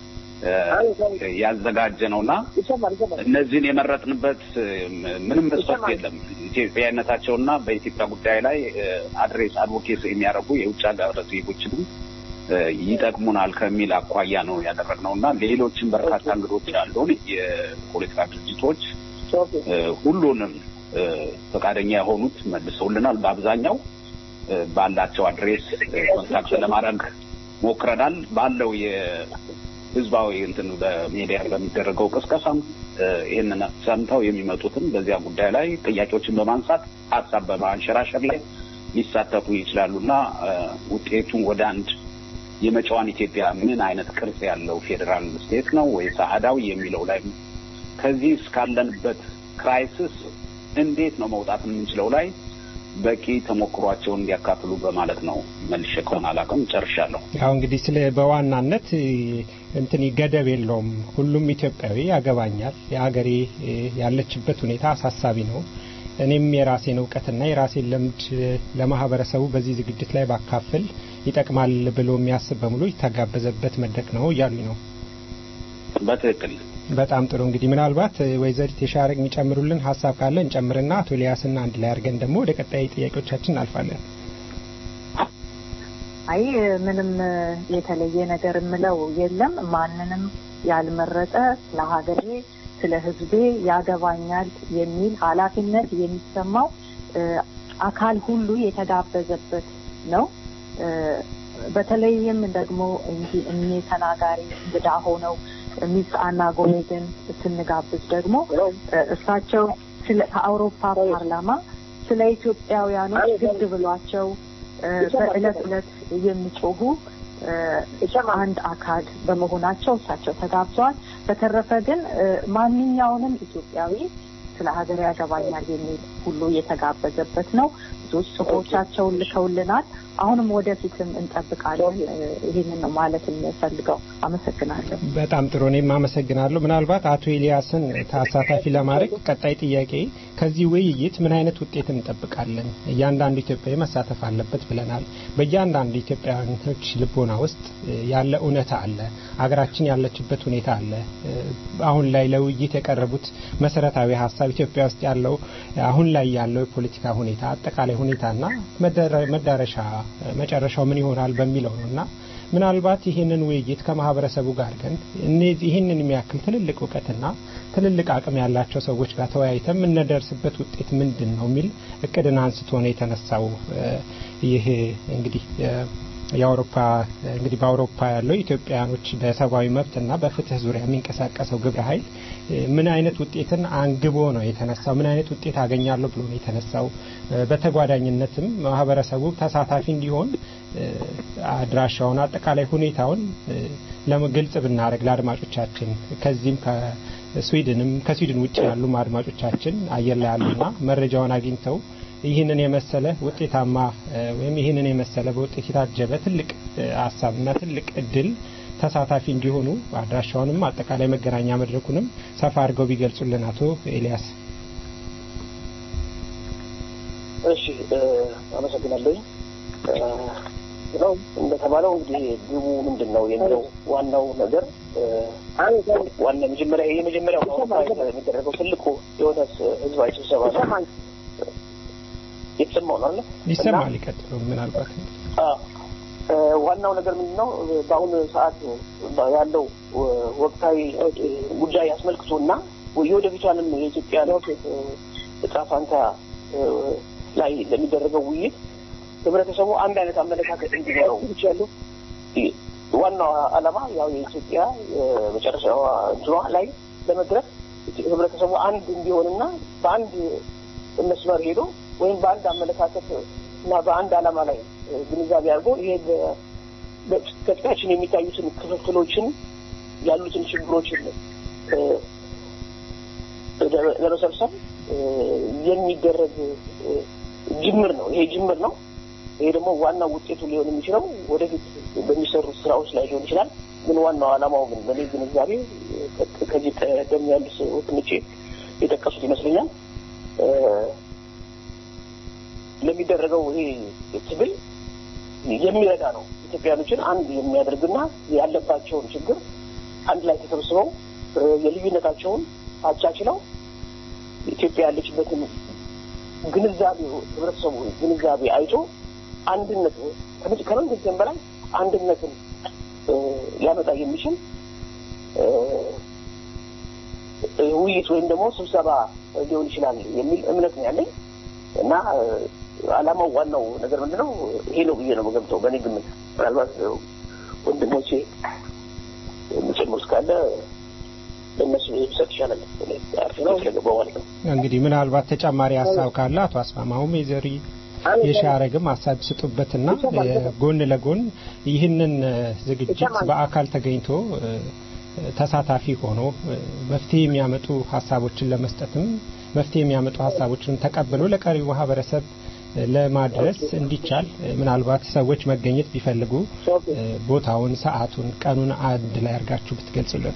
[SPEAKER 10] ያዘጋጀ ነውና እነዚህን የመረጥንበት ምንም መስፈርት የለም። ኢትዮጵያዊነታቸውና በኢትዮጵያ ጉዳይ ላይ አድሬስ አድቮኬሲ የሚያደርጉ የውጭ ሀገር ዜጎችንም ይጠቅሙናል ከሚል አኳያ ነው ያደረግነው እና ሌሎችም በርካታ እንግዶች ያሉን የፖለቲካ ድርጅቶች ሁሉንም ፈቃደኛ የሆኑት መልሰውልናል። በአብዛኛው ባላቸው አድሬስ ኮንታክት ለማድረግ ሞክረናል። ባለው የህዝባዊ እንትን በሚዲያ በሚደረገው ቅስቀሳም ይህንን ሰምተው የሚመጡትም በዚያ ጉዳይ ላይ ጥያቄዎችን በማንሳት ሀሳብ በማንሸራሸር ላይ ሊሳተፉ ይችላሉ እና ውጤቱን ወደ አንድ የመጪዋን ኢትዮጵያ ምን አይነት ቅርጽ ያለው ፌዴራል ስቴት ነው ወይስ አህዳዊ የሚለው ላይ ከዚህ እስካለንበት ክራይሲስ እንዴት ነው መውጣት የምንችለው ላይ በቂ ተሞክሯቸውን እንዲያካፍሉ በማለት ነው። መልሼ ከሆነ አላውቅም፣ ጨርሻለሁ።
[SPEAKER 3] ያው እንግዲህ ስለ በዋናነት እንትን ገደብ የለውም። ሁሉም ኢትዮጵያዊ ያገባኛል፣ የሀገሬ ያለችበት ሁኔታ አሳሳቢ ነው። እኔም የራሴን እውቀትና የራሴን ልምድ ለማህበረሰቡ በዚህ ዝግጅት ላይ ባካፍል ይጠቅማል ብሎ የሚያስብ በሙሉ የተጋበዘበት መድረክ ነው እያሉኝ ነው።
[SPEAKER 10] በትክክል
[SPEAKER 3] በጣም ጥሩ እንግዲህ ምናልባት ወይዘሪት የሻረግ የሚጨምሩልን ሀሳብ ካለ እንጨምርና አቶ ኤልያስና አንድ ላይ አድርገን ደግሞ ወደ ቀጣይ ጥያቄዎቻችን እናልፋለን።
[SPEAKER 11] አይ ምንም የተለየ ነገር የምለው የለም። ማንንም ያልመረጠ ለሀገሬ ስለ ሕዝቤ ያገባኛል የሚል ኃላፊነት የሚሰማው አካል ሁሉ የተጋበዘበት ነው። በተለይም ደግሞ እንዲህ እኚህ ተናጋሪ እንግዳ ሆነው ሚስ አና ጎሜዝን ስንጋብዝ ደግሞ እሳቸው ስለ ከአውሮፓ ፓርላማ ስለ ኢትዮጵያውያኖች ግድ ብሏቸው በእለት እለት የሚጮሁ አንድ አካል በመሆናቸው እሳቸው ተጋብዘዋል። በተረፈ ግን ማንኛውንም ኢትዮጵያዊ ስለ ሀገር ያገባኛል የሚል ሁሉ የተጋበዘበት ነው። ብዙዎች ጽሁፎቻቸውን ልከውልናል። አሁንም ወደፊትም እንጠብቃለን። ይህንን ነው ማለት የምፈልገው። አመሰግናለሁ።
[SPEAKER 3] በጣም ጥሩ። እኔም አመሰግናለሁ። ምናልባት አቶ ኤልያስን ተሳታፊ ለማድረግ ቀጣይ ጥያቄ ከዚህ ውይይት ምን አይነት ውጤት እንጠብቃለን? እያንዳንዱ ኢትዮጵያዊ መሳተፍ አለበት ብለናል። በእያንዳንዱ ኢትዮጵያውያኖች ልቦና ውስጥ ያለ እውነታ አለ። አገራችን ያለችበት ሁኔታ አለ። አሁን ላይ ለውይይት የቀረቡት መሰረታዊ ሀሳብ ኢትዮጵያ ውስጥ ያለው አሁን ላይ ያለው የፖለቲካ ሁኔታ አጠቃላይ ሁኔታና መዳረሻ መጨረሻው ምን ይሆናል በሚለው ነው እና ምናልባት ይህንን ውይይት ከማህበረሰቡ ጋር ግን እነዚህ ይህንን የሚያክል ትልልቅ እውቀትና ትልልቅ አቅም ያላቸው ሰዎች ጋር ተወያይተን የምንደርስበት ውጤት ምንድን ነው የሚል እቅድን አንስቶ ነው የተነሳው። ይህ እንግዲህ የአውሮፓ እንግዲህ በአውሮፓ ያለው ኢትዮጵያውያኖች በሰብአዊ መብትና በፍትህ ዙሪያ የሚንቀሳቀሰው ግብረ ኃይል ምን አይነት ውጤትን አንግቦ ነው የተነሳው? ምን አይነት ውጤት አገኛለሁ ብሎ ነው የተነሳው? በተጓዳኝነትም ማህበረሰቡ ተሳታፊ እንዲሆን አድራሻውን፣ አጠቃላይ ሁኔታውን ለግልጽ ብናደርግ ለአድማጮቻችን ከዚህም ከስዊድንም ከስዊድን ውጭ ያሉም አድማጮቻችን አየር ላይ ያሉና መረጃውን አግኝተው ይህንን የመሰለ ውጤታማ ወይም ይህንን የመሰለ በውጤት የታጀበ ትልቅ ሀሳብና ትልቅ እድል ተሳታፊ እንዲሆኑ አድራሻውንም አጠቃላይ መገናኛ መድረኩንም ሰፋ አድርገው ቢገልጹልን አቶ ኤልያስ።
[SPEAKER 12] እሺ አመሰግናለሁ። ነው እንደተባለው እንግዲህ ግቡ ምንድን ነው የሚለው ዋናው ነገር ዋና መጀመሪያ የመጀመሪያው የሚደረገው ትልቁ የሆነ ህዝባዊ ስብሰባ ነው። የተሰማው ነው አለ
[SPEAKER 3] ይሰማል። ይቀጥሉ። ምናልባት
[SPEAKER 12] ዋናው ነገር ምንድን ነው በአሁኑ ሰዓት ያለው ወቅታዊ ጉዳይ አስመልክቶ እና የወደፊቷንም የኢትዮጵያ እጣ ፋንታ ላይ ለሚደረገው ውይይት ህብረተሰቡ አንድ አይነት አመለካከት እንዲኖረው ያለው ዋናው ዓላማ ያው የኢትዮጵያ መጨረሻዋ እንትኗ ላይ ለመድረስ ህብረተሰቡ አንድ እንዲሆንና በአንድ መስመር ሄዶ ወይም በአንድ አመለካከት እና በአንድ ዓላማ ላይ ግንዛቤ አድርጎ ይሄ ከፊታችን የሚታዩትን ክፍፍሎችን ያሉትን ችግሮችን ለመሰብሰብ የሚደረግ ጅምር ነው። ይሄ ጅምር ነው። ይሄ ደግሞ ዋናው ውጤቱ ሊሆን የሚችለው ወደፊት በሚሰሩት ስራዎች ላይ ሊሆን ይችላል። ግን ዋናው ዓላማው ግን በእኔ ግንዛቤ ከዚህ ቀደም ያሉት ወንድሞቼ የጠቀሱት ይመስለኛል ለሚደረገው ይሄ ትግል የሚረዳ ነው። ኢትዮጵያኖችን አንድ የሚያደርግና ያለባቸውን ችግር አንድ ላይ ተሰብስበው የልዩነታቸውን አቻችለው ኢትዮጵያ ያለችበትን ግንዛቤ ህብረተሰቡ ግንዛቤ አይቶ አንድነት ከምን ጊዜም በላይ አንድነትን ሊያመጣ የሚችል ውይይት ወይም ደግሞ ስብሰባ ሊሆን ይችላል የሚል እምነት ነው ያለኝ እና አላማው ዋናው ነገር ምንድነው ይሄ ነው ብዬ ነው የምገምተው በእኔ ግምት ምናልባት ወንድሞቼ የሚጨምሩት ካለ ለእነሱ ብሰጥ ይሻላል ነው ስለገባው ማለት ነው
[SPEAKER 3] እንግዲህ ምናልባት ተጨማሪ ሀሳብ ካለ አቶ አስማማውም የዘሪ የሻረግም ሀሳብ ስጡበትና ጎን ለጎን ይህንን ዝግጅት በአካል ተገኝቶ ተሳታፊ ሆኖ መፍትሄ የሚያመጡ ሀሳቦችን ለመስጠትም መፍትሄ የሚያመጡ ሀሳቦችን ተቀብሎ ለቀሪው ማህበረሰብ ለማድረስ እንዲቻል ምናልባት ሰዎች መገኘት ቢፈልጉ ቦታውን፣ ሰዓቱን፣ ቀኑን አንድ ላይ አድርጋችሁ ብትገልጹልን።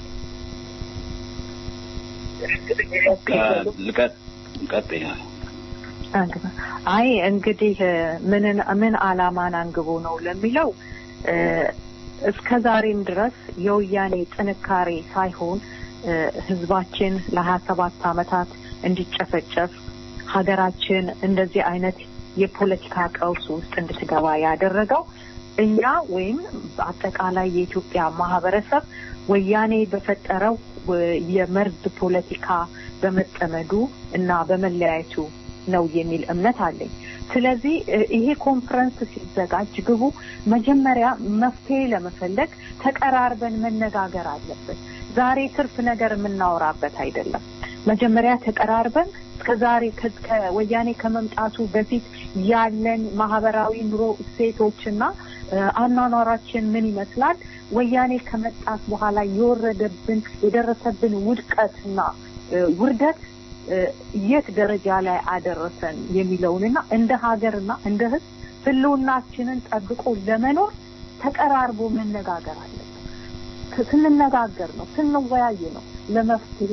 [SPEAKER 11] አይ እንግዲህ ምን ምን አላማን አንግቦ ነው ለሚለው እስከ ዛሬም ድረስ የወያኔ ጥንካሬ ሳይሆን ህዝባችን ለሀያ ሰባት አመታት እንዲጨፈጨፍ ሀገራችን እንደዚህ አይነት የፖለቲካ ቀውስ ውስጥ እንድትገባ ያደረገው እኛ ወይም አጠቃላይ የኢትዮጵያ ማህበረሰብ ወያኔ በፈጠረው የመርዝ ፖለቲካ በመጠመዱ እና በመለያየቱ ነው የሚል እምነት አለኝ። ስለዚህ ይሄ ኮንፈረንስ ሲዘጋጅ ግቡ መጀመሪያ መፍትሄ ለመፈለግ ተቀራርበን መነጋገር አለብን። ዛሬ ትርፍ ነገር የምናወራበት አይደለም። መጀመሪያ ተቀራርበን እስከዛሬ ከወያኔ ከመምጣቱ በፊት ያለን ማህበራዊ ኑሮ እሴቶችና አኗኗራችን ምን ይመስላል፣ ወያኔ ከመጣት በኋላ የወረደብን የደረሰብን ውድቀትና ውርደት የት ደረጃ ላይ አደረሰን የሚለውንና እንደ ሀገርና እንደ ሕዝብ ህልውናችንን ጠብቆ ለመኖር ተቀራርቦ መነጋገር አለብን። ስንነጋገር ነው ስንወያይ ነው ለመፍትሄ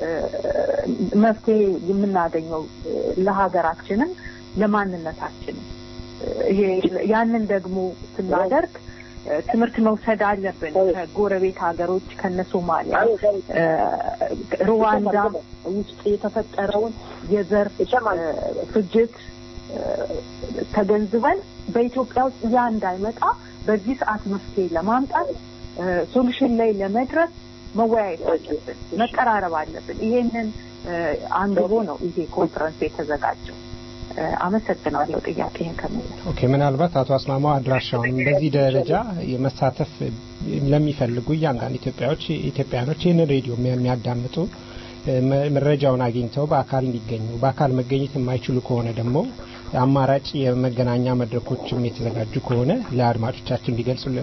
[SPEAKER 11] መፍትሄ የምናገኘው ለሀገራችንም ለማንነታችንም። ይሄ ያንን ደግሞ ስናደርግ ትምህርት መውሰድ አለብን ከጎረቤት ሀገሮች ከነ ሶማሊያ፣ ሩዋንዳ ውስጥ የተፈጠረውን የዘር ፍጅት ተገንዝበን በኢትዮጵያ ውስጥ ያ እንዳይመጣ በዚህ ሰዓት መፍትሄ ለማምጣት ሶሉሽን ላይ ለመድረስ መወያየት አለብን፣ መቀራረብ አለብን። ይሄንን አንግቦ ነው ይሄ ኮንፈረንስ የተዘጋጀው። አመሰግናለሁ ጥያቄህን ከመለስ
[SPEAKER 3] ኦኬ ምናልባት አቶ አስማማው አድራሻውን በዚህ ደረጃ የመሳተፍ ለሚፈልጉ እያንዳንድ ኢትዮጵያዎች ኢትዮጵያኖች ይህንን ሬዲዮ የሚያዳምጡ መረጃውን አግኝተው በአካል እንዲገኙ በአካል መገኘት የማይችሉ ከሆነ ደግሞ አማራጭ የመገናኛ መድረኮችም የተዘጋጁ ከሆነ ለአድማጮቻችን እንዲገልጹልን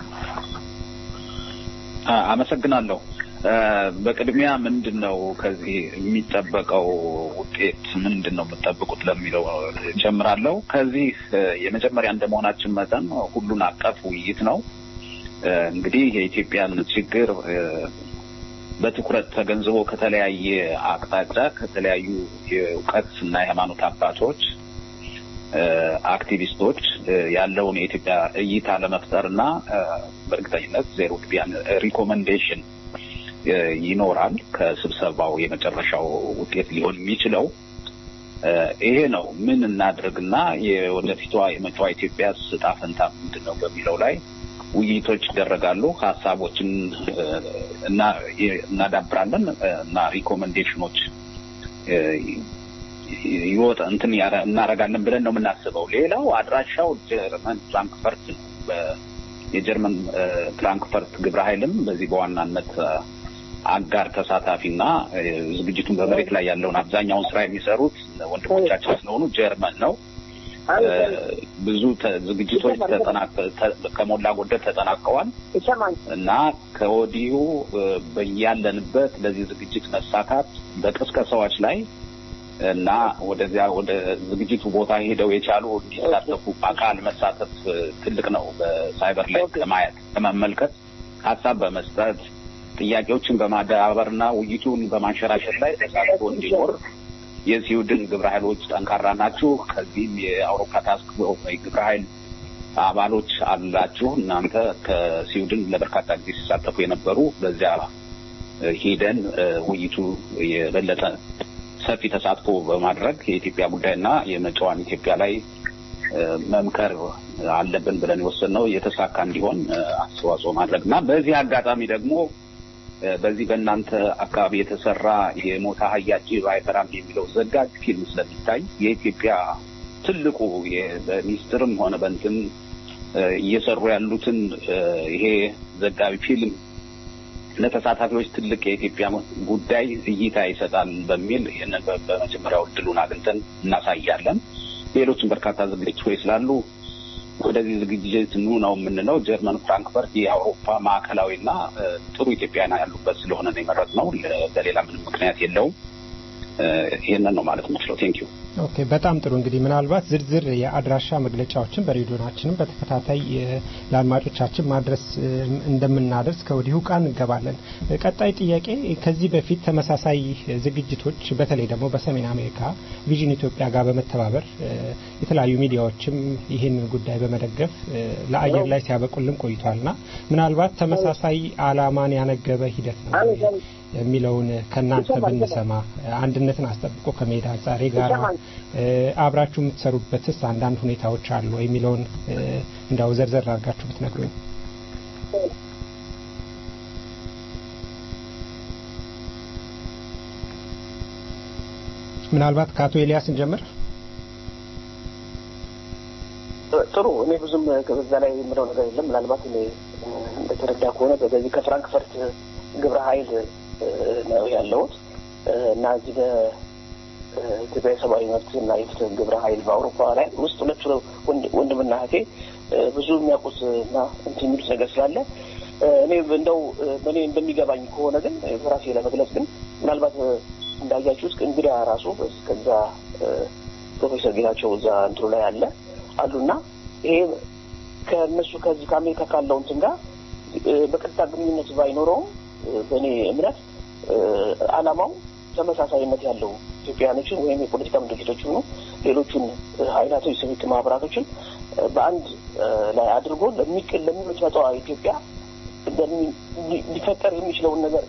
[SPEAKER 10] አመሰግናለሁ በቅድሚያ ምንድን ነው ከዚህ የሚጠበቀው ውጤት ምንድን ነው የምጠብቁት ለሚለው ጀምራለሁ ከዚህ የመጀመሪያ እንደመሆናችን መጠን ሁሉን አቀፍ ውይይት ነው እንግዲህ የኢትዮጵያን ችግር በትኩረት ተገንዝቦ ከተለያየ አቅጣጫ ከተለያዩ የእውቀት እና የሃይማኖት አባቶች አክቲቪስቶች ያለውን የኢትዮጵያ እይታ ለመፍጠር እና በእርግጠኝነት ዜሮ ቢያን ሪኮመንዴሽን ይኖራል ከስብሰባው የመጨረሻው ውጤት ሊሆን የሚችለው ይሄ ነው። ምን እናድርግና የወደፊቷ የመጪዋ ኢትዮጵያ ዕጣ ፈንታ ምንድን ነው በሚለው ላይ ውይይቶች ይደረጋሉ። ሀሳቦችን እናዳብራለን እና ሪኮመንዴሽኖች ይወጣ እንትን እናደርጋለን ብለን ነው የምናስበው። ሌላው አድራሻው ጀርመን ፍራንክፈርት ነው። የጀርመን ፍራንክፈርት ግብረ ኃይልም በዚህ በዋናነት አጋር ተሳታፊና ዝግጅቱን በመሬት ላይ ያለውን አብዛኛውን ስራ የሚሰሩት ወንድሞቻችን ስለሆኑ ጀርመን ነው። ብዙ ዝግጅቶች ከሞላ ጎደል ተጠናቀዋል እና ከወዲሁ በያለንበት ለዚህ ዝግጅት መሳካት በቅስቀሳዎች ላይ እና ወደዚያ ወደ ዝግጅቱ ቦታ ሄደው የቻሉ እንዲሳተፉ በአካል መሳተፍ ትልቅ ነው። በሳይበር ላይ ከማየት ከመመልከት ሀሳብ በመስጠት ጥያቄዎችን በማዳበርና ውይይቱን በማንሸራሸር ላይ ተሳትፎ እንዲኖር የስዊድን ግብረ ኃይሎች ጠንካራ ናችሁ። ከዚህም የአውሮፓ ታስክ ግብረ ኃይል አባሎች አላችሁ። እናንተ ከስዊድን ለበርካታ ጊዜ ሲሳተፉ የነበሩ በዚያ ሄደን ውይይቱ የበለጠ ሰፊ ተሳትፎ በማድረግ የኢትዮጵያ ጉዳይና የመጪዋን ኢትዮጵያ ላይ መምከር አለብን ብለን የወሰንነው የተሳካ እንዲሆን አስተዋጽኦ ማድረግ እና በዚህ አጋጣሚ ደግሞ በዚህ በእናንተ አካባቢ የተሰራ የሞታ አህያ ጅብ አይፈራም የሚለው ዘጋጅ ፊልም ስለሚታይ የኢትዮጵያ ትልቁ በሚስጥርም ሆነ በንትን እየሰሩ ያሉትን ይሄ ዘጋቢ ፊልም ለተሳታፊዎች ትልቅ የኢትዮጵያ ጉዳይ እይታ ይሰጣል በሚል ይህንን በመጀመሪያው እድሉን አግኝተን እናሳያለን። ሌሎችም በርካታ ዝግጅቶች ስላሉ ወደዚህ ዝግጅት ኑ ነው የምንለው። ጀርመን ፍራንክፈርት የአውሮፓ ማዕከላዊና ጥሩ ኢትዮጵያውያን ያሉበት ስለሆነ ነው የመረጥነው። በሌላ ምንም ምክንያት የለውም። ይህንን ነው ማለት የምችለው። ቴንኪዩ።
[SPEAKER 3] ኦኬ፣ በጣም ጥሩ። እንግዲህ ምናልባት ዝርዝር የአድራሻ መግለጫዎችን በሬዲዮናችንም በተከታታይ ለአድማጮቻችን ማድረስ እንደምናደርስ ከወዲሁ ቃል እንገባለን። ቀጣይ ጥያቄ ከዚህ በፊት ተመሳሳይ ዝግጅቶች በተለይ ደግሞ በሰሜን አሜሪካ ቪዥን ኢትዮጵያ ጋር በመተባበር የተለያዩ ሚዲያዎችም ይህንን ጉዳይ በመደገፍ ለአየር ላይ ሲያበቁልን ቆይቷልና ምናልባት ተመሳሳይ ዓላማን ያነገበ ሂደት ነው የሚለውን ከእናንተ ብንሰማ አንድነትን አስጠብቆ ከመሄድ አንጻር የጋራ አብራችሁ የምትሰሩበትስ አንዳንድ ሁኔታዎች አሉ የሚለውን እንዳው ዘርዘር አድርጋችሁ ብትነግሩኝ። ምናልባት ከአቶ ኤልያስ እንጀምር።
[SPEAKER 12] ጥሩ። እኔ ብዙም በዛ ላይ የምለው ነገር የለም። ምናልባት እኔ እንደተረዳ ከሆነ በዚህ ከፍራንክፈርት ግብረ ኃይል ነው ያለሁት እና እዚህ በኢትዮጵያ የሰብአዊ መብት እና የፍትህ ግብረ ኃይል በአውሮፓ ላይ ውስጥ ሁለቱ ወንድምና እህቴ ብዙ የሚያውቁት እና እንትን የሚሉት ነገር ስላለ እኔ እንደው በእኔ እንደሚገባኝ ከሆነ ግን በራሴ ለመግለጽ ግን ምናልባት እንዳያችሁት እንግዳ ራሱ ከዛ ፕሮፌሰር ጌታቸው እዛ እንትኑ ላይ አለ አሉና ይሄ ከእነሱ ከዚህ ከአሜሪካ ካለው እንትን ጋር በቀጥታ ግንኙነት ባይኖረውም በእኔ እምነት ዓላማው ተመሳሳይነት ያለው ኢትዮጵያውያኖችን ወይም የፖለቲካ ድርጅቶች ሆኑ ሌሎቹን ኃይላቶች ሲቪክ ማህበራቶችን በአንድ ላይ አድርጎ ለሚመጣው ኢትዮጵያ ሊፈጠር የሚችለውን ነገር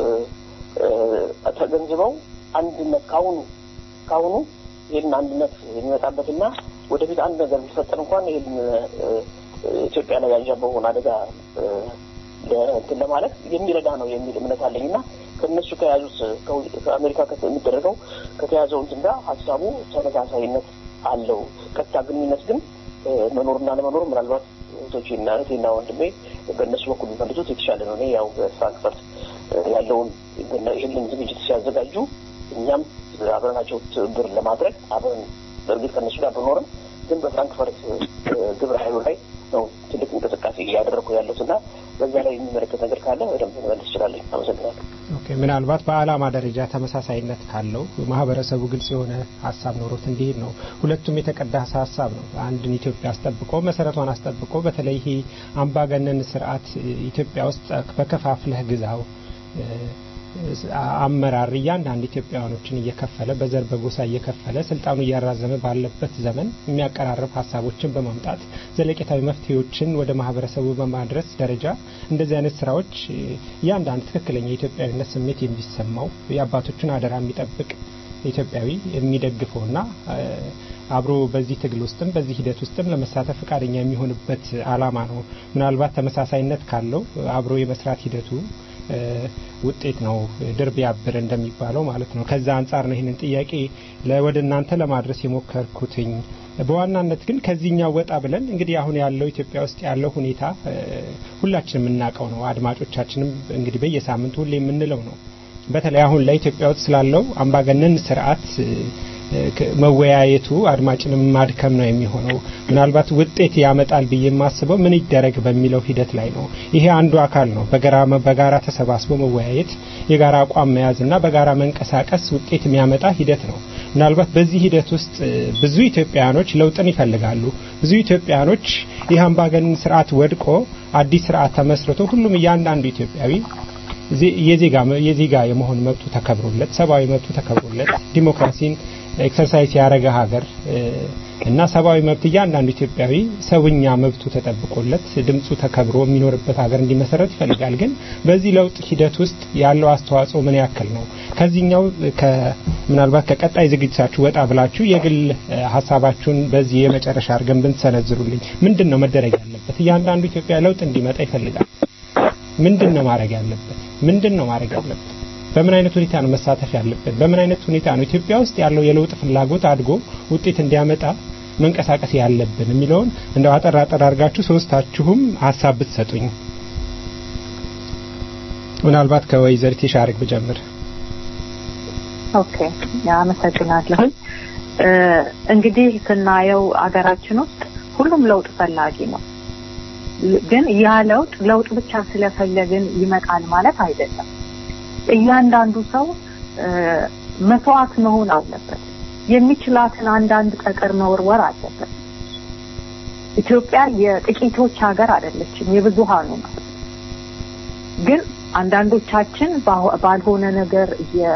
[SPEAKER 12] ተገንዝበው አንድነት ካሁኑ ካሁኑ ይህን አንድነት የሚመጣበትና ወደፊት አንድ ነገር ሊፈጠር እንኳን ይህን ኢትዮጵያ ላይ ያንዣበበውን አደጋ እንትን ለማለት የሚረዳ ነው የሚል እምነት አለኝ እና ከእነሱ ከያዙት ከአሜሪካ የሚደረገው ከተያዘው እንትን ጋር ሀሳቡ ተመሳሳይነት አለው። ቀጥታ ግንኙነት ግን መኖርና ለመኖር ምናልባት እህቶቼና እህቴና ወንድሜ በእነሱ በኩል የሚመልሱት የተሻለ ነው። እኔ ያው በፍራንክፈርት ያለውን ይህንን ዝግጅት ሲያዘጋጁ እኛም አብረናቸው ትብብር ለማድረግ አብረን በእርግጥ ከእነሱ ጋር ብኖርም ግን በፍራንክፈርት ግብረ ኃይሉ ላይ ነው ትልቅ እንቅስቃሴ እያደረግኩ ያለሁት እና በዛ ላይ የሚመለከት ነገር ካለ በደንብ መመለስ ይችላለኝ። አመሰግናለሁ።
[SPEAKER 3] ኦኬ፣ ምናልባት በዓላማ ደረጃ ተመሳሳይነት ካለው ማህበረሰቡ ግልጽ የሆነ ሀሳብ ኖሮት እንዲሄድ ነው። ሁለቱም የተቀዳሰ ሀሳብ ነው። አንድን ኢትዮጵያ አስጠብቆ መሰረቷን አስጠብቆ በተለይ ይሄ አምባገነን ስርዓት ኢትዮጵያ ውስጥ በከፋፍለህ ግዛው አመራር እያንዳንድ ኢትዮጵያውያኖችን እየከፈለ በዘር በጎሳ እየከፈለ ስልጣኑ እያራዘመ ባለበት ዘመን የሚያቀራርብ ሀሳቦችን በማምጣት ዘለቄታዊ መፍትሄዎችን ወደ ማህበረሰቡ በማድረስ ደረጃ እንደዚህ አይነት ስራዎች እያንዳንድ ትክክለኛ የኢትዮጵያዊነት ስሜት የሚሰማው የአባቶችን አደራ የሚጠብቅ ኢትዮጵያዊ የሚደግፈውና አብሮ በዚህ ትግል ውስጥም በዚህ ሂደት ውስጥም ለመሳተፍ ፈቃደኛ የሚሆንበት አላማ ነው። ምናልባት ተመሳሳይነት ካለው አብሮ የመስራት ሂደቱ ውጤት ነው። ድር ቢያብር እንደሚባለው ማለት ነው። ከዛ አንጻር ነው ይህንን ጥያቄ ወደ እናንተ ለማድረስ የሞከርኩትኝ። በዋናነት ግን ከዚህኛው ወጣ ብለን እንግዲህ አሁን ያለው ኢትዮጵያ ውስጥ ያለው ሁኔታ ሁላችንም የምናውቀው ነው። አድማጮቻችንም እንግዲህ በየሳምንቱ ሁሌ የምንለው ነው። በተለይ አሁን ለኢትዮጵያ ውስጥ ስላለው አምባገነን ስርዓት መወያየቱ አድማጭንም ማድከም ነው የሚሆነው። ምናልባት ውጤት ያመጣል ብዬ የማስበው ምን ይደረግ በሚለው ሂደት ላይ ነው። ይሄ አንዱ አካል ነው። በጋራ ተሰባስቦ መወያየት፣ የጋራ አቋም መያዝና በጋራ መንቀሳቀስ ውጤት የሚያመጣ ሂደት ነው። ምናልባት በዚህ ሂደት ውስጥ ብዙ ኢትዮጵያውያኖች ለውጥን ይፈልጋሉ። ብዙ ኢትዮጵያውያኖች ይህ አምባገነን ስርዓት ወድቆ አዲስ ስርዓት ተመስርቶ ሁሉም እያንዳንዱ ኢትዮጵያዊ የዜጋ የዜጋ የመሆን መብቱ ተከብሮለት ሰብአዊ መብቱ ተከብሮለት ዲሞክራሲን ኤክሰርሳይዝ ያደረገ ሀገር እና ሰብአዊ መብት እያንዳንዱ ኢትዮጵያዊ ሰውኛ መብቱ ተጠብቆለት ድምፁ ተከብሮ የሚኖርበት ሀገር እንዲመሰረት ይፈልጋል። ግን በዚህ ለውጥ ሂደት ውስጥ ያለው አስተዋጽኦ ምን ያክል ነው? ከዚህኛው ምናልባት ከቀጣይ ዝግጅታችሁ ወጣ ብላችሁ የግል ሀሳባችሁን በዚህ የመጨረሻ አድርገን ብንሰነዝሩልኝ ምንድን ነው መደረግ ያለበት? እያንዳንዱ ኢትዮጵያ ለውጥ እንዲመጣ ይፈልጋል። ምንድን ነው ማድረግ ያለበት? ምንድን ነው ማድረግ ያለበት? በምን አይነት ሁኔታ ነው መሳተፍ ያለበት? በምን አይነት ሁኔታ ነው ኢትዮጵያ ውስጥ ያለው የለውጥ ፍላጎት አድጎ ውጤት እንዲያመጣ መንቀሳቀስ ያለብን የሚለውን እንደው አጠር አጠር አድርጋችሁ ሶስታችሁም ሀሳብ ብትሰጡኝ። ምናልባት ከወይዘሪት የሻርግ ብጀምር።
[SPEAKER 11] ኦኬ፣ አመሰግናለሁ። እንግዲህ ስናየው አገራችን ውስጥ ሁሉም ለውጥ ፈላጊ ነው። ግን ያ ለውጥ ለውጥ ብቻ ስለፈለግን ይመጣል ማለት አይደለም። እያንዳንዱ ሰው መስዋዕት መሆን አለበት። የሚችላትን አንዳንድ ጠጠር መወርወር አለበት። ኢትዮጵያ የጥቂቶች ሀገር አይደለችም፣ የብዙሃኑ ነው። ግን አንዳንዶቻችን ባልሆነ ነገር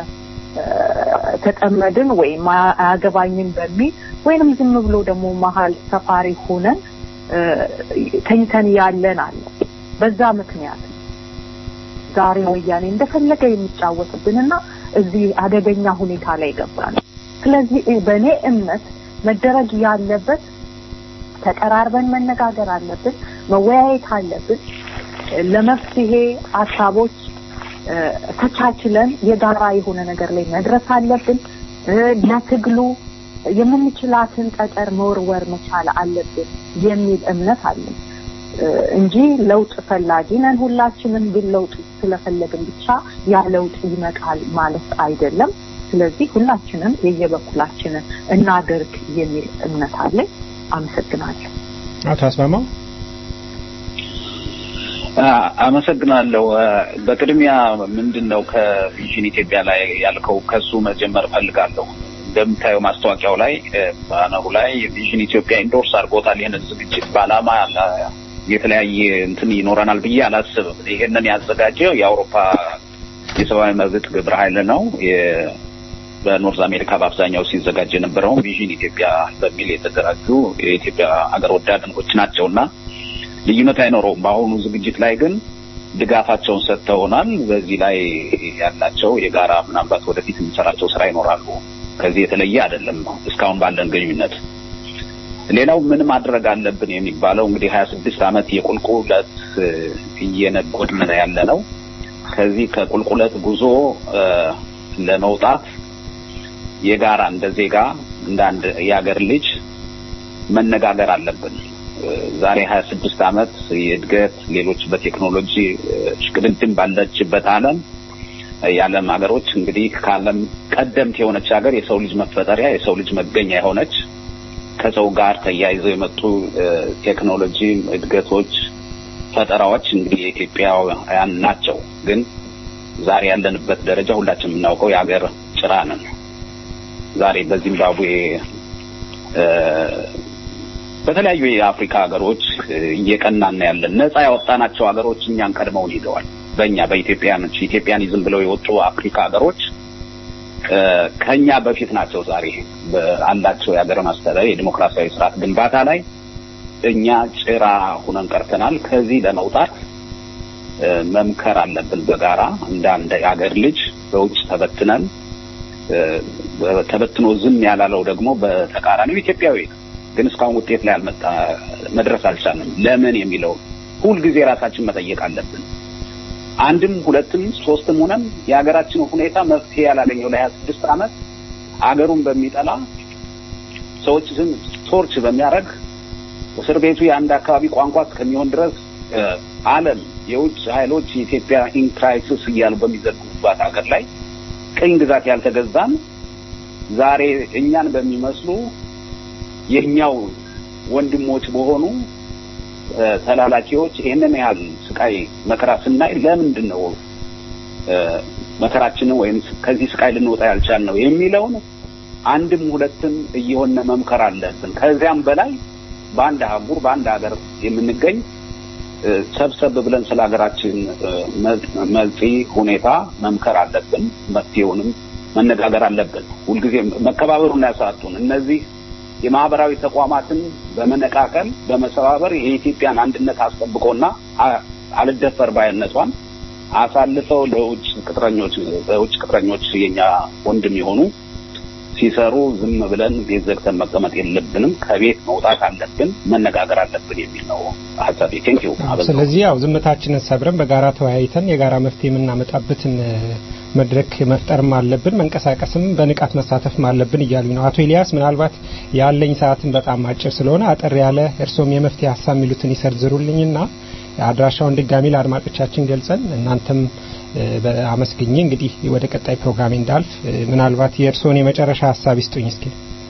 [SPEAKER 11] እየተጠመድን ወይም አያገባኝም በሚል ወይንም ዝም ብሎ ደግሞ መሀል ሰፋሪ ሆነን ተኝተን ያለን አለ። በዛ ምክንያት ዛሬ ወያኔ እንደፈለገ የሚጫወትብንና እዚህ አደገኛ ሁኔታ ላይ ገባን። ስለዚህ በእኔ እምነት መደረግ ያለበት ተቀራርበን መነጋገር አለብን፣ መወያየት አለብን። ለመፍትሄ ሀሳቦች ተቻችለን የጋራ የሆነ ነገር ላይ መድረስ አለብን። ለትግሉ የምንችላትን ጠጠር መወርወር መቻል አለብን የሚል እምነት አለኝ እንጂ ለውጥ ፈላጊ ነን ሁላችንም። ግን ለውጥ ስለፈለግን ብቻ ያ ለውጥ ይመጣል ማለት አይደለም። ስለዚህ ሁላችንም የየበኩላችንን እናድርግ የሚል እምነት አለኝ። አመሰግናለሁ።
[SPEAKER 3] አቶ አስማማው
[SPEAKER 10] አመሰግናለሁ። በቅድሚያ ምንድን ነው ከቪዥን ኢትዮጵያ ላይ ያልከው ከሱ መጀመር እፈልጋለሁ። እንደምታየው ማስታወቂያው ላይ ባነሩ ላይ ቪዥን ኢትዮጵያ ኢንዶርስ አድርጎታል። ይህንን ዝግጅት በዓላማ የተለያየ እንትን ይኖረናል ብዬ አላስብም። ይሄንን ያዘጋጀው የአውሮፓ የሰብአዊ መብት ግብረ ኃይል ነው። በኖርዝ አሜሪካ በአብዛኛው ሲዘጋጅ የነበረው ቪዥን ኢትዮጵያ በሚል የተደራጁ የኢትዮጵያ አገር ወዳድኖች ናቸው እና ልዩነት አይኖረውም። በአሁኑ ዝግጅት ላይ ግን ድጋፋቸውን ሰጥተውናል። በዚህ ላይ ያላቸው የጋራ ምናልባት ወደፊት የሚሰራቸው ስራ ይኖራሉ። ከዚህ የተለየ አይደለም እስካሁን ባለን ግንኙነት። ሌላው ምን ማድረግ አለብን የሚባለው እንግዲህ ሀያ ስድስት ዓመት የቁልቁለት እየነጎድን ያለ ነው። ከዚህ ከቁልቁለት ጉዞ ለመውጣት የጋራ እንደ ዜጋ እንደ አንድ የሀገር ልጅ መነጋገር አለብን። ዛሬ ሀያ ስድስት ዓመት የእድገት ሌሎች በቴክኖሎጂ ሽቅድድም ባለችበት ዓለም የዓለም ሀገሮች እንግዲህ ከዓለም ቀደምት የሆነች ሀገር የሰው ልጅ መፈጠሪያ የሰው ልጅ መገኛ የሆነች ከሰው ጋር ተያይዘው የመጡ ቴክኖሎጂ እድገቶች፣ ፈጠራዎች እንግዲህ የኢትዮጵያውያን ናቸው። ግን ዛሬ ያለንበት ደረጃ ሁላችን የምናውቀው የሀገር ጭራ ነን። ዛሬ በዚምባብዌ በተለያዩ የአፍሪካ ሀገሮች እየቀናና ያለን ነፃ ያወጣናቸው ሀገሮች እኛን ቀድመውን ሂደዋል። በእኛ በኢትዮጵያኖች ኢትዮጵያኒዝም ብለው የወጡ አፍሪካ ሀገሮች ከኛ በፊት ናቸው። ዛሬ አላቸው የሀገር ማስተዳደር የዲሞክራሲያዊ ስርዓት ግንባታ ላይ እኛ ጭራ ሁነን ቀርተናል። ከዚህ ለመውጣት መምከር አለብን በጋራ እንደ አንድ የሀገር ልጅ በውጭ ተበትነን ተበትኖ ዝም ያላለው ደግሞ በተቃራኒው ኢትዮጵያዊ ነው። ግን እስካሁን ውጤት ላይ አልመጣ መድረስ አልቻልንም። ለምን የሚለው ሁልጊዜ ራሳችን መጠየቅ አለብን። አንድም ሁለትም ሶስትም ሆነን የሀገራችን ሁኔታ መፍትሄ ያላገኘው ለሀያ ስድስት ዓመት አገሩን በሚጠላ ሰዎች ዝም ቶርች በሚያደርግ እስር ቤቱ የአንድ አካባቢ ቋንቋ እስከሚሆን ድረስ ዓለም የውጭ ኃይሎች የኢትዮጵያ ኢን ክራይሲስ እያሉ በሚዘግቡባት ሀገር ላይ ቅኝ ግዛት ያልተገዛን ዛሬ እኛን በሚመስሉ የኛው ወንድሞች በሆኑ ተላላኪዎች ይህንን ያህል ስቃይ መከራ ስናይ ለምንድን ነው መከራችንን ወይም ከዚህ ስቃይ ልንወጣ ያልቻልነው የሚለውን አንድም ሁለትም እየሆነ መምከር አለብን። ከዚያም በላይ በአንድ አህጉር በአንድ ሀገር የምንገኝ ሰብሰብ ብለን ስለ ሀገራችን መልጺ ሁኔታ መምከር አለብን። መፍትሄውንም መነጋገር አለብን። ሁልጊዜ መከባበሩን ያሳጡን እነዚህ የማህበራዊ ተቋማትን በመነቃቀል በመሰባበር የኢትዮጵያን አንድነት አስጠብቆና አ- አልደፈር ባይነቷን አሳልፈው ለውጭ ቅጥረኞች በውጭ ቅጥረኞች የኛ ወንድም የሆኑ ሲሰሩ ዝም ብለን ቤት ዘግተን መቀመጥ የለብንም። ከቤት መውጣት አለብን፣ መነጋገር አለብን የሚል ነው ሀሳቤ። ቴንክ ዩ።
[SPEAKER 3] ስለዚህ ያው ዝምታችንን ሰብረን በጋራ ተወያይተን የጋራ መፍትሄ የምናመጣበትን እ፣ መድረክ መፍጠርም አለብን፣ መንቀሳቀስም በንቃት መሳተፍም አለብን እያሉኝ ነው አቶ ኤልያስ። ምናልባት ያለኝ ሰዓትን በጣም አጭር ስለሆነ አጠር ያለ እርስዎም የመፍትሄ ሀሳብ የሚሉትን ይሰርዝሩልኝና አድራሻውን ድጋሚ ለአድማጮቻችን ገልጸን እናንተም እ፣ በአመስግኜ እንግዲህ ወደ ቀጣይ ፕሮግራሜ እንዳልፍ እ፣ ምናልባት የእርስዎን የመጨረሻ ሀሳብ ይስጡኝ እስኪ።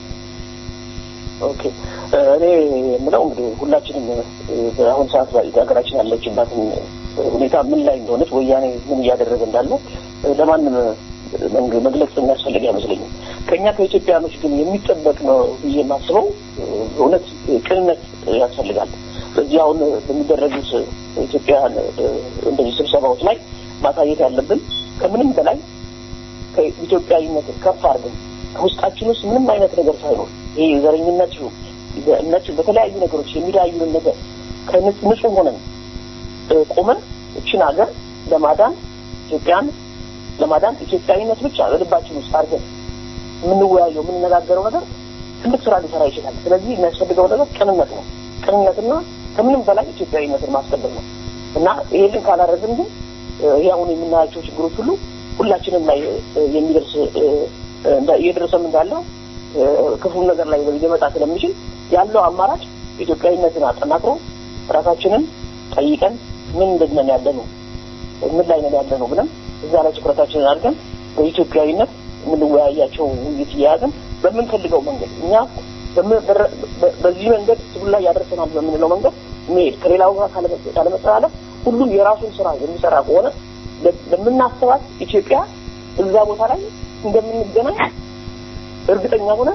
[SPEAKER 12] ኦኬ እ፣ እኔ የምለው እንግዲህ ሁላችንም እ፣ በአሁን ሰዓት ላይ ሀገራችን ያለችባትን እ፣ ሁኔታ ምን ላይ እንደሆነች ወያኔ ምን እያደረገ እንዳለ እ፣ ለማንም እ፣ መንግ- መግለጽ የሚያስፈልግ አይመስለኝም። ከእኛ ከኢትዮጵያኖች ግን የሚጠበቅ ነው ብዬ የማስበው እ፣ እውነት እ፣ ቅንነት እ፣ ያስፈልጋል። በዚህ አሁን በሚደረጉት ኢትዮጵያን እንደዚህ ስብሰባዎች ላይ ማሳየት ያለብን ከምንም በላይ ከኢትዮጵያዊነትን ከፍ አድርገን ከውስጣችን ውስጥ ምንም አይነት ነገር ሳይኖር ይሄ የዘረኝነት ይሁን በእምነት በተለያዩ ነገሮች የሚለያዩንን ነገር ከንጹህ ሆነን እ፣ ቆመን እችን ሀገር ለማዳን ኢትዮጵያን ለማዳን ኢትዮጵያዊነት ብቻ በልባችን ውስጥ አድርገን የምንወያየው የምንነጋገረው ነገር ትልቅ ስራ ሊሰራ ይችላል። ስለዚህ የሚያስፈልገው ነገር ቅንነት ነው። ቅንነትና ከምንም በላይ ኢትዮጵያዊነትን ማስቀደም ነው እና ይሄንን ካላደረግን ግን እ፣ ይሄ አሁን የምናያቸው ችግሮች ሁሉ ሁላችንም ላይ እ፣ የሚደርስ እ፣ እንዳ- እየደረሰም እንዳለ እ፣ ክፉ ነገር ላይ ሊመጣ ስለሚችል ያለው አማራጭ ኢትዮጵያዊነትን አጠናክሮ ራሳችንን ጠይቀን ምን እንደነን ያለ ነው ምን ላይ ነን ያለ ነው ብለን እዛ ላይ ትኩረታችንን አድርገን በኢትዮጵያዊነት የምንወያያቸው ውይይት እየያዝን በምንፈልገው መንገድ እኛ በምን- በረ- በ- በዚህ መንገድ ትግሉ ላይ ያደርሰናል በምንለው መንገድ መሄድ ከሌላው ጋር ካለመ- ካለመጠላለፍ ሁሉም የራሱን ስራ የሚሰራ ከሆነ ለ- ለምናስባት ኢትዮጵያ እዛ ቦታ ላይ እንደምንገናኝ እርግጠኛ ሆነ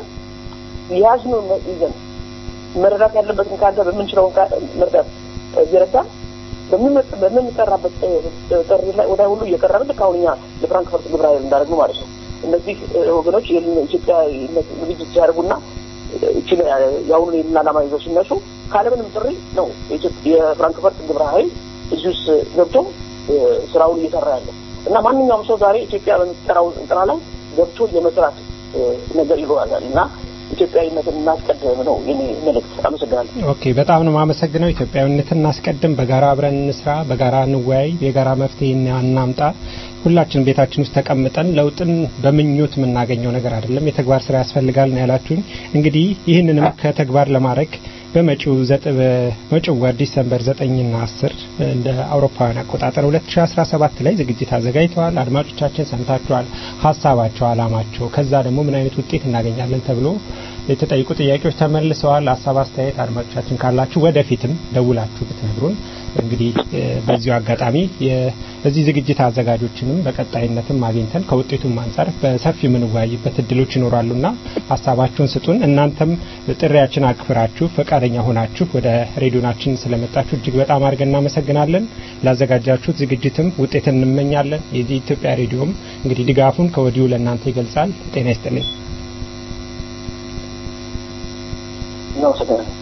[SPEAKER 12] የያዝነውን ነ- ይዘን መረዳት ያለበትን ካለ በምንችለው ካ- መርዳት እ፣ እየረዳን በሚመጥ- በምንጠራበት እ፣ እ፣ ጥሪ ላይ ወደ ሁሉ እየቀረብን ልክ አሁን እኛ ለፍራንክፈርት ግብረ ኃይል እንዳደረግነው ማለት ነው። እነዚህ እ፣ ወገኖች ይህን ኢትዮጵያዊነት ዝግጅት ሲያደርጉና እችን የአሁኑን ይህንን ዓላማ ይዘው ሲነሱ ካለምንም ጥሪ ነው የኢትዮ- የፍራንክፈርት ግብረ ኃይል እዚህ ውስጥ ገብቶ እ፣ ስራውን እየሰራ ያለው እና ማንኛውም ሰው ዛሬ ኢትዮጵያ በምትጠራው እንጥራ ላይ ገብቶ የመስራት እ፣ ነገር ይኖራል እና ኢትዮጵያዊነትን እናስቀድም ነው የኔ መልእክት። አመሰግናለሁ።
[SPEAKER 3] ኦኬ በጣም ነው የማመሰግነው። ኢትዮጵያዊነትን እናስቀድም፣ በጋራ አብረን እንስራ፣ በጋራ እንወያይ፣ የጋራ መፍትሄ እና- እናምጣ። ሁላችን ቤታችን ውስጥ ተቀምጠን ለውጥን በምኞት የምናገኘው ነገር አይደለም፣ የተግባር ስራ ያስፈልጋል ነው ያላችሁኝ። እንግዲህ ይህንንም ከተግባር ለማድረግ በመጪው ዘጥ በመጪው ወር ዲሰምበር 9ና 10 እንደ አውሮፓውያን አቆጣጠር 2017 ላይ ዝግጅት አዘጋጅተዋል። አድማጮቻችን ሰምታችኋል፣ ሀሳባቸው፣ አላማቸው ከዛ ደግሞ ምን አይነት ውጤት እናገኛለን ተብሎ የተጠይቁ ጥያቄዎች ተመልሰዋል። ሀሳብ አስተያየት አድማጮቻችን ካላችሁ ወደፊትም ደውላችሁ ብትነግሩን እንግዲህ እ፣ በዚሁ አጋጣሚ የዚህ ዝግጅት አዘጋጆችንም በቀጣይነትም አግኝተን ከውጤቱም አንጻር በሰፊ የምንወያይበት እድሎች ይኖራሉና ሀሳባችሁን ስጡን። እናንተም ጥሪያችን አክብራችሁ ፈቃደኛ ሆናችሁ ወደ ሬዲዮናችን ስለመጣችሁ እጅግ በጣም አድርገን እናመሰግናለን። ላዘጋጃችሁት ዝግጅትም ውጤትን እንመኛለን። የዚህ ኢትዮጵያ ሬዲዮም እንግዲህ ድጋፉን ከወዲሁ ለእናንተ ይገልጻል። ጤና ይስጥልኝ።
[SPEAKER 12] እናመሰግናለን።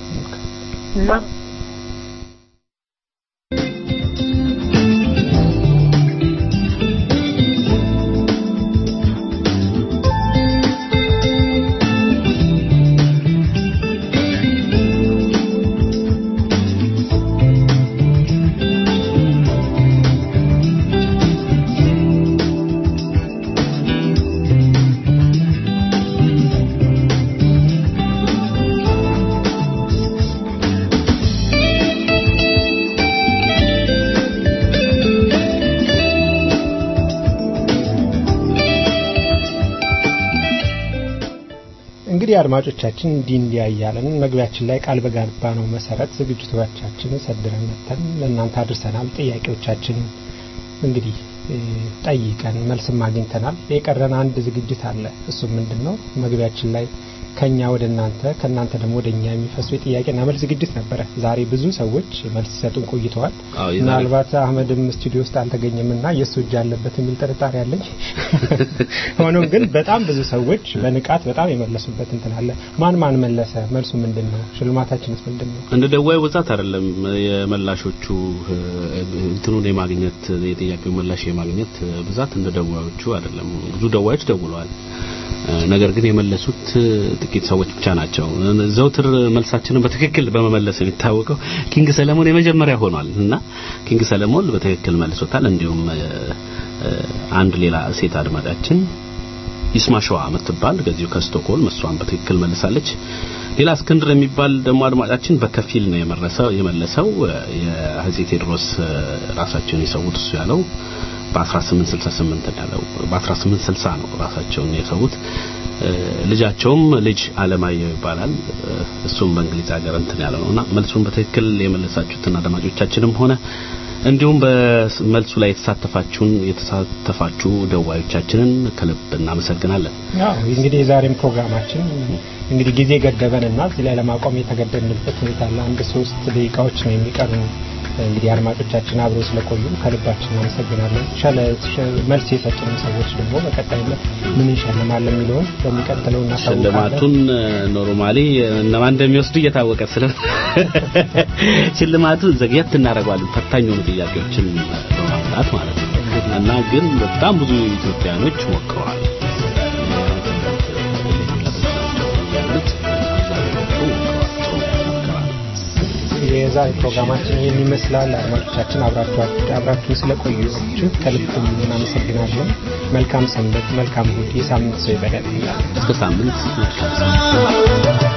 [SPEAKER 3] እንግዲህ አድማጮቻችን እንዲህ እንዲያ እያለን መግቢያችን ላይ ቃል በገባ ነው መሰረት ዝግጅቶቻችንን ሰድረን መተን ለእናንተ አድርሰናል። ጥያቄዎቻችን እንግዲህ እ፣ ጠይቀን መልስም አግኝተናል። የቀረን አንድ ዝግጅት አለ። እሱም ምንድን ነው? መግቢያችን ላይ ከኛ ወደ እናንተ ከእናንተ ደግሞ ወደ እኛ የሚፈሱ የጥያቄና መልስ ዝግጅት ነበረ። ዛሬ ብዙ ሰዎች መልስ ሲሰጡን ቆይተዋል።
[SPEAKER 2] አዎ፣ የዛሬ-
[SPEAKER 3] ምናልባት አህመድም ስቱዲዮ ውስጥ አልተገኘምና የእሱ እጅ አለበት የሚል ጥርጣሬ አለኝ። ሆኖም ግን በጣም ብዙ ሰዎች በንቃት በጣም የመለሱበት እንትን አለ። ማን ማን መለሰ? መልሱ ምንድን ነው? ሽልማታችንስ ምንድን ነው?
[SPEAKER 2] እንደ ደዋዩ ብዛት አይደለም የመላሾቹ እ፣ እንትኑን የማግኘት የጥያቄው ምላሽ የማግኘት ብዛት እንደ ደዋዮቹ አይደለም። ብዙ ደዋዮች ደውለዋል። እ፣ ነገር ግን የመለሱት እ፣ ጥቂት ሰዎች ብቻ ናቸው። ዘውትር መልሳችንን በትክክል በመመለስ የሚታወቀው ኪንግ ሰለሞን የመጀመሪያ ሆኗል እና ኪንግ ሰለሞን በትክክል መልሶታል። እንዲሁም እ፣ እ፣ አንድ ሌላ ሴት አድማጫችን ይስማሸዋ የምትባል ከዚሁ ከስቶክሆልም እሷን በትክክል መልሳለች። ሌላ እስክንድር የሚባል ደግሞ አድማጫችን በከፊል ነው የመረሰው የመለሰው እ፣ የአፄ ቴዎድሮስ እ፣ ራሳቸውን የሰዉት እሱ ያለው በ1868 ነው ያለው በ1860 ነው ራሳቸውን የሰዉት እ፣ ልጃቸውም ልጅ አለማየሁ ይባላል እ፣ እሱም በእንግሊዝ ሀገር እንትን ያለው ነውና መልሱን በትክክል የመለሳችሁትን አድማጮቻችንም ሆነ እንዲሁም በመልሱ ላይ የተሳተፋችሁን የተሳተፋችሁ ደዋዮቻችንን ከልብ እናመሰግናለን።
[SPEAKER 3] ያው እንግዲህ የዛሬም ፕሮግራማችን እንግዲህ ጊዜ ገደበንና እዚህ ላይ ለማቆም የተገደድንበት ሁኔታ አለ። አንድ ሶስት ደቂቃዎች ነው የሚቀሩ። እንግዲህ አድማጮቻችን አብረው ስለቆዩ ከልባችን እናመሰግናለን። ሻለ ሸ- መልስ የሰጡን ሰዎች ደግሞ በቀጣይነት ምን እንሸልማለን የሚለውን በሚቀጥለው እናሳውቃለን።
[SPEAKER 2] ሽልማቱን ኖርማሊ እነማን እንደሚወስዱ እየታወቀ ስለ ሽልማቱን ዘግየት እናደርገዋለን ፈታኝ የሆኑ ጥያቄዎችን በማምጣት ማለት ነው እና ግን በጣም ብዙ ኢትዮጵያኖች ሞክረዋል
[SPEAKER 3] የዛሬ ፕሮግራማችን ይህን ይመስላል። አድማጮቻችን አብራችሁ አብራችሁ ስለቆያችሁ ከልብ እናመሰግናለን። መልካም ሰንበት፣ መልካም እሑድ፣ የሳምንት ሰው ይበለን።
[SPEAKER 2] እስከ ሳምንት መልካም